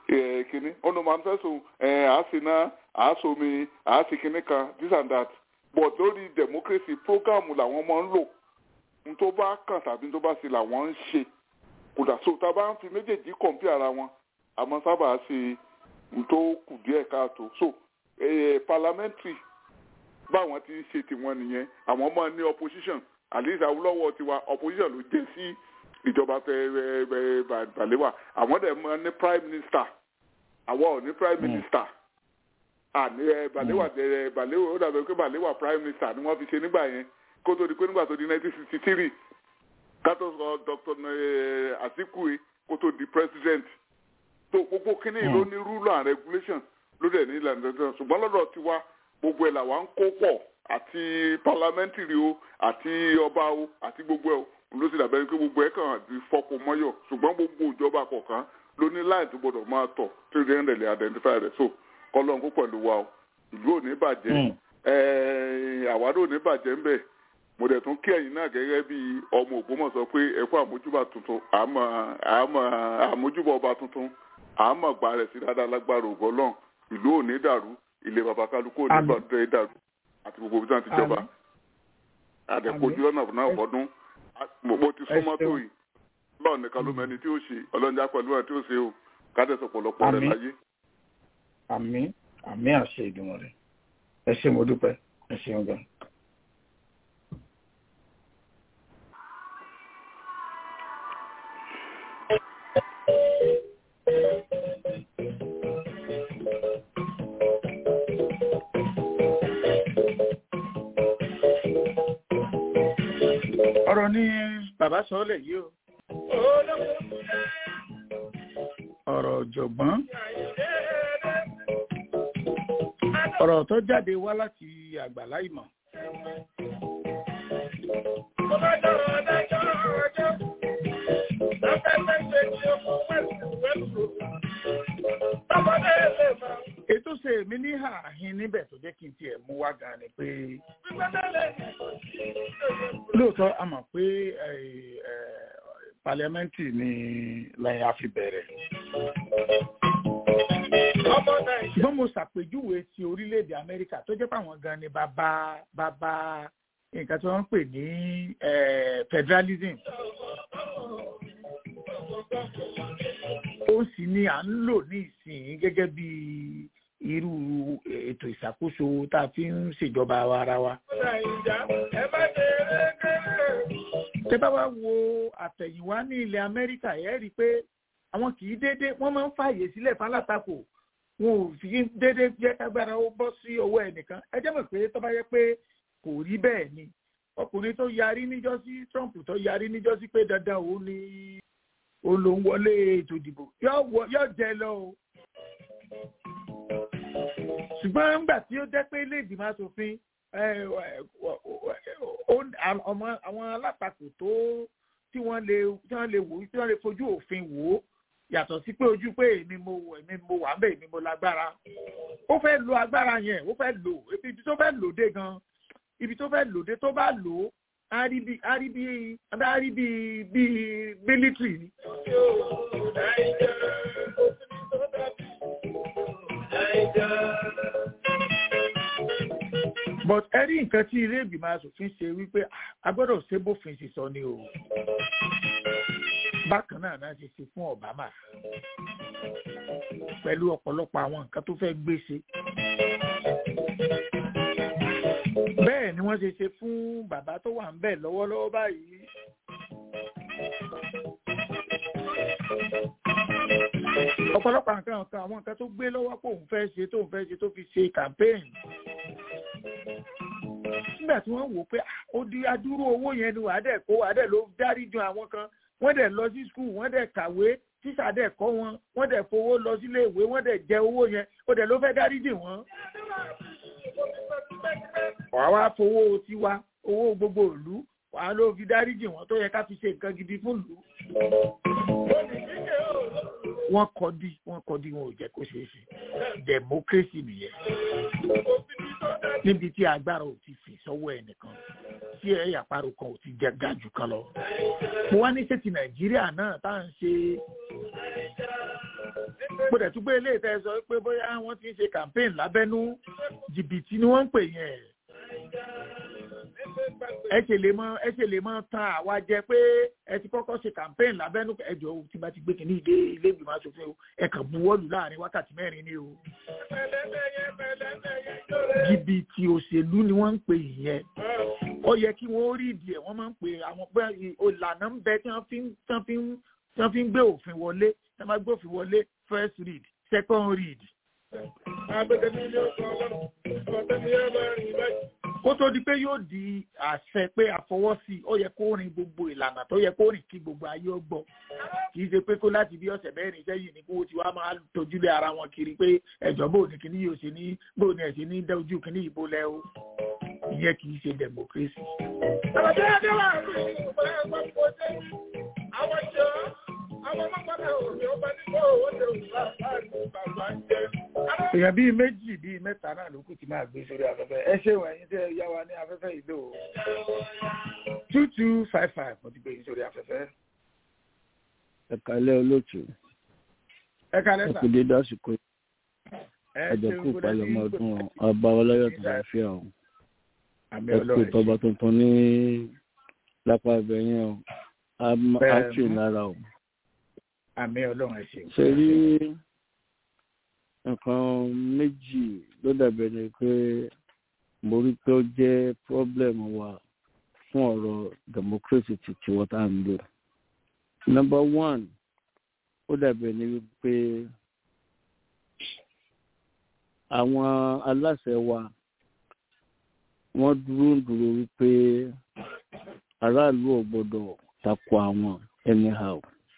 kínní ọ̀nà manifesto àásìná àásomi àásìkínní kan this and that but lórí democracy program làwọn máa ń lò n tó bá kàn tàbí n tó bá ṣe làwọn ń ṣe kódà so tá a bá ń fi méjèèjì kọ̀ǹpì ara wọn àmọ́ sábà ṣe n tó kù díẹ̀ káàtó so eh, parliamentary báwọn ti ń ṣe tiwọn nìyẹn àwọn máa ní opposition at least Awólọ́wọ̀ tiwa opposition ló jẹ́ sí ìjọba Balewa àwọn dẹ̀ máa ní prime minister àwọn ò ní prime minister àní Balewa Balewa ó dàbí pé Balewa prime minister ni wọ́n fi ṣe nígbà yẹn kó tó di pé nígbà tó di nineteen sixty three kátó sọ Dr. Azikiwe kó tó di president tó gbogbo kínní ló ní rule and regulation ló dẹ̀ ní ìlànà dandan ṣùgbọ́n lọ́dọ̀ tiwa gbogbo ẹ̀ làwa ń kó pọ̀ àti parliamentary o àti ọba o àti gbogbo ẹ̀ o ló sì dàbẹ́ pé gbogbo ẹ̀ kàn di fọ́pọ̀ mọ́yọ̀ ṣùgbọ́n gbogbo ìjọba kọ̀ọ̀kan ló ní láì tó gbọdọ̀ máa tọ̀ tí ó dẹ́rẹ́ lè identify rẹ̀ so kọ́lọ́n kó pẹ̀lú wa o ìlú ò ní bàjẹ́ àwádò ò ní bàjẹ́ ńbẹ̀ mo dẹ̀ tún kí ẹ̀yin náà gẹ́gẹ́ bí ọmọ Ògbómọ̀ṣọ́ pé ẹ kú àmójúbà tuntun àmọ́ àmọ́ àmójúbà ọba tuntun àmọ́ gbà rẹ̀ sí dáadáa lágbára ògbọ́lọ́n ìlú ò ní dàrú ilé baba kálukú ò ní bàtẹ́ dàrú àti gbogbo ibi tí wọ́n ti jọba àdẹ̀kọ́jú lọ́nà náà fọdún mo ti súnmọ́ tó yìí lọ́ọ̀ nìkan ló mẹ́ni tí ó ṣe ọlọ́njà pẹ̀lú ẹ̀ tí ó ṣe o kádẹ́sọ̀ pọ̀lọpọ̀ rẹ̀ láyé. àmín àmín àṣẹ ìdùnnú rẹ ẹ ṣé mo dúpẹ́ ẹ ṣeun gan. ọ̀rọ̀ ni bàbá sọ́ọ́lẹ̀ yìí o. ọ̀rọ̀ ọ̀jọ̀gbọ́n. ọ̀rọ̀ tó jáde wá láti àgbàlá ìmọ̀. ètò ṣe èmi ní ààhin níbẹ̀ tó jẹ́ kí n tiẹ̀ mú wá gan ni pé lóòótọ́ a mọ̀ pé pàlẹ́mẹ́ǹtì ni lẹ́yìn a fi bẹ̀rẹ̀. ṣùgbọ́n mo ṣàpèjúwe ti orílẹ̀-èdè Amẹ́ríkà tó jẹ́ pàwọn gan ni bàbá bàbá nǹkan tí wọ́n ń pè ní federalism. ó sì ni à ń lò ní ìsìn gẹ́gẹ́ bí irú ètò ìṣàkóso tá a fi ń ṣèjọba ara wa. tẹ́ bá wá wo àtẹ̀yìnwá ní ilẹ̀ Amẹ́ríkà ẹ̀ rí i pé àwọn kì í dédé wọ́n máa ń fààyè sílẹ̀ fálátakò wọn ò fi dédé jẹ́ kágbára ó bọ́ sí ọwọ́ ẹnìkan ẹ jẹ́ mọ̀ pé tó bá yẹ pé kò rí bẹ́ẹ̀ ni ọkùnrin tó yarí níjọ́sí Trump tó yarí níjọ́sí pé dandan òun ni òun ló ń wọlé ètò ìdìbò yóò jẹ lọ o ṣùgbọ́n nígbà tí ó jẹ́ pé ilé ìgbìmọ̀ asòfin àwọn alátakò tó tí wọ́n lè tí wọ́n lè wò tí wọ́n lè fojú òfin wò ó yàtọ̀ sí pé ojú pé èmi mo èmi mo wà ńbẹ̀ èmi mo lágbára ó fẹ́ lo agbára yẹn ó fẹ́ lò ibi tó fẹ́ lò dé gan ibi tó fẹ́ lò dé tó bá lò ó á rí bí á rí bí á rí bí bí mílítírì ni. but ẹ rí nǹkan tí ilé ìgbìmọ̀ asòfin ṣe wípé a gbọ́dọ̀ ṣe bófin ṣe sọ ni o bákan náà náà ṣe ṣe fún Obama pẹ̀lú ọ̀pọ̀lọpọ̀ àwọn nǹkan tó fẹ́ gbé ṣe bẹ́ẹ̀ ni wọ́n ṣe ṣe fún bàbá tó wà ń bẹ̀ lọ́wọ́lọ́wọ́ báyìí. ọ̀pọ̀lọpọ̀ nǹkan nǹkan àwọn nǹkan tó gbé lọ́wọ́ pé òun fẹ́ ṣe tóun fẹ́ ṣe tó fi ṣe campaign. nígbà tí wọ́n wò ó pé ó di adúrú owó yẹn ni wàá dẹ̀ kó wàá dẹ̀ ló dárí ju àwọn kan wọ́n dẹ̀ lọ sí skul wọ́n dẹ̀ kàwé tíṣà dẹ̀ kọ́ wọn wọ́n dẹ̀ fowó lọ sílé ìwé wọ́n dẹ̀ jẹ owó yẹn ó dẹ̀ ló fẹ́ dárí jì wọ́n wàá wá fowó tiwa owó gbogbo ìlú wàá ló fi dáríjì wọn tó yẹ ká fi ṣe nǹkan gidi fún ìlú. wọ́n kọ́ di wọ́n kọ́ di wọn ò jẹ́ kó ṣeé ṣe democracy nìyẹn níbi tí agbára ò ti fi sọ́wọ́ ẹnìkan tí ẹ̀yà àparò kan ò ti jẹ ga jù kan lọ. mo wá ní ṣé ti nàìjíríà náà tá à ń ṣe mo dẹ̀ tún gbé ilé ìtẹ́ sọ pé bóyá wọ́n ti ń ṣe campaign lábẹ́nú jìbìtì ni wọ́n ń pè yẹn ẹ ṣe lè mọ ẹ ṣe lè mọ tan àwa jẹ pé ẹ ti kọ́kọ́ ṣe campaign lábẹ́nú ẹjọ́ tí bá ti gbé kínní ilé ilé ìgbìmọ̀ asòfin o ẹ kàn buwọ́lù láàrin wákàtí mẹ́rin ni o jìbìtì òṣèlú ni wọ́n ń pè yẹn ó yẹ kí wọ́n rí ìdí ẹ̀ wọ́n máa ń pè àwọn pé ìlànà ń bẹ tí wọ́n fi ń tí wọ́n fi ń tí wọ́n fi ń gbé òfin wọlé tí wọ́n bá gbé òfin wọlé first read second read. kó tó di pé yóò di àṣẹ pé àfọwọ́sí ó yẹ kó rin gbogbo ìlànà tó yẹ kó rìn kí gbogbo ayé ó gbọ́ kì í ṣe pé kó láti bí ọ̀sẹ̀ mẹ́rin sẹ́yìn ní kó tí wàá máa tójúlé ara wọn kiri pé ẹ̀jọ̀ bò ní kíní yóò ṣe ní bò ní ẹ̀ṣẹ̀ ní dẹ́ ojú kíní ìbò lẹ́ o ìyẹn kì í ṣe democracy. àwọn tó yẹ kí wọ́n rí ìgbà ẹ̀gbọ́n kò dé àwọn jọ àwọn mọ́kànlá òní ọba nígbà owó tẹ òṣùwà láàrin bàbá ń jẹ. èèyàn bíi méjì bíi mẹ́ta náà ló kù tí máa gbé sórí afẹ́fẹ́ ẹ ṣé wọ̀nyí tẹ́ ẹ yá wa ní afẹ́fẹ́ ìlú o two two five five mo ti gbé yín sórí afẹ́fẹ́. ẹ̀kálẹ́ olóòtú ẹ kálẹ́ sà. ẹ̀kú dédé àsìkò ẹ ẹ̀dẹ̀kú ṣeun kó dẹ́ ìpalẹ̀mọ́ sí ọdún ọba ọlọ́yọ̀ tó bá fi hàn àmì ẹ̀kú ọlọ́run ìtọ́ba tuntun ní lápá ibẹ̀ yẹn o Bẹ́ẹ̀ á tì ni. lára o. àmì ọlọ́run ẹ ṣeun. ṣe rí nǹkan méjì ló dàbẹ̀ ni pé mo rí pé ó jẹ́ problem wa fún ọ̀rọ̀ democracy ti tiwọn tá à ń lò. number one ó dàbẹ̀ ni wípé àwọn aláṣẹ wa wọ́n dúró ń dúró wípé aráàlú ò gbọ́dọ̀ tako àwọn anyhow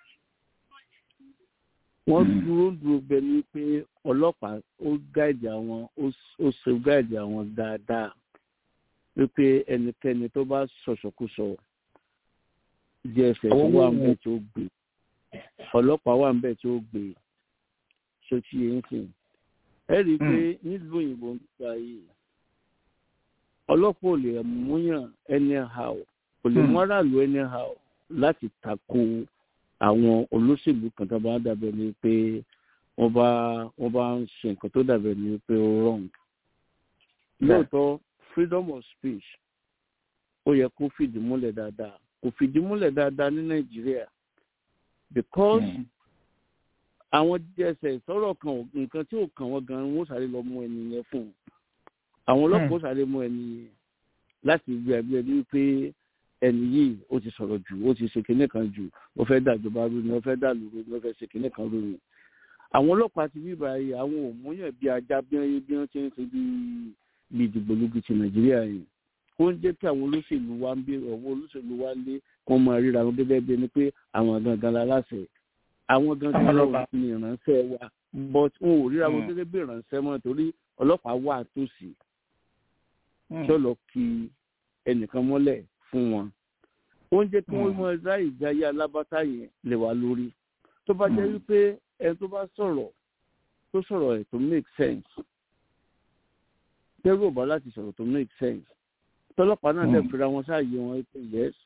wọ́n dúró dúró bẹ ní pé ọlọ́pàá ó gáàdì àwọn ó ṣe gáàdì àwọn dáadáa wípé ẹnikẹ́ni tó bá sọ̀sọ̀kúsọ dss wà ń bẹ̀ tí ó gbé ọlọ́pàá wà ń bẹ̀ tí ó gbé ṣòtí yẹn sìn ẹ rí i pé nílùú òyìnbó ń gbà yìí ọlọ́pàá ò lè múyàn anyhow kò lè mú aráàlú anyhow láti tako àwọn olóṣèlú kan tó bá dàbẹ̀ ni pé wọ́n bá wọ́n bá ń ṣe nǹkan tó dàbẹ̀ ni pé ó wrong. lóòótọ́ freedom of speech ó yẹ kó fìdí múlẹ̀ dáadáa kò fìdí múlẹ̀ dáadáa ní nàìjíríà because àwọn dss sọ̀rọ̀ kan nǹkan tí ò kàn wọ́n gan wọ́n sáré lọ mú ẹni yẹn fún un àwọn ọlọ́pàá ó sáré mú ẹni yẹn láti gbé ẹgbẹ́ bíi pé ẹni yìí ó ti sọ̀rọ̀ jù ó ti ṣe kinní kan jù ó fẹ́ dàjọba rú ni ó fẹ́ dàlúrú ni ó fẹ́ ṣe kinní kan rú ni. àwọn ọlọ́pàá ti bíbá yìí àwọn òmùyàn bíi ajá bí wọ́n bí wọ́n ti ń ṣe bíi ìdìgbòlugu ti nàìjíríà yìí kó ń jẹ́ kí àwọn olóṣèlú wa ń bí ọ̀wọ́ olóṣèlú wa lé kó máa ríra wọn gẹ́gẹ́ bí ẹni pé àwọn gangan la láṣẹ àwọn gangan lọ ní ìránṣẹ́ wa but wọn ò ríra wọn gẹ́gẹ́ bí ìránṣẹ́ mọ́ torí ọlọ́pàá wà tòsí tí ó lọ kí ẹnìkan mọ́lẹ̀ fún wọn ó ń jẹ́ kí wọ́n mọ ẹ̀dá ìjáyé alábátá yẹn lè wá lórí tó bá jẹ́ wípé ẹni tó bá sọ̀rọ̀ tó sọ̀rọ̀ ẹ̀ tó make sense tẹ́rù ọ̀bá láti sọ̀rọ̀ tó make sense tọ́lọ́pàá náà lè fira wọn sáàyè wọn pé yes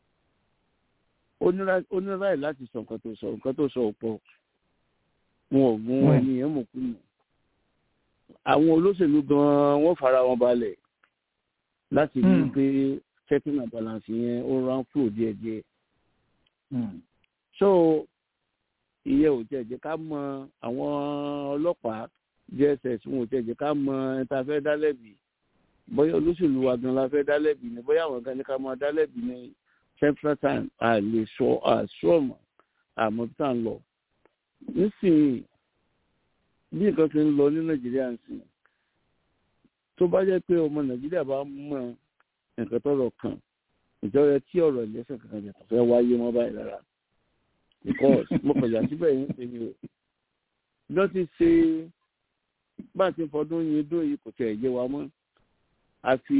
ó ní ráì láti sọ nǹkan tó sọ nǹkan tó sọ ọ̀pọ̀ wọn ò gún ẹni yẹn mọ̀ kú nù àwọn olóṣèlú gan-an wọ́n fara wọn balẹ̀ láti rí i pé checking and balance yẹn ó rán flow díẹ̀díẹ̀. so ìyẹn ò jẹ́ jẹ́ ká mọ àwọn ọlọ́pàá dss wọn ò jẹ́ jẹ́ ká mọ ẹni tá a fẹ́ dá lẹ́bi bóyá olóṣèlú wa gan la fẹ́ dá lẹ́bi ni bóyá àwọn gan ni ká máa dá lẹ́bi ní central time a lè sọ àṣọ ọmọ àmọ́ bí tá à ń lọ. nísìnyí bí nǹkan ti ń lọ ní nàìjíríà ń sìn tó bá jẹ́ pé ọmọ nàìjíríà bá mọ̀ nǹkan tọrọ kan ìjọba tí ọ̀rọ̀ ìlẹ́sẹ̀ kankan jẹ fẹ́ wáyé mọ́ báyìí rárá because mo kọjá síbẹ̀ yín ṣe ni o bí wọ́n ti ṣe bá a ti fọdún yín dún yìí kò tẹ̀ yé wa mọ́ àfi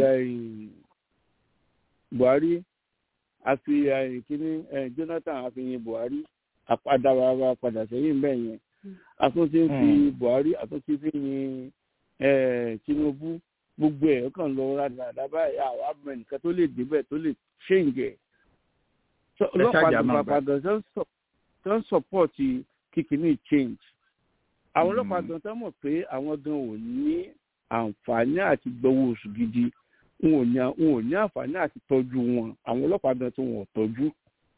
buhari àfi kíní jonathan àfihàn buhari àpadára padà sẹ́yìn bẹ́ẹ̀ yẹn àtúntí fi buhari àtúntí fi yin tinubu gbogbo ẹ̀ kàn lọ rádàrádà báyìí àwọn abúlé nìkan tó lè débẹ̀ tó lè ṣéǹjẹ̀. ọlọ́pàá ti pàpà gan tó ń sọ̀pọ̀tì kíkiní change àwọn ọlọ́pàá gan tán mọ̀ pé àwọn gan ò ní àǹfààní àti gbowó oṣù gidi n ò ní n ò ní àǹfààní àti tọ́jú wọn àwọn ọlọ́pàá gan tó wọn ò tọ́jú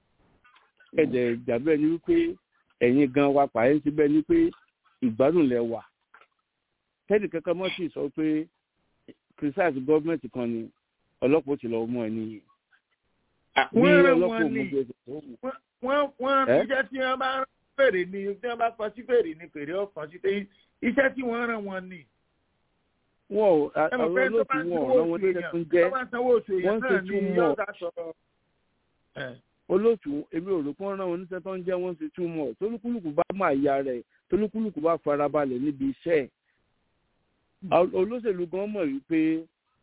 ẹ̀dẹ̀ ìjàmbá ẹni wípé ẹ̀yin gan wa pààyè síbẹ̀ ni pé ìgbádùn lẹ wà tẹ́nì kankan mọ́ sí sọ pé criticize gọ́ọ̀mẹ̀ntì kan ni ọlọ́pàá ó ti lọ mú ẹni yìí wọ́n rán wọn ni wọ́n wọ́n iṣẹ́ tí wọ́n bá rán fèrè ni tí wọ́n bá kọ sí fèrè ni fèrè ọkàn sí pé iṣẹ́ tí wọ́n rán wọn ni. wọn ò àwọn olóòtú wọn ò rán wọn níṣẹ́ tó ń jẹ́ wọ́n ṣe túmọ̀ olóòtú èmi ò rò pé wọ́n rán wọn níṣẹ́ tó ń jẹ́ wọ́n ṣe túmọ̀ tólúkúlùkù bá máa ya rẹ̀ tólúkúlùkù bá farabalẹ̀ níbi iṣẹ́ olóṣèlú gan mọ̀ wípé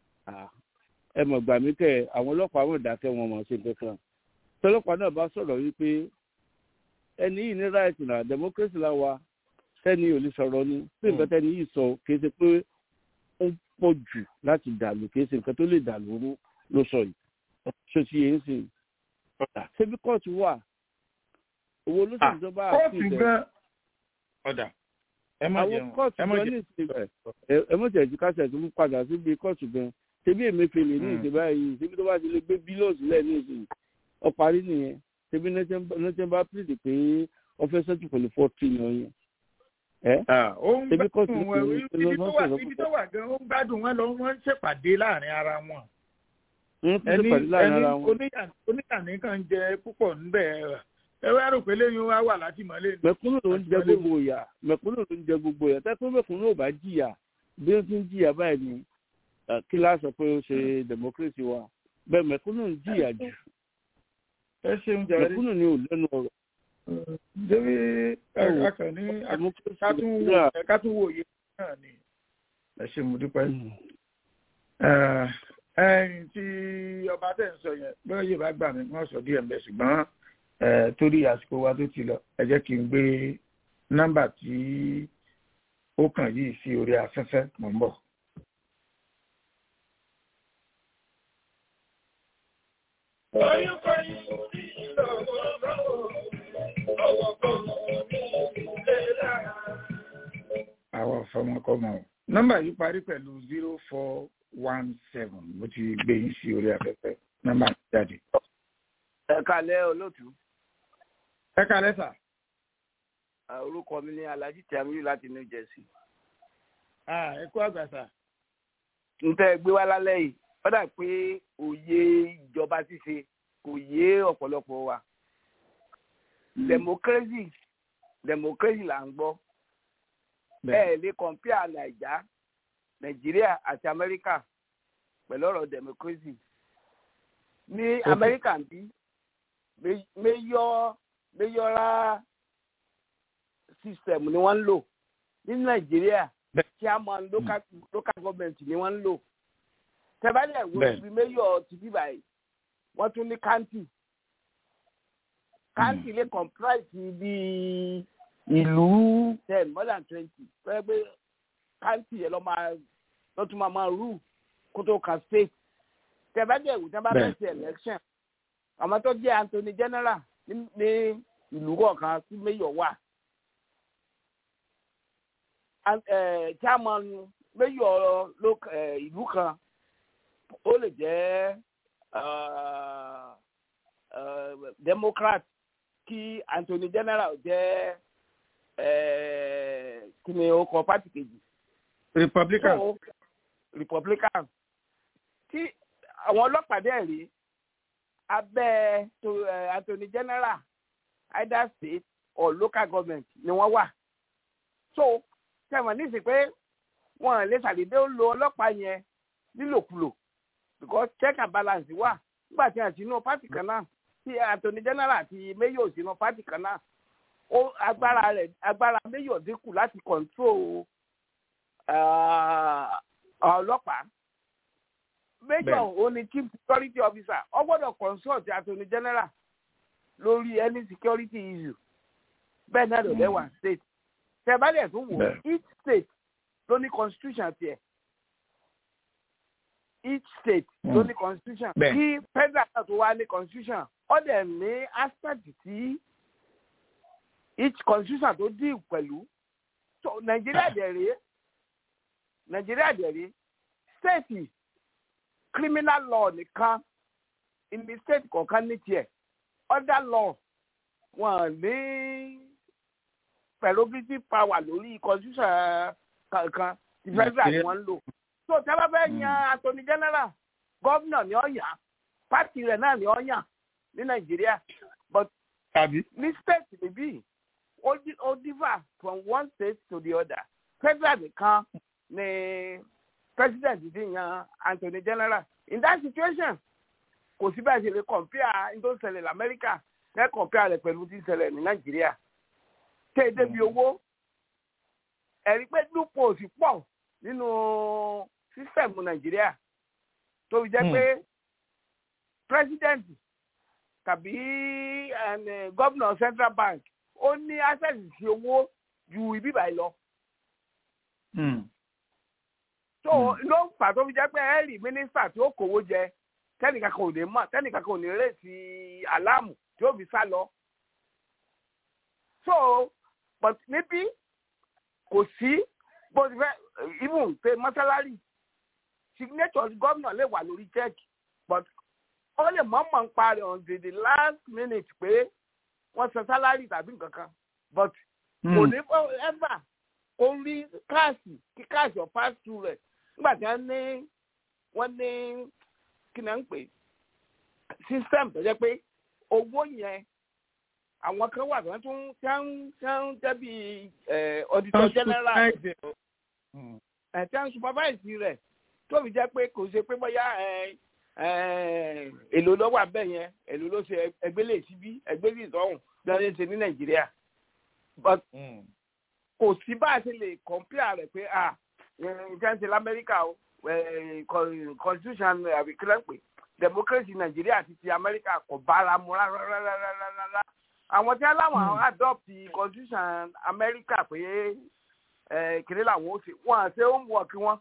ẹ mọ̀ gbà mí kẹ́ àwọn ọlọ́pàá wọn dákẹ́ wọn mọ̀ ṣe kankan tọ́lọ́pàá náà bá sọ̀rọ̀ wípé ẹni yìí ní right na democracy la wa tẹ́ni ò lè sọ̀rọ̀ ni pé nǹkan tẹ́ni yìí sọ kìí ṣe pé ó pọ̀ jù láti dàlú kìí ṣe nǹkan tó lè dàlú ló sọ yìí ṣé ti yẹn ń sìn ṣebí kóòtù wà owó olóṣèlú tó bá àti ìbẹ̀ ọ̀dà ẹ má jẹun àwọn kóòtù gan ní ìsìn ẹ mọ̀ tẹ̀sí kásẹ̀ tó ń padà síbi kóòtù gan ṣebí èmefèlè ní ìsìn báyìí ṣebí tó bá ti lè gbé bílíọ̀sì lẹ̀ ní ìsìn ọparí nìyẹn ṣebí nẹ́tẹ̀ bá pèsè pé wọ́n fẹ́ sẹ́tù pẹ̀lú fọ́ọ̀tì yẹn yẹn. ṣebí kóòtù ibi tó wà gan ó ń gbádùn wọn lọ wọn ń ṣèpàdé láàrin ara wọn ẹni ẹni oníyàní kan jẹ púpọ̀ níbẹ̀ ẹ wá rò pé lẹ́yìn wá wà láti mọ́lẹ̀. mẹ̀kúnnù ló ń jẹ gbogbo ìyà mẹ̀kúnnù ló ń jẹ gbogbo ìyà tẹ́kọ̀ mẹ̀kúnnù ò bá jìyà bí ó ti ń jìyà báyìí ni kí láà sọ pé ó ṣe democracy wa bẹ́ẹ̀ mẹ̀kúnnù ń jìyà jù ẹ ṣeun jàre mẹ̀kúnnù ni ò lẹ́nu ọ̀rọ̀. débi akànní kátúwòye náà ni ẹ ṣe mo dúpẹ́ ẹyìn tí ọba tẹ̀ ń sọ yẹn bẹ́ẹ̀ yóò bá gbà mí wọ́n sọ díẹ̀ mbẹ́ ṣùgbọ́n torí àsìkò wa tó ti lọ ẹ jẹ́ kí n gbé nọ́mbà tí ó kàn yìí sí orí afẹ́fẹ́ mọ̀ ń bọ̀. àwọn ọ̀fọ̀mọkọ́mọ nọ́mbà yìí parí pẹ̀lú zero four one seven mo ti gbé yín sí orí afẹ́fẹ́ nọ́mbà jáde. ẹ kalẹ́ olóòtú. ẹ kalẹ́ sà. orúkọ mi ni alhaji tamiyu láti new jersey. ẹ kú àgbà sà. n tẹ́ gbé wá lálẹ́ yìí ó dà pé òye ìjọba ṣíṣe kò yé ọ̀pọ̀lọpọ̀ wa. democracy democracy là ń gbọ́. ẹ lè compare naija nàìjíríà àti amẹ́ríkà pẹ̀lú ọ̀rọ̀ democracy ní amẹ́ríkà ń bí mayor mayoral system ni wọ́n ń lò ní nàìjíríà chairman local local government ni wọ́n ń lò tẹ́bálẹ̀ wo ibi mayor ti bí báyìí wọ́n tún ní county county lè comprise bíi ìlú ten more than twenty pẹ́ pé county yẹn lọ máa lọ tún máa máa rú kó tó kan state tẹ̀bẹ́dẹ̀ ìwò tí wọ́n bá fẹ́ ṣe election àwọn tó jẹ́ Anthony General ní ìlú kọ̀ọ̀kan tí mayor wà chairman mayor ìlú kan ó lè jẹ́ Democrat kí Anthony General jẹ́ kí ni ó kọ pátì kejì republican. So, republican tí àwọn ọlọ́pàá dẹ̀ rí abẹ́ uh, attorney general either state or local government ni wọ́n wà. so sẹ́wọ̀n nísì pé wọ́n lè ṣàdédé lo ọlọ́pàá yẹn nílòkulò because check and balance wà nígbà tí a ti inú pátì kan náà tí attorney general àti mayor sínú pátì kan náà ó agbára rẹ̀ agbára mayor dínkù láti control ọlọ́pàá major ó ní chief security officer ó gbọ́dọ̀ consult attorney general lórí any security issue bẹ́ẹ̀ náà ló lẹ́wà state tẹ̀bálẹ̀ tó wò each state ló ní constitution tiẹ̀ each state ló ní constitution kí federal náà tó wá ní constitution ó dẹ̀ ní aspect tí each constitution tó deal pẹ̀lú so nàìjíríà dẹ̀ rèé nàìjíríà dẹ̀ rèé state criminal law nìkan ìní state kọ̀ọ̀kan ní tiẹ̀ other law wọn ní prerogative power lórí constitution kankan ti federal ni wọ́n ń lò so tí a bá fẹ́ yan attorney general gómìnà ni ó yàn pátì rẹ̀ náà ni ó yàn ní nàìjíríà but ní state níbí ó di- ó differ from one state to the other federal nìkan ni president ti yan attorney general in that situation kò sí bẹ́ẹ̀ ṣe lè compare ní tó ń ṣẹlẹ̀ lamẹ́ríkà ẹ compare rẹ̀ pẹ̀lú tí ń ṣẹlẹ̀ ní nàìjíríà tẹ́ ẹ débi owó ẹ̀rí pé loophole sì pọ̀ nínú sísẹ̀mù nàìjíríà tó fi jẹ́ pé president tàbí eh, governor central bank ó ní access sí owó ju ibi báyìí lọ. tó ló ń fà tó fi jẹ́ pé ẹ rí mínísítà tí ó kówó jẹ tẹ́nìkan kan ò ní mọ̀ tẹ́nìkan kan ò ní rèsì àlámù tí ó fi sá lọ. so but níbí kò sí bó ti fẹ́ even pé mọ́sálárì signature gómìnà lè wà lórí check but ó lè mọ̀ọ́mọ̀ ń parí on the the last minute pé wọ́n san sálárì tàbí nǹkan kan but kò ní ever ó rí káàsì kí káàsì ọ̀ pass through rẹ̀ nígbà tí wọ́n ní wọ́n ní kí ni wọ́n ń pè system tó jẹ́ pé owó yẹn àwọn kan wà tí wọ́n tún tí wọ́n tí wọ́n jẹ́ bí auditor general ẹ̀ tí wọ́n supervise rẹ̀ tó fi jẹ́ pé kò ṣe pé bóyá èlò ló wà bẹ́ẹ̀ yẹn èlò ló ṣe ẹgbẹ́lẹ̀ síbí ẹgbẹ́lẹ̀ ìtọ́hùn lọ́dún ṣe ní nàìjíríà but kò sí bá a ṣe lè compare rẹ̀ pé ah nǹkan ṣe lamẹ́ríkà o constitution àbí kílẹ̀ pé democracy nàìjíríà àti ti amẹ́ríkà kò bára mu rárá àwọn tí wọ́n láwọn adopt constitution amẹ́ríkà pé kìnní làwọn ó ṣe wọ́n àṣẹ homework wọn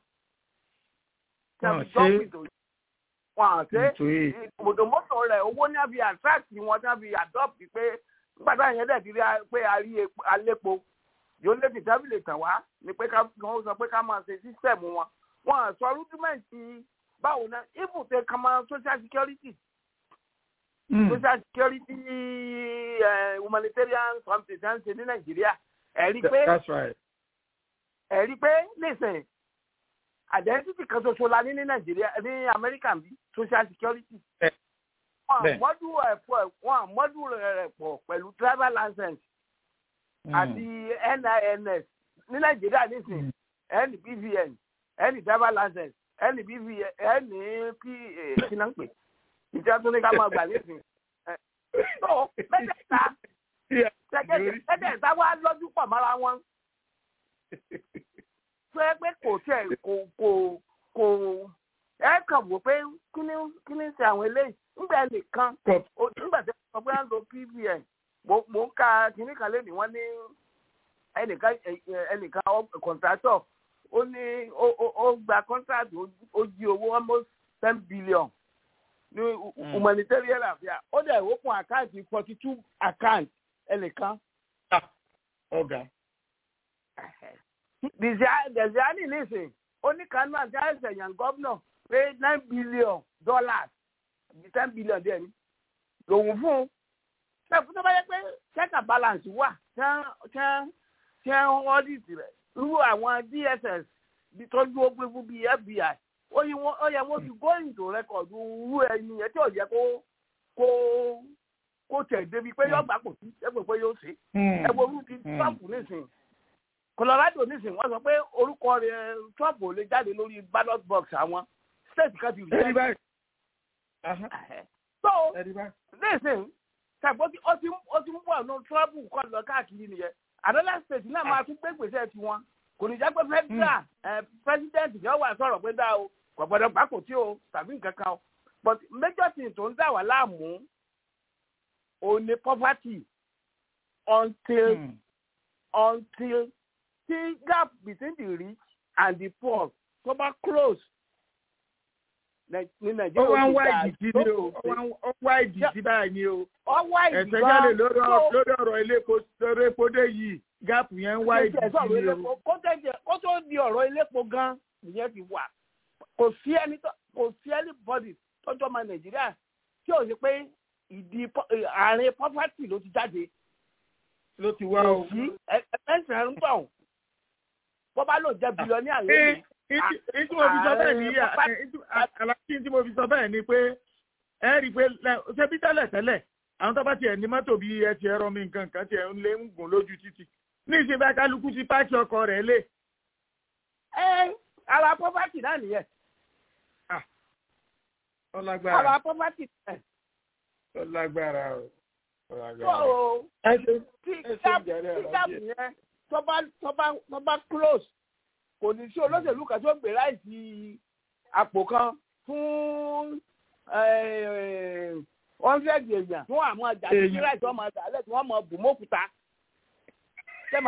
wọn àṣẹ mọ̀tòmọ́tò rẹ̀ owó ní àbí attract wọn tí wọ́n fi adopt pé nígbà táwọn yẹn dẹ̀ ti rí pé a rí alépo yóò lè tètè lè tàn wá ni pé ká wọ́n sọ pé ká máa ṣe system wọn wọn àṣọ rúdúmẹ̀ntì báwo náà even tẹ ká máa social security social security uh, humanitarian something ṣe ń ṣe ní nàìjíríà ẹ̀rí pé ẹ̀rí pé listen identity kan ṣoṣo la ní ní nàìjíríà ní amẹ́ríkà bí social security. wọn àmọ́dù rẹ̀ pọ̀ wọn àmọ́dù rẹ̀ pọ̀ pẹ̀lú driver license àti NINS ní nàìjíríà nísìn ẹni BVN ẹni driver license ẹni BVN ẹni pa kí náà ń pè ìjọba tó ní ká máa gbà nísìn. tó mẹ́tẹ̀ẹ̀ta mẹ́tẹ̀ẹ̀ta wá lọ́jú pọ̀ mọ́ra wọn tó ẹ pé kò tiẹ̀ kò kò kò ẹ kàn wò pé kíní kíní ṣe àwọn eléyìí nígbà nìkan nígbà tí wọ́n gbé ń lo pvn mo ń ka kíní kan lẹ́nu wọ́n ní ẹnìkan ẹnìkan kọ̀ǹtrátọ̀ ó ní ó gba contract ó jí owó almost ten billion ní humanitarian affairs ó dẹ̀ open account forty two account ẹnìkan. ọ̀gá dẹ̀síánì nísìn oníkanú àti àìsàn gọ́vnọ̀ pé nine billion dollars àbí ten billion díẹ̀ ni lòun fún un ṣẹ́fún tó bá yẹ pé check and balance wà tí wọ́n audit rẹ̀ irú àwọn dss tó dúró pé fún bíi fbi ó yẹ wọ́n fi go into record irú ẹni yẹn tí ò yẹ kó kó kó tẹ̀ débi pé yóò gbà kò sí ẹgbẹ́ pé yóò ṣe ẹ wo orú ti trump nísìnyí colorado nísìnyí wọ́n sọ pé orúkọ rẹ̀ trump ò lè jáde lórí ballot box àwọn state kan ti rí ẹ. so nísìnyí ṣàgbọ́n tí ó ti ó ti ń bọ̀ ní trump kọ́ lọ káàkiri nìyẹn another state náà máa tún gbé gbèsè tiwọn kò ní jẹ́ pé federal president yóò wà sọ̀rọ̀ pé dá o kò gbọ́dọ̀ gbàkó tí o tàbí nǹkan kan o but major thing tó ń dà wá láàmú o ní poverty until mm. until the gap between the rich and the poor tó bá close ní ó nàìjíríà wá ń ti wá dáa ìdí sí tó ni o ó wá ń- ó wá ìdí sí báyìí ni o ọ wá ìdí ẹ̀sẹ̀ gan jáde lórí tó- ọ̀rọ̀ lórí ọ̀rọ̀ elépo lórí epo dé yìí gáàpù yẹn ń wá ìdí Ṣé sọ̀rọ̀ sí ni o. elépo kó tẹ̀jẹ̀ kó tó di ọ̀rọ̀ elépo gan ìyẹn ti wà kò sí ẹni tó kò sí anybody tọ́jọ́ ọmọ nàìjíríà tí ò sí pé ìdí pọ- eh, àárín property ló ti jáde ló ti wá kò o. sí ẹ̀ẹ́sẹ̀ ń tọ̀ bó bá lò jẹ́ bílíọ̀nì Ẹ, àlẹ́ ìtí ìtí mo fi sọ bẹ́ẹ̀ ni ààrẹ àlàyé tí mo fi sọ bẹ́ẹ̀ ni pé ẹ rí i pé lẹ- ṣé bí tẹ́lẹ̀ tẹ́lẹ̀ àwọn tó bá tiẹ̀ ní mọ́tò bíi ẹ ti ẹ̀rọ mi nǹkan kan tiẹ̀ ń lé ń gùn lójú títì ní ìṣe bá kálukú ti páàkì ọkọ̀ rẹ̀ lé ẹ ara property náà nìyẹn ọlágbára ara property náà ọlágbára o tó ọlágbára. o ẹ ṣe tí ẹ ṣe gap ìjàre tí gap àlàyé. yẹn tó bá tó bá tó bá close kò ní sí olóṣèlú kan tó gbé láìsí àpò kan fún hundred èèyàn fún àwọn ọjà tí Èèyàn. láìsí ọmọ ọjà lẹ́sìn wọ́n mọ bùmọ́kúta sẹ́mà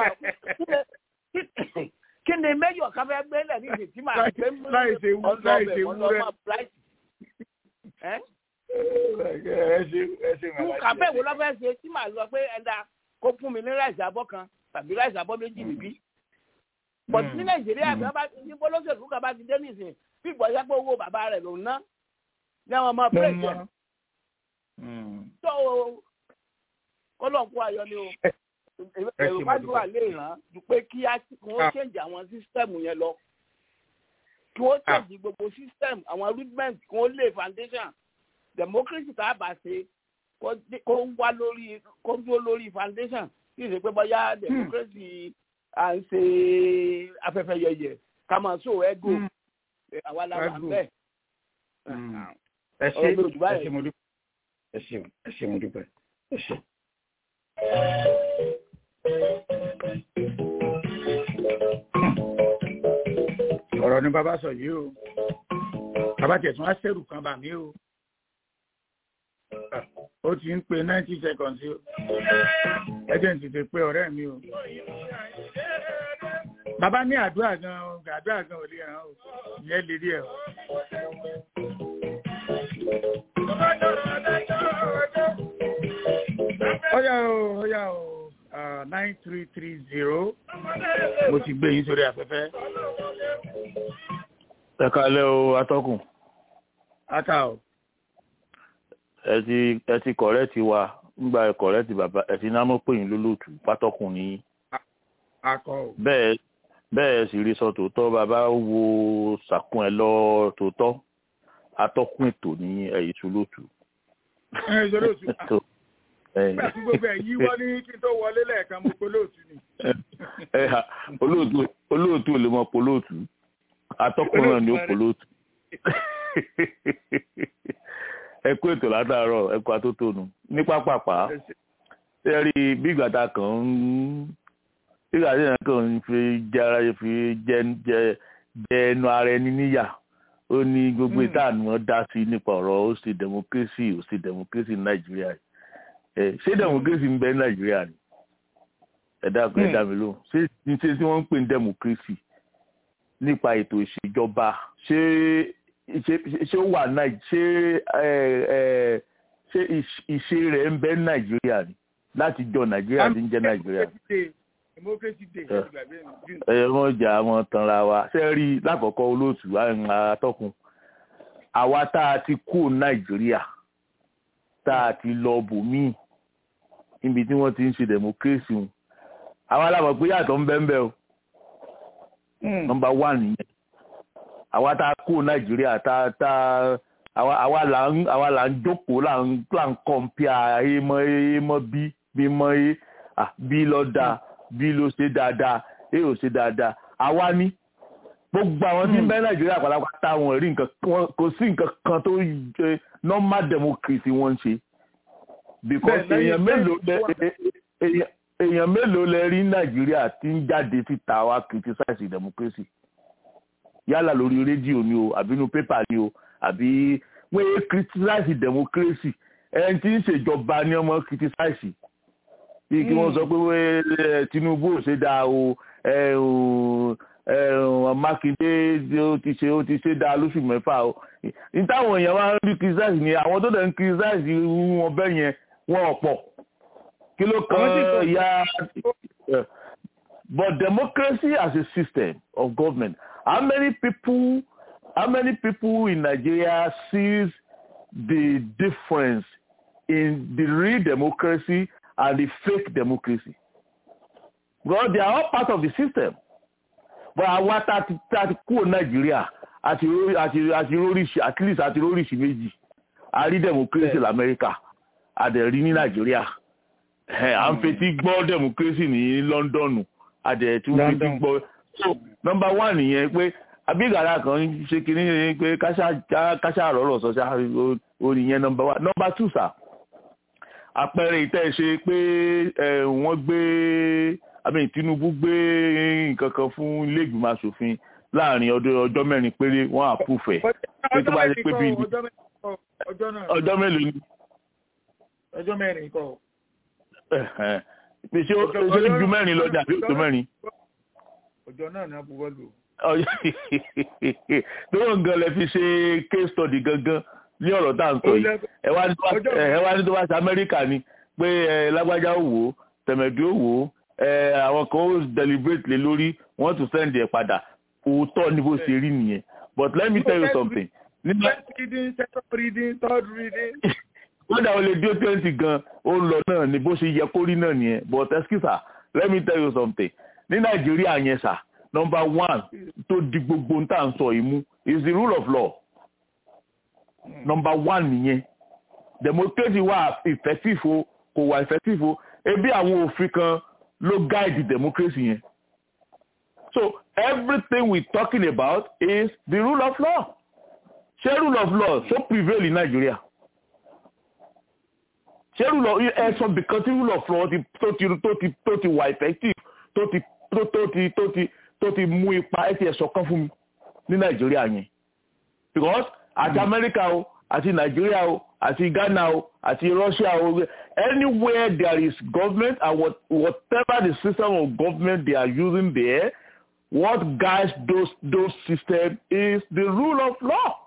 kí ni méjì kan fẹ́ gbé lẹ̀ ní ìsìn tí màá gbé mú láì ṣe wú- láì ṣe wúrẹ́. ọlọ́mọ bright ẹ́ ẹ ṣe ẹ ṣe fún kàfẹ́ wo lọ́fẹ́ ṣe tí màá lọ pé ẹ̀dá kó fún mi ní ráìsì abọ́ kan tàbí ráìsì abọ́ méjì níbí. bọ̀ ní nàìjíríà bí wọ́n bá ní bọ́lọ́sẹ̀lú kan bá ti dé nìsín bí ìgbọ̀nsẹ̀ pé owó bàbá rẹ̀ ló ń ná ní àwọn ọmọ pírẹ̀sì ẹ̀ tó kọ́lọ́ọ̀kú ayọ̀ ni o èrò fàdúrà lè ràn ju pé kí á kí wọ́n change àwọn sísítẹ́ẹ̀mù yẹn lọ kí wọ́n change gbogbo sísítẹ́ẹ̀mù àwọn rudiment kí wọ́n lay foundation democracy tá a bá ṣe kó dé- kó wá lórí kó dúró lórí foundation kí n ṣe pé bóyá democracy à ń ṣe afẹ́fẹ́ yẹyẹ ká máa so ego àwa la wà Ego. bẹ́ẹ̀. ẹ ṣe Ọ̀rọ̀ mi ò jù báyìí. ẹ ṣe mo dúpẹ́ ẹ ṣe ẹ ṣe mo dúpẹ́ ẹ ṣe. ọ̀rọ̀ ni bàbá sọ yìí o bàbá tiẹ̀ tún á ṣẹ̀rù kan bà mí o ó ti ń pe ninety seconds o agent ti pe ọ̀rẹ́ mi o bàbá ní àdúrà gan o àdúrà gan ò lè ràn o ìyẹn lè rí ẹ o. Ọ̀yá o, ọ̀yá o, nine three three zero. Mo ti gbé yín sórí afẹ́fẹ́. ẹ kalẹ́ o atọ́kùn Ata o. ẹ ti ẹ ti kọ̀rẹ́ẹ̀tì wa ńgbà ẹ kọ̀rẹ́ẹ̀tì bàbá ẹ ti náà mọ̀ pé yín lólóòtú pátọ́kùn ní Akọ o. bẹ́ẹ̀ bẹ́ẹ̀ sì rí sọ tòótọ́ bàbá wo sàkún ẹ lọ tòótọ́ atọ́kùn ètò ní ẹ̀yìn tó lóòtú. Ẹ ṣe lóòtú. Tó, ẹ, Nígbà tí gbogbo ẹ̀ yíwọ́ ní kí n tó wọlé lẹ́ẹ̀kan mo pe lóòtú ni. ẹ ha, olóòtú olóòtú ò lè mọ polóòtú atọ́kùn náà ni ó polóòtú. ẹ kú ètò látàárọ̀ ẹ kú atótónu ní pápápá ṣe rí bí ìgbàta kan ń bí ìgbàta yẹn kan ń fi jẹ ara yẹn fi jẹ jẹ jẹ ẹnu ara ẹni níyà ó ní gbogbo Mm. ìtàn wọn dá sí nípa ọ̀rọ̀ ó sì democracy ó sì democracy ní nàìjíríà yìí. ẹ ṣé democracy ń bẹ ní nàìjíríà ni ẹ dákun ẹ Mm. dá mi lóhùn ṣé ṣé tí wọ́n ń pè ní democracy nípa ètò ìṣèjọba ṣé ṣé ṣé ó wà náà ṣé ẹ ẹ ṣé ìṣ- ìṣe rẹ̀ ń bẹ ní nàìjíríà ni láti jọ nàìjíríà tí ń jẹ́ nàìjíríà Democracy Day. Democracy Day. Ẹ. ẹ ti gbàgbé mi. June. ẹ wọn jà wọn tanra wa ṣe rí i lákọ̀ọ́kọ́ olóòtú àwọn atọ́kùn àwa tá a ti kú nàìjíríà tá a ti lọ bòmíì níbi tí wọ́n ti ń ṣe democracy wọn àwa alámọ̀ pé yàtọ̀ ń bẹ ń bẹ o Mm. nọmba one nìyẹn àwa tá a kú nàìjíríà tá tá àwa àwa là ń àwa là ń jókòó là ń là ń kọ̀ǹpìà a mọ a mọ bí bí mọ a ah, bí lọ dáa bí ló ṣe dáadáa a ò ṣe dáadáa àwa ní gbogbo àwọn tí ń bẹ nàìjíríà pátápátá wọn rí nǹkan wọn kò sí nǹkan kan tó ṣe normal democracy wọn ń ṣe because Bẹ́ẹ̀, lẹ́yìn- èèyàn mélòó lẹ lẹ́yìn- èèyàn èèyàn mélòó lẹ rí nàìjíríà tí ń jáde síta wá criticize democracy yálà lórí rédíò ni o àbí inú pépà ni o àbí wọ́n yé criticize democracy ẹni tí ń ṣèjọba ni ọmọ criticize bí kí wọ́n sọ pé wẹ́, ẹ, tinubu ò ṣe dáa o ẹ, o, mákindé ó ti ṣe ó ti ṣe dá lóṣù mẹ́fà o ní táwọn èèyàn máa ń rí criticize ni àwọn tó dẹ̀ ń criticize wọn bẹ́ẹ̀ yẹn wọn ọ̀pọ̀ kí ló kan ya but democracy as a system of government how many people how many people in Nigeria sees the difference in the real democracy and the fake democracy well they are all part of the system but àwa tá a ti kúrò nàìjíríà àti àti àti róríṣi at least àti róríṣi méjì a rí democracy lamẹ́ríkà a dẹ̀ rí ní nàìjíríà à ń fetí gbọ́ democracy ní london a dẹ̀ tún fetí gbọ́ so number one nìyẹn pé abígàrà kan ṣe kínní pé káṣá rọrọ sọ ṣá orí yẹn number one number two sir àpẹẹrẹ ìtẹ́ ṣe pé wọ́n gbé àmì Tinubu gbé nǹkan kan fún ilé ìgbìmọ̀ asòfin láàrin ọjọ́ mẹ́rin péré wọ́n àpúfẹ̀ pé tó bá ṣe pé bíi ọjọ́ mélòó ni. ọjọ́ mẹ́rin kọ́. ṣé ó ju mẹ́rin lọ dàbí òtó mẹ́rin. ọjọ́ náà ní abúgbọ́ lò. lóyún gan lẹ fi ṣe case study gangan ní ọ̀rọ̀ tá à ń sọ yìí ẹ wá ní tó bá ṣe Amẹ́ríkà ni pé lágbájá ò wò ó tẹ̀mẹ̀dú ò wò ó àwọn kan ó deliberate lé lórí wọ́n tún send ẹ̀ padà òótọ́ ni bó ṣe rí nìyẹn but let me tell you something. first reading second reading third reading. kódà o lè dé twenty gan ó ń lọ náà ni bó ṣe yẹ kó rí náà nìyẹn but excuse let me tell you something ní nàìjíríà yẹn sà number one tó di gbogbo tá à ń sọ yìí mú is the rule of law number one nìyẹn democracy wà effective o kò wà effective o ebi àwọn òfin kan ló guide democracy yẹn so everything we talking about is the rule of law ṣé rule of law so prevail in Nigeria ṣé rule of ẹ sọ bìkan tí rule of law ti tó ti tó ti tó ti wà effective tó ti tó tó ti tó ti tó ti mú ipa ẹ ti ẹ sọkan fún mi ní Nigeria yẹn because àti America o àti Nigeria o àti Ghana o àti Russia o anywhere there is government and what, whatever the system of government they are using there what guides those those systems is the rule of law.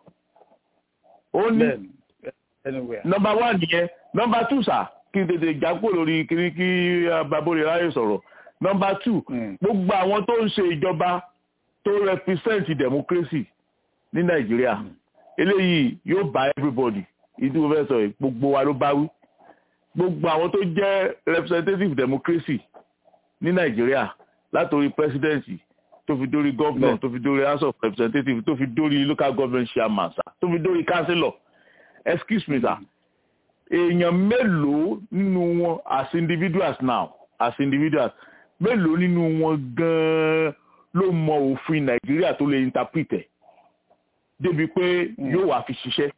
only anywhere. number one yẹn number two sir kí n tètè jápò lórí kí kí babore ráyè sọ̀rọ̀ number two gbogbo àwọn tó ń ṣe ìjọba tó represent democracy ní Nàìjíríà eléyìí yóò bá everybody ìdí mo fẹ́ sọ yìí gbogbo wa ló bá wí gbogbo àwọn tó jẹ́ representative democracy ní nàìjíríà látòrí presidency tó fi dórí governor tó fi dórí house of representatives tó fi dórí local government chairman sa tó fi dórí councillor excuse me sir èèyàn mélòó nínú wọn as individuals now as individuals mélòó nínú wọn gan-an ló mọ òfin nàìjíríà tó lè interpret ẹ̀ débi pé yóò wá fi ṣiṣẹ́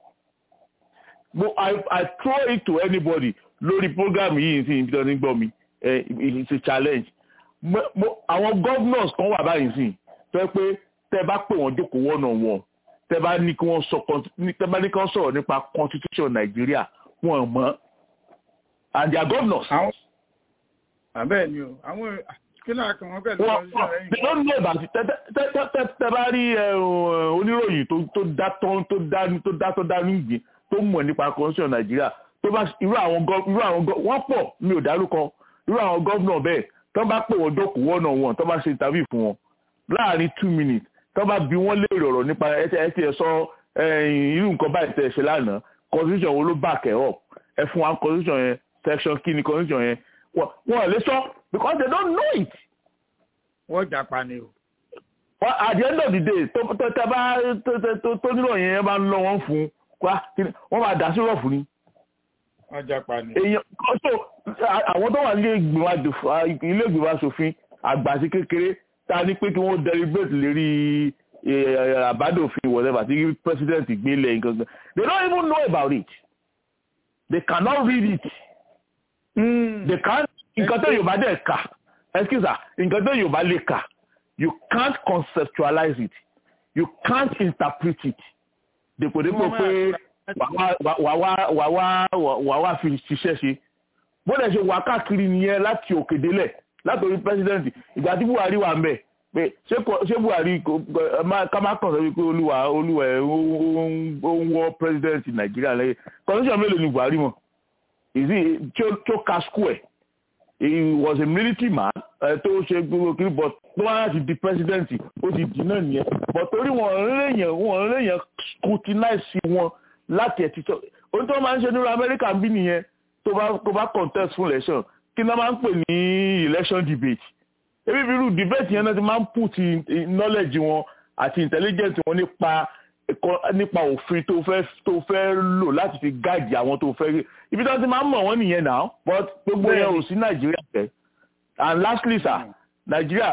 mo I, I throw it to anybody lórí program yìí sí ibi tó ní gbọ́ mi it's a challenge mo àwọn governors kan wà báyìí sí tó yẹ pé tẹ bá pè wọ́n jókòó one on one tẹ bá ní kí wọ́n sọ tẹ bá ní kí wọ́n sọ̀rọ̀ nípa constitution Nàìjíríà wọ́n mọ̀ and their governors. àbẹ́ẹ̀ ni o àwọn kí náà kàn wọ́n pẹ̀lú constitution rẹ̀ yìí. they don't know about it tẹ bá rí oníròyìn tó dá tó dá tó dá tó dá nígbìn tó mọ̀ nípa constitution nàìjíríà tó bá irú àwọn irú àwọn wọ́n pọ̀ mi ò dárúkọ irú àwọn gọ́vnà bẹ́ẹ̀ tó bá pè wọ́n dọ́kù one on one tó bá ṣe interview fún wọn láàrin two minutes tó bá bi wọ́n léèrè ọ̀rọ̀ nípa ẹtí ẹtí ẹ sọ irú nǹkan báyìí tẹ̀ ṣe lánàá constitution wo ló back ẹ̀ up ẹ fún wa constitution yẹn section kí ni constitution yẹn wọ́n lè sọ because they don't know it. wọ́n jàpá ni o. at the end of the day tó tẹ bá tó nílò yẹn bá ń lọ wọn fún wá wọ́n máa dà sí rọ̀fù ni. ọjà pa ni. èèyàn ọ̀ṣọ́ àwọn tó wà ní ilé ìgbìmọ̀ asòfin àgbà sí kékeré tá a ní pé kí wọ́n deliberate lérí àbádòfin whatever tí president gbélé nǹkan kan they don't even know about it they cannot read it mm. they can't nǹkan tó yorùbá dẹ̀ kà excuse me nǹkan tó yorùbá lè kà you can't conceptualize it you can't interpret it dèpòdépò pé wàá wá fi ṣiṣẹ́ ṣe bó dẹ̀ ṣe wà káàkiri nìyẹn láti òkè délẹ̀ látòrí pẹ́sidẹ́ǹtì ìgbà tí buhari wà ń bẹ̀ pé ṣé buhari ká má kàn sọ wípé olúwa olúwa ẹ ó ń wọ president nàìjíríà lẹ́yìn constitution mélòó ni buhari mọ̀ ìsì tí ó ka school ẹ̀ he was a military man tó ṣe gbogbo kiri but tó wá láti di president ó ti di náà nìyẹn but torí wọn léèyàn wọn léèyàn scrutinize wọn láti ẹ̀ ti sọ ohun tí wọ́n máa ń ṣe nínú amẹ́ríkà ń bí nìyẹn tó bá tó bá contest fún election kí ni wọ́n máa ń pè ní election debate ebi bí irú debate yẹn náà ti máa ń put knowledge wọn àti intelligence wọn nípa nípa òfin tó fẹ́ tó fẹ́ lò láti fi guide àwọn tó fẹ́ ibi tí wọ́n ti máa ń mọ̀ wọ́n nìyẹn náà but gbogbo yẹn ò sí nàìjíríà tẹ̀ and lastly sir nàìjíríà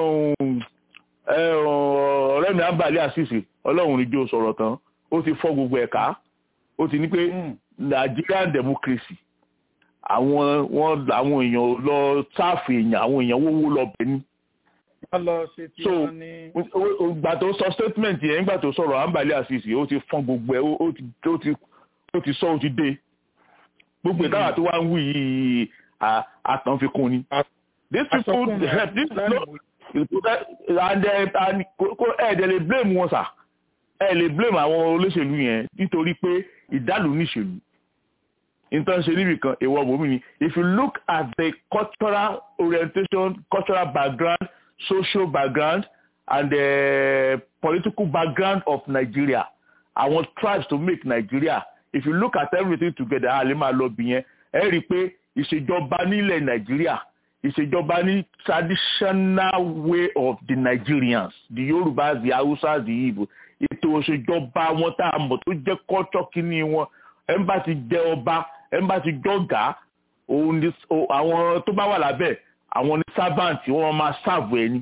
ọ̀rẹ́ mi àbálẹ̀ àṣìṣe ọlọ́run ní jó sọ̀rọ̀ tán ó ti fọ́ gbogbo ẹ̀ka ó ti ní pé nigerian democracy àwọn wọn àwọn èèyàn lọ sáàfù èèyàn àwọn èèyàn wówó lọ bẹ ní. so ìgbà tó sọ statement yẹn nígbà tó sọ̀rọ̀ àǹbálẹ̀ àṣìṣe ó ti fọ́n gbogbo ẹ̀ ó ti sọ ó ti dé gbogbo ìtawà tó wá ń wí yìí àtàn fi kún ni. these people this no and and ẹ̀ẹ́dẹ̀ lè blame wọn sà ẹ̀ lè blame àwọn olóṣèlú yẹn nítorí pé ìdálù níṣèlú nǹkan ṣe níbi kan èèwọ̀ bòmí ni if you look at the cultural orientation cultural background social background and the political background of Nigeria àwọn tribes to make Nigeria if you look at everything together a lè máa lọ bí yẹn ẹ rí i pé ìṣèjọba nílẹ̀ Nigeria ìṣèjọba ní traditional way of the Nigerians the Yorubas the Hausas the Igbo ètò ìṣèjọba wọn tá a mọ̀ tó jẹ́ culture kínní wọn ẹ̀ ń bá ti jẹ ọba ẹ̀ ń bá ti jọ̀gá òun ni àwọn tó bá wà lábẹ́ àwọn ní servant wọn máa serve ẹni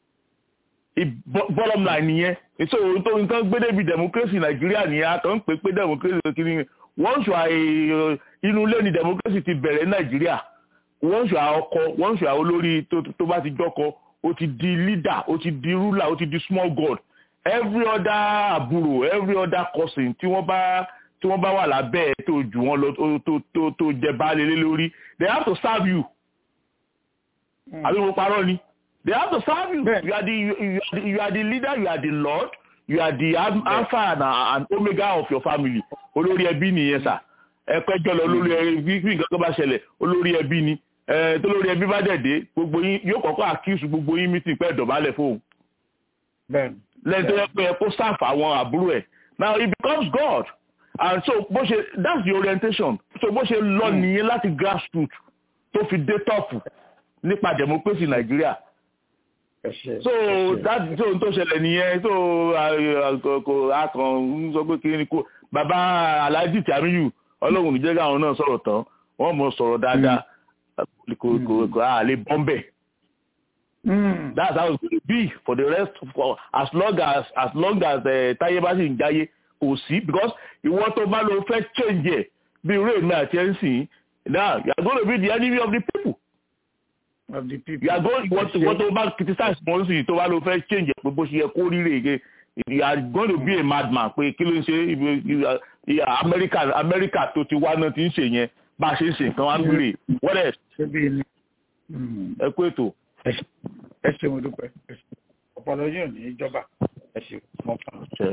bottom line nìyẹn èso ohun tó nǹkan gbé débi democracy nàìjíríà nìyẹn a kàn ń pè pé democracy kìíní once you are inú ilé ni democracy ti bẹ̀rẹ̀ nàìjíríà once you are ọkọ once you are olórí tó bá ti jọkọ ó ti di leader ó ti di ruler ó ti di small god every other àbúrò every other cousin tí wọ́n bá tí wọ́n bá wà lábẹ́ ẹ̀ tó jù wọ́n lọ tó tó tó jẹ baálé lé lórí they have to serve you àbí mo parọ́ ni they have to serve you you are the you, you, are the you are the leader you are the lord you are the alpha and, and omega of your family olórí ẹbí nìyẹn sà ẹ̀pẹ́jọ́ lọ olórí ẹbí bí nǹkan kan bá ṣẹlẹ̀ olórí ẹbí ni tó lórí ẹbí bá dẹ̀dẹ̀ gbogbo yín yóò kọ́kọ́ àkíyèsí gbogbo yín mítìn pẹ́ dọ̀bálẹ̀ fóun lẹ́yìn tó yẹ pé ẹ kó sáàfù àwọn àbúrò ẹ̀ now he becomes God and so bó ṣe that's the orientation so bó ṣe lọ nìyẹn láti grassroots tó fi dé top nípa democracy Nàìjíríà so that so n tó ṣẹlẹ̀ nìyẹn so kò akàn ń sọ pé kí ni kò bàbá Alhaji Tamiyu Ọlọ́run níjẹ́ káwọn náà sọ̀rọ̀ tán wọ́n mọ̀ sọ̀rọ̀ dáadáa kò kò kò a lè bọ́m̀bẹ̀. that's how it will be for the rest for as long as as long as táyé bá sì ń jáyé kò sí because ìwọ tó bá lọ fẹ́ change ẹ̀ bí irú èmi àti ẹ̀ ń sìn now you are going to be the enemy of the people. of the people. you are going ìwọ ìwọ tó bá criticize wọn sìn tó bá lọ fẹ́ change ẹ̀ pé bó ṣe yẹ kó rí rèé you are going to be a madman pé kí ló ń ṣe America America tó ti wá náà ti ń ṣe yẹn bá a ṣe ń ṣe nǹkan wá ń gbèrè what else. ẹ kú ètò. ẹ ṣeun mo dúpẹ́ ọpọlọ yóò ní ìjọba ẹ ṣeun mọ fún un.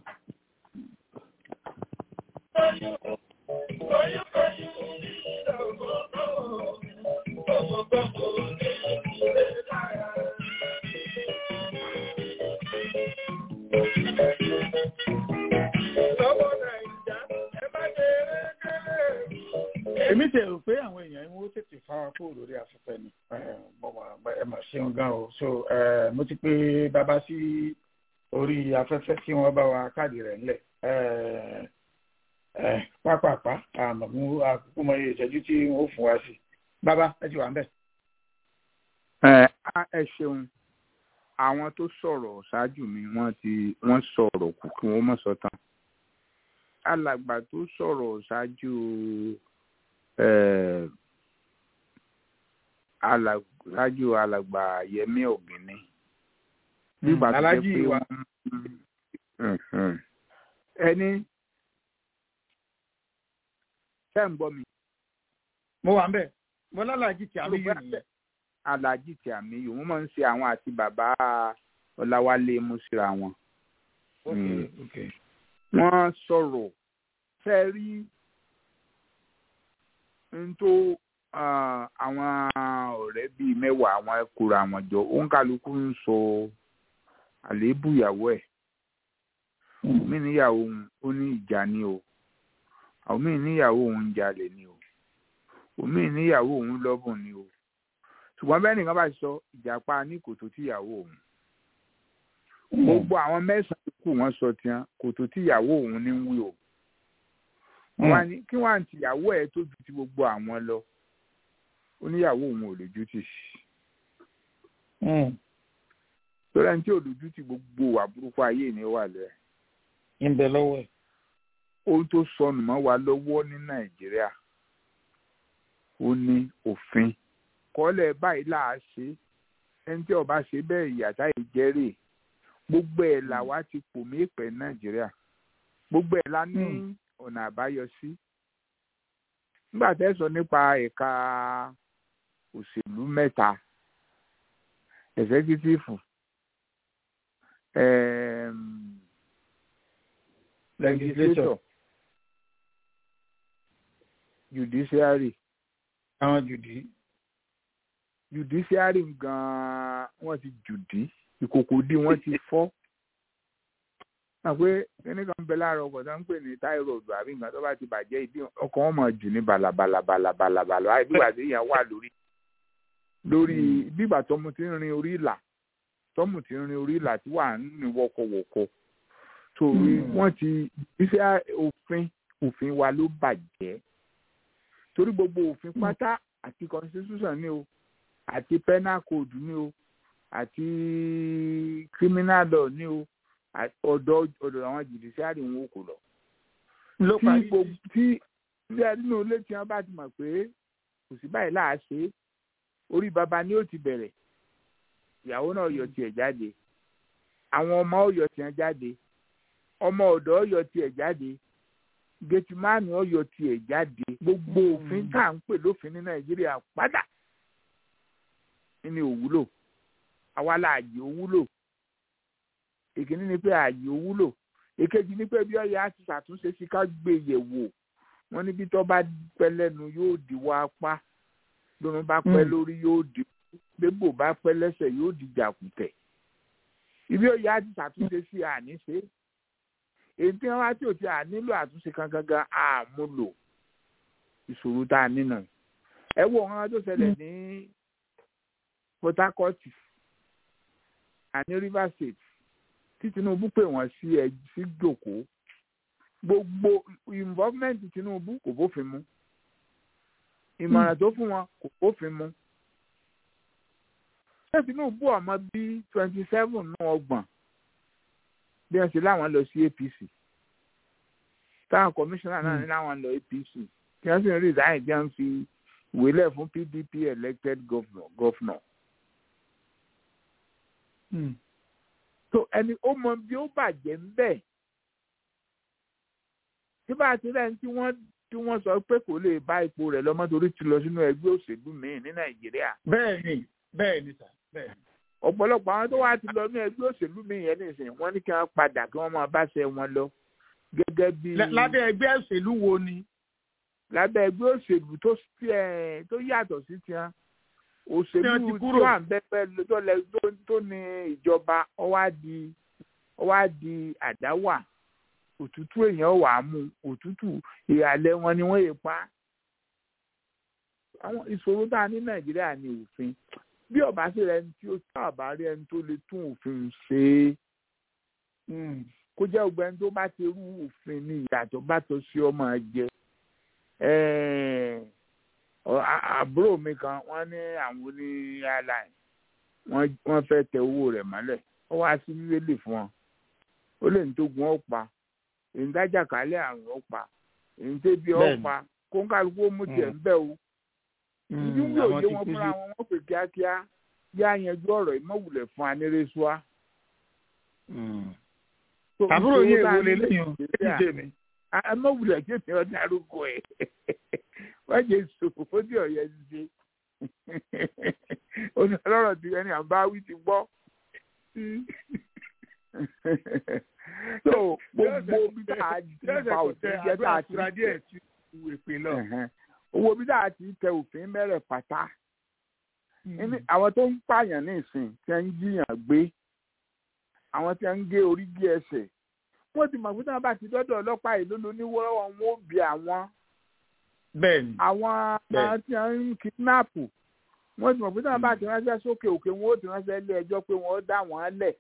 èmi tẹ̀ rò pé àwọn èèyàn ń wó tètè fara kúrò lórí afẹ́fẹ́ ni ẹ mà ṣeun gan o so mo ti pè bàbá sí orí afẹ́fẹ́ tí wọ́n bá wa káàdì rẹ̀ ńlẹ̀ pápápá àmọ́ mú àkókò mọ iye ìṣẹ́jú tí wọ́n fún wa sí bàbá ẹ ti wà ń bẹ̀. ẹ ṣeun àwọn tó sọ̀rọ̀ ṣáájú mi wọ́n ti wọ́n sọ̀rọ̀ kù kí wọ́n mọ̀ sọ tán alàgbà tó sọ̀rọ̀ ṣáájú alájú alàgbà Yẹmí Ògìní nígbà tó jẹ́ pé wọ́n ẹni ṣe ń gbọ́ mi. mo wà ń bẹ̀ mo lálàájì tí a lè yí nìyẹn. alhaji tí àmì yìí wọ́n máa ń ṣe àwọn àti bàbá ọláwálé mú síra wọn. wọ́n sọ̀rọ̀ fẹ́ rí n tó àwọn ọ̀rẹ́ bíi mẹ́wàá àwọn ẹ̀kúra àwọn jọ òǹkàlùkù ń sọ àléébù ìyàwó ẹ̀ mí níyàwó òun ó ní ìjà ni o àwọn míì níyàwó òun ń jalè ni o òmí níyàwó òun lọ́bùn ni o ṣùgbọ́n bẹ́ẹ̀ nìkan bá sọ ìjàpá ní kòtò tíyàwó òun gbogbo àwọn mẹ́sàn-án kù wọ́n sọ tiẹ̀ kòtò tíyàwó òun ní wí o wọ́n ní kí wọ́n àǹtí ìyàwó ẹ̀ tó ju ti gbogbo àwọn lọ ó níyàwó òun ò lójú tì lórí ẹni tí ò lójú tì gbogbo wà burúkú ayé ni ó wà lẹ́ẹ̀. ń bẹ lọ́wọ́ ẹ̀. ohun tó sọnù mọ́ wa lọ́wọ́ ní nàìjíríà ó ní òfin kọ́lẹ̀ báyìí là á ṣe ẹni tí ọba ṣe bẹ́ẹ̀ ìyàtá ìjẹ́rè gbogbo ẹ̀ là wá ti pò mí pẹ̀ nàìjíríà gbogbo ẹ̀ la ní ọ̀nà àbáyọ sí. nígbà tẹ́ sọ nípa ẹ̀ka òṣèlú mẹ́ta ẹ̀sẹ́kítífù legislature judiciary àwọn jùdí. judiciary gan-an wọ́n ti jùdí ìkòkò dí wọ́n ti fọ́. àpé kíní kan bẹ láàárọ̀ ọkọ̀ tó ń pè ní táírọ̀dù àbí nǹkan tó bá ti bàjẹ́ ìdí ọkọ̀ wọn mọ̀ jù ní balabalabalabalabala ìgbà tí èèyàn wà lórí lórí bígbà tọ́mù ti ń rin orí ìlà tọ́mù ti ń rin orí ìlà tí wà ń rìn wọ́kọ̀wọ́kọ̀ torí wọ́n ti iṣẹ́ òfin òfin wa ló bàjẹ́ torí gbogbo òfin pátá àti constitution ni o àti penal code ni o àti criminal law ni o ọ̀dọ̀ ọ̀dọ̀ àwọn judiciary wọn kò lọ. ló parí tí tí nínú ilé tí wọn bá ti mọ̀ pé kò sí báyìí láà ṣe orí baba ni ó ti bẹ̀rẹ̀ ìyàwó náà yọ tiẹ̀ jáde àwọn ọmọ ó yọ tiẹ̀ jáde ọmọ ọ̀dọ̀ ó yọ tiẹ̀ jáde gẹtìmáàmì ọyọ tiẹ̀ jáde gbogbo òfin tá à ń pè lófin ní nàìjíríà padà ní òwúlò àwa la àyè òwúlò èkíní ni pé àyè òwúlò èkejì ni pé bí ọyẹ á ti ṣàtúnṣe sí ká gbé yẹ̀wò wọn níbi tó bá pẹ́ lẹ́nu yóò di wá apá lóun bá pẹ́ lórí yóò di gbégbò bá pẹ́ lẹ́sẹ̀ yóò di jàkùtẹ̀ ibi ọyẹ á ti ṣàtúnṣe sí àní ṣe èyí tí wọn wá tí ò ti à nílò àtúnṣe kan gangan àmúlò ìṣòro tá a nínú ẹ wo nǹkan tó ṣẹlẹ̀ ní Port Harcourt àní Rivers State tí Tinubu pè wọ́n sí ẹ sí jòkó gbogbo involvement Tinubu kò bófin mu ìmọ̀ràn tó fún wọn kò bófin mu ṣé Tinubu ọmọ bíi twenty seven nù ọgbọ̀n bí wọ́n ṣe láwọn lọ sí APC táwọn kọmíṣánná náà ní láwọn lọ APC tí wọ́n sì ń resign tí wọ́n fi ìwé lẹ̀ fún PDP elected governor. governor. so ẹni ó mọ bí ó bàjẹ́ ń bẹ̀ tí bá a ti rẹ̀ ń tí wọ́n tí wọ́n sọ pé kò lè bá ipò rẹ̀ lọ́mọ torí ti lọ sínú ẹgbẹ́ òṣèlú míì ní Nàìjíríà. bẹ́ẹ̀ni bẹ́ẹ̀ni sà bẹ́ẹ̀ni ọ̀pọ̀lọpọ̀ àwọn tó wá ti lọ ní ẹgbẹ́ òṣèlú mi yẹn nìsín wọ́n ní kí wọ́n padà kí wọ́n máa bá ṣe wọn lọ gẹ́gẹ́ bí. lábẹ́ ẹgbẹ́ òṣèlú wo ni. lábẹ́ ẹgbẹ́ òṣèlú tó tó yàtọ̀ sí tiwọn òṣèlú tí wà ń bẹ́ẹ̀ tó ní ìjọba ọwá di ọwá di àdáwà òtútù èèyàn wà á mú òtútù ìhàlẹ̀ wọn ni wọ́n yè pa. àwọn ìṣòro tá a ní Nàìjíríà ní òfin bí ọba sí rẹ tí ó sábà rí ẹni tó lè tún òfin ṣe é kó jẹ́ ọgbẹ́ ẹni tó bá ti rú òfin ní ìyàtọ̀ bá tó sí ọmọ jẹ àbúrò mi kan wọ́n ní àwọn oní airline wọ́n fẹ́ tẹ owó rẹ̀ mọ́lẹ̀ ó wá sí bíbélì fún wọn ó lè ní tó gun ó pa èyí ń dájà kálẹ̀ àrùn ó pa èyí ń tẹ́bi ó pa kó ń kálukú ó mú tiẹ̀ ń bẹ̀ o ìdí wúlò yé wọn fúnra wọn wọn pè kíákíá yá yanjú ọ̀rọ̀ ìmọ̀wulẹ̀ fún anírésùá. àbúrò yìí èwo lè léyìn o ṣe mi. amọ̀wulẹ̀ tí èmi ọdún arúgbó ẹ̀ wọ́n jẹ́ ìṣòfò fódì ọ̀yẹ́ ṣe. onílọ́rọ̀ tí ẹni àbáwí ti gbọ́ so gbogbo bí tá a ti fa òfin jẹ tá a ti owó bí tá a ti tẹ òfin mẹ́rẹ̀ pátá àwọn tó ń pààyàn ní ìsìn tí wọ́n ń jiyàn gbé àwọn tí wọ́n ń gé orí gé ẹsẹ̀ wọ́n ti mọ̀ pé tí wọ́n bá ti dọ́dọ̀ ọlọ́pàá yìí lólo níwọ́rọ́ wọn ó bí àwọn bẹ́ẹ̀ni àwọn tí wọ́n ń kidnap wọ́n ti mọ̀ pé tí wọ́n bá ti ránṣẹ́ sókè òkè wọn ó ti ránṣẹ́ ilé ẹjọ́ pé wọ́n ó dá wọn lẹ̀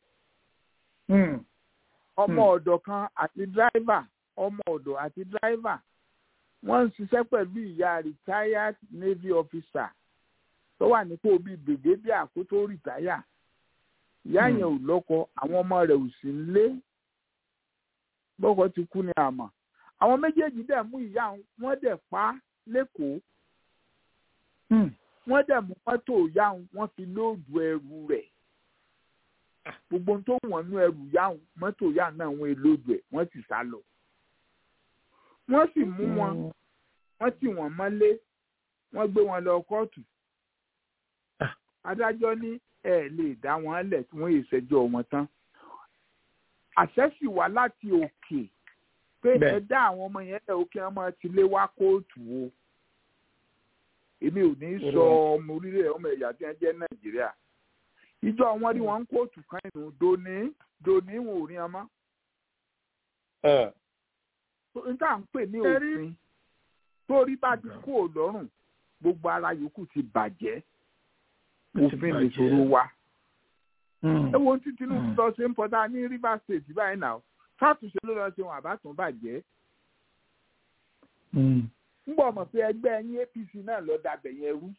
ọmọ ọ̀dọ̀ kan àti dráìvà ọmọ ọ̀dọ̀ àti dráìvà wọ́n ń ṣiṣẹ́ pẹ̀lú ìyá retired navy officer tó wà nípò bíi brigadier kó tó rìtáyà ìyá yẹn ò lọ́kọ àwọn ọmọ rẹ̀ ò sí lé bọ́kọ ti kú ní àmọ́ àwọn méjèèjì dẹ̀ mú ìyá wọn dẹ̀ pa lẹ́kọ̀ọ́ wọ́n dẹ̀ mú mọ́tò ìyá wọn fi lóòdù ẹrù rẹ̀ gbogbo tó wọ̀n nú ẹrù ìyá mọ́tò ìyá náà wọ́n lóòdù ẹ̀ wọ́n sì sá lọ wọ́n sì mú wọn wọ́n tì wọ́n mọ́lé wọ́n gbé wọn lọ kóòtù adájọ́ ní ẹ lè dá wọn lẹ̀ tí wọ́n yìí ṣẹjọ́ wọn tán àṣẹ sì wá láti òkè pé ẹ dá àwọn ọmọ yẹn lẹ̀ òkè ọmọ ti lé wá kóòtù o èmi ò ní sọ ọmọ orílẹ̀ ọmọ ẹ̀yà tí wọ́n jẹ́ nàìjíríà ìjọ wọn rí wọn ń kóòtù kan inú dòní dòní wọn ò rí wọn mọ́. n tá à ń pè ní òfin torí bá ti kú òlọ́rùn gbogbo ara yòókù ti bàjẹ́ òfin lè ṣòro wa. ẹ wo tí tinubu lọ ṣe ń pọtá ní rivers state báyìí náà fàtúnṣe ló lọ ṣe wọn àbátún bàjẹ́. ń bọ̀ mọ̀ pé ẹgbẹ́ ẹ̀yìn apc náà lọ dàbẹ̀ yẹn rú.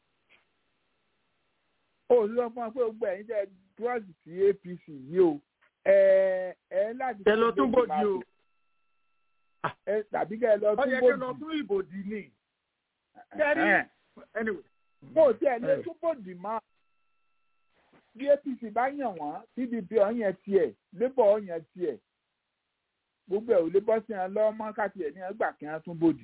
ó lọ fún wa pé gbogbo ẹ̀yìn tẹ dúrọ́ọ̀sì sí apc yìí o ẹ ẹ láti. ẹ lọ tún bòdì o. ẹ tàbí kẹ ẹ lọ tún bòdì. ó yẹ kí ẹ lọ tún ìbòdì ni. kẹ́rì anyway mo ti ẹ̀ lé túbọ̀dì máa bí apc bá yàn wọ́n pdp ọ̀yàn tiẹ̀ labour ọ̀yàn tiẹ̀ gbogbo ẹ̀ ò lè bọ́ sí wọn lọ́wọ́ mọ́ káàtì ẹ̀ ní ẹgbà kí wọ́n tún bòdì.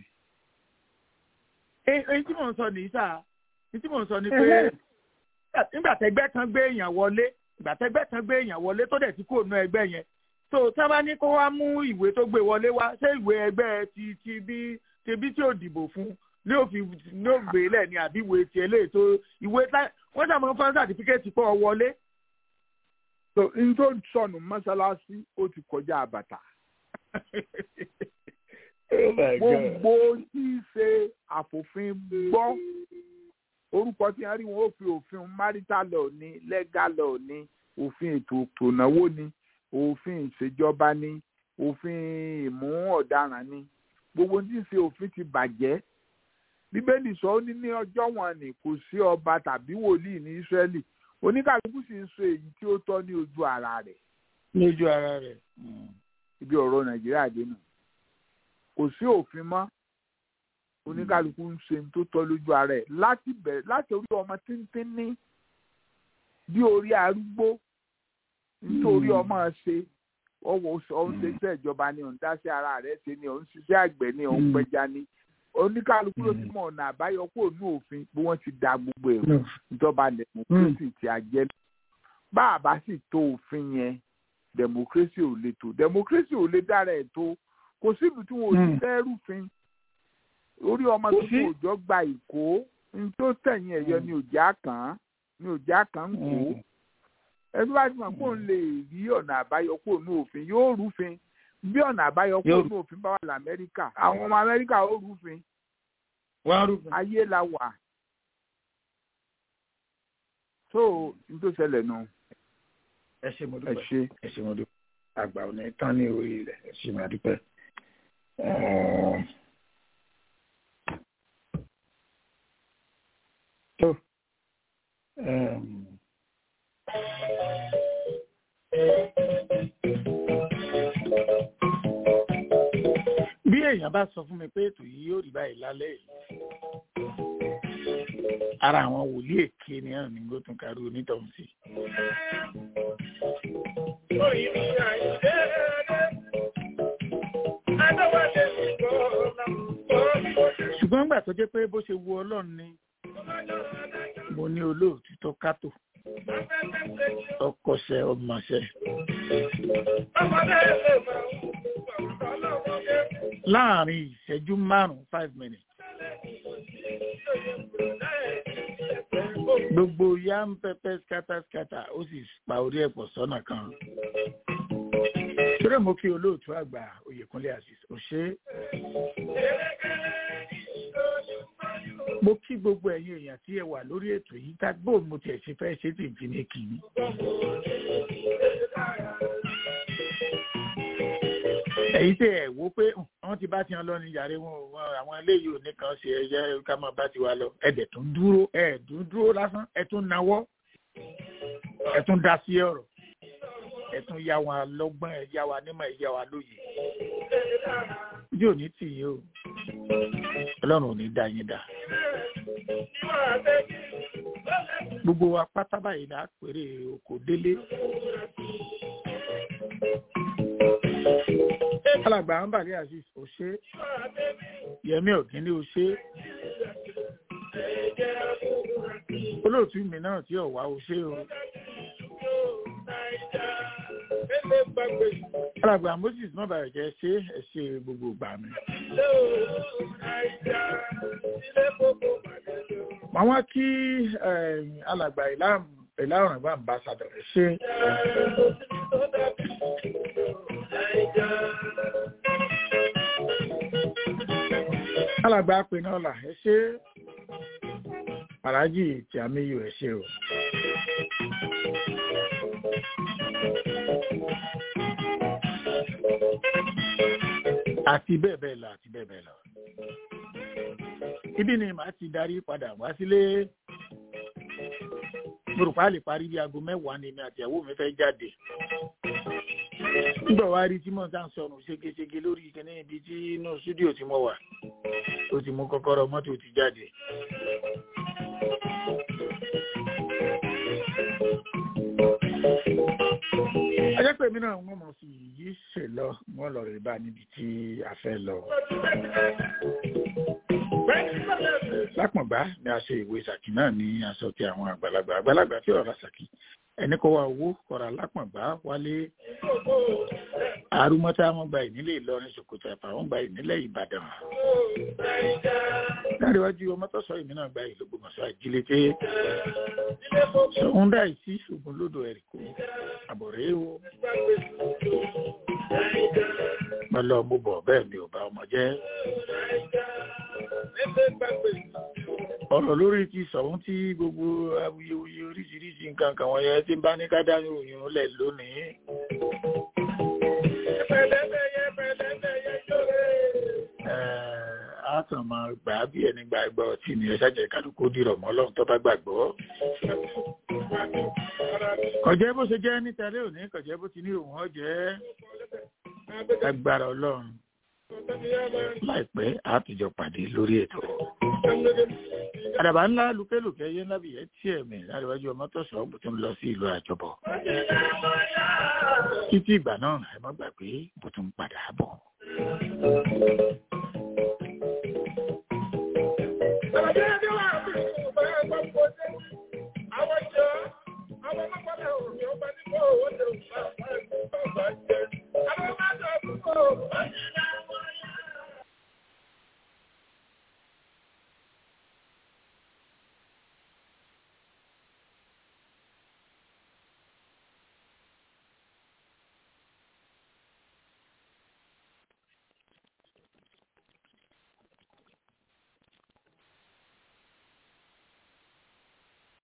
èyí tí mò ń sọ nìyí sáà èyí tí mò ń sọ ni pé nígbà tẹgbẹ́ kan gbé èèyàn wọlé ìgbà tẹgbẹ́ kan gbé èèyàn wọlé tó dẹ̀ ti kúrò nú ẹgbẹ́ yẹn tó tí wọ́n bá ní kó wá mú ìwé tó gbé wọlé wá ṣé ìwé ẹgbẹ́ ti ti bí ti bí tí ò dìbò fún ní òfin ní ògbé lẹ̀ ní àbí ìwé tiẹ̀ lè tó ìwé wọ́n sàmọ́ fún sàtífíkẹ́tì pọ̀ wọlé. so n tó sọnù mọ́ṣáláṣí ó ti kọjá àbàtà. gbogbo tí í ṣe àfòfin gbọ́ orúkọ tí wọ́n rí wọn ó fi òfin marital law ní legal law ní òfin ètò ìnáwó ní òfin ìṣèjọba ní òfin ìmú ọ̀daràn ní gbogbo tí í ṣe òfin ti bàjẹ́ bíbélì sọ ó ní ní ọjọ́ wọn ni kò sí ọba tàbí wòlíì ní ísírẹ́lì oníkàlùkù sì ń sọ èyí tí ó tọ́ ní ojú ara rẹ̀. ní ojú ara rẹ̀. ibi ọ̀rọ̀ nàìjíríà dé nù kò sí òfin mọ́ oníkàlùkù ń ṣe tó tọ́ lójú ara rẹ̀ láti bẹ̀rẹ̀ láti orí ọmọ tíntín ní bí orí arúgbó nítorí ọmọ ṣe ọwọ́ ọ̀hún ṣe iṣẹ́ ìjọba ni òun dá sí ara rẹ̀ ṣe ni òun ṣiṣẹ́ àgbẹ̀ ni òun pẹja ni oníkálukú ló ti mọ ọ̀nà àbáyọ kó ní òfin bí wọ́n ti da gbogbo ẹ̀rọ ìjọba democracy ti àjẹ́ bá a bá sì tó òfin yẹn democracy ò lè tó democracy ò lè dára ẹ̀ tó kò síbi tí wọn ò ti fẹ́ rúfin orí ọmọ tuntun òjò gba ìkó ní tó tẹ̀yìn ẹ̀yọ ni òjá kàn án ni òjá kàn ń kó ẹbí bá ti mọ̀ kó ń lè rí ọ̀nà àbáyọ kó ní òfin yóò rúfin bí ọ̀nà àbáyọ kó ní òfin bá wà lamẹ́ríkà àwọn ọmọ amẹ́ríkà ó rúfin ayé la wà tó n tó ṣẹlẹ̀ nù. ẹ ṣe mo dúpẹ́ ẹ ṣe mo dúpẹ́ àgbà ò ní tán ní orí ilẹ̀ ẹ ṣe mo dúpẹ́. tó bí èèyàn bá sọ fún mi pé ètò yìí yóò rí báyìí lálẹ́ yìí ara àwọn wòlíì èké ni ẹ̀rùn ní gbótùn kárí onítọ̀hún sí. ṣùgbọ́n nígbà tó jẹ́ pé bó ṣe wu ọlọ́run ni mo ní olóòtú tó kátó ọkọṣẹ ọmọṣẹ láàrin ìṣẹ́jú márùn-ún five minutes gbogbo yam pẹpẹ skátàskátà ó sì pa orí ẹ̀pọ̀ sọ́nà kan torí mo kí olóòtú àgbà oyèkúnlé azeez òṣè mo kí gbogbo ẹ̀yin èèyàn tí ẹ wà lórí ètò yìí tá gbóò mo tiẹ̀ ṣe fẹ́ ṣe tí n fi ní kì í. èyí tẹ ẹ wo pé wọn ti bá tiwọn lọ ní yàrá wọn àwọn eléyìí ò ní kan ṣe ẹyẹ ká máa bá tiwa lọ ẹdẹ tún dúró ẹ tún dúró lásán ẹ tún nawọ́ ẹ tún dá sí ọ̀rọ̀ ẹ tún yá wa lọ́gbọ́n ẹ yá wa nímọ̀ ẹ yá wa lóye yóò ní tì yín o Ọlọ́run ò ní dá yín dá gbogbo wa pátá báyìí là á pèrè oko délé alàgbà ambali aziz òṣè yẹmí ọ̀gíní òṣè olóòtú mi náà tí ọ̀wá òṣè o alàgbà moses mọ́bàrẹ̀ jẹ́ ṣé ẹ ṣe gbogbo gbà mí. wọ́n wá kí alàgbà ìlàrùn bá ń bá sàdọ̀rẹ̀ ṣe. alàgbà pinnu ọ̀la ẹ ṣe aláàjì tí a méyò ẹ ṣe o. àti bẹ́ẹ̀ bẹ́ẹ̀ lọ àti bẹ́ẹ̀ bẹ́ẹ̀ lọ. ibi ni màá ti darí padà wá sílé gbòròpá lè parí bí aago mẹ́wàá ni mi àti ìyàwó mi fẹ́ jáde nígbà wá rí tí mò ń tàn sọnù ségesège lórí ìkíní ibi tí inú stúdíò tí mo wà ó ti mú kọ́kọ́rọ́ mọ́tò ti jáde. ajẹ́ pé mi náà wọ́n mọ̀ sí yìí ṣe lọ wọ́n lọ rí bá níbi tí a fẹ́ lọ. lápọ̀nbá ni a ṣe ìwé sàkí náà ní aṣọ ti àwọn àgbàlagbà àgbàlagbà tí ọ̀rọ̀ sàkí ẹni kó wa owó kọ̀ra lápọ̀nbá wálé arúmọ́tá wọn gba ìnílé ìlọrin ṣòkòtò ẹ̀fà wọn gba ìnílé ìbàdàn. láríwájú ọmọ tó sọ ìmí náà gba ìlú gbọmọṣọ àjílété sọ̀hún dá ìsí ṣùgbọ́n lódò ẹ̀ríkò àbọ̀rẹ́ o. mo lọ mo bọ̀ bẹ́ẹ̀ mi ò bá ọmọ jẹ́. ọ̀rọ̀ lórí ti sọ̀hún tí gbogbo awuyewuye oríṣiríṣi nǹkan kan wọ̀nyẹn tí ń bá ní ká dá ìròyìn lẹ̀ lónìí. a kàn máa gbà á bí ẹni gba ẹgbẹ́ ọtí ni ẹ ṣàjẹ́ kálukú dìrọ̀ mọ́ ọlọ́run tó bá gbàgbọ́. kọ̀jẹ́ bó ṣe jẹ́ nítàlẹ́ òní kọ̀jẹ́ bó ti ní òun ọ̀jẹ́ agbára ọlọ́run láìpẹ́ àtijọ́ pàdé lórí ètò. àdàbà ńlá lùkẹ́lùkẹ́ yé ńlá bìyẹn tí ẹ̀mí láríwájú ọmọ tó sọ bó tún lọ sí ìlú àjọbọ̀. títí ìgbà náà ẹ má gbàgbé bó tún padà bọ̀. Ọjọ́ ìdíwà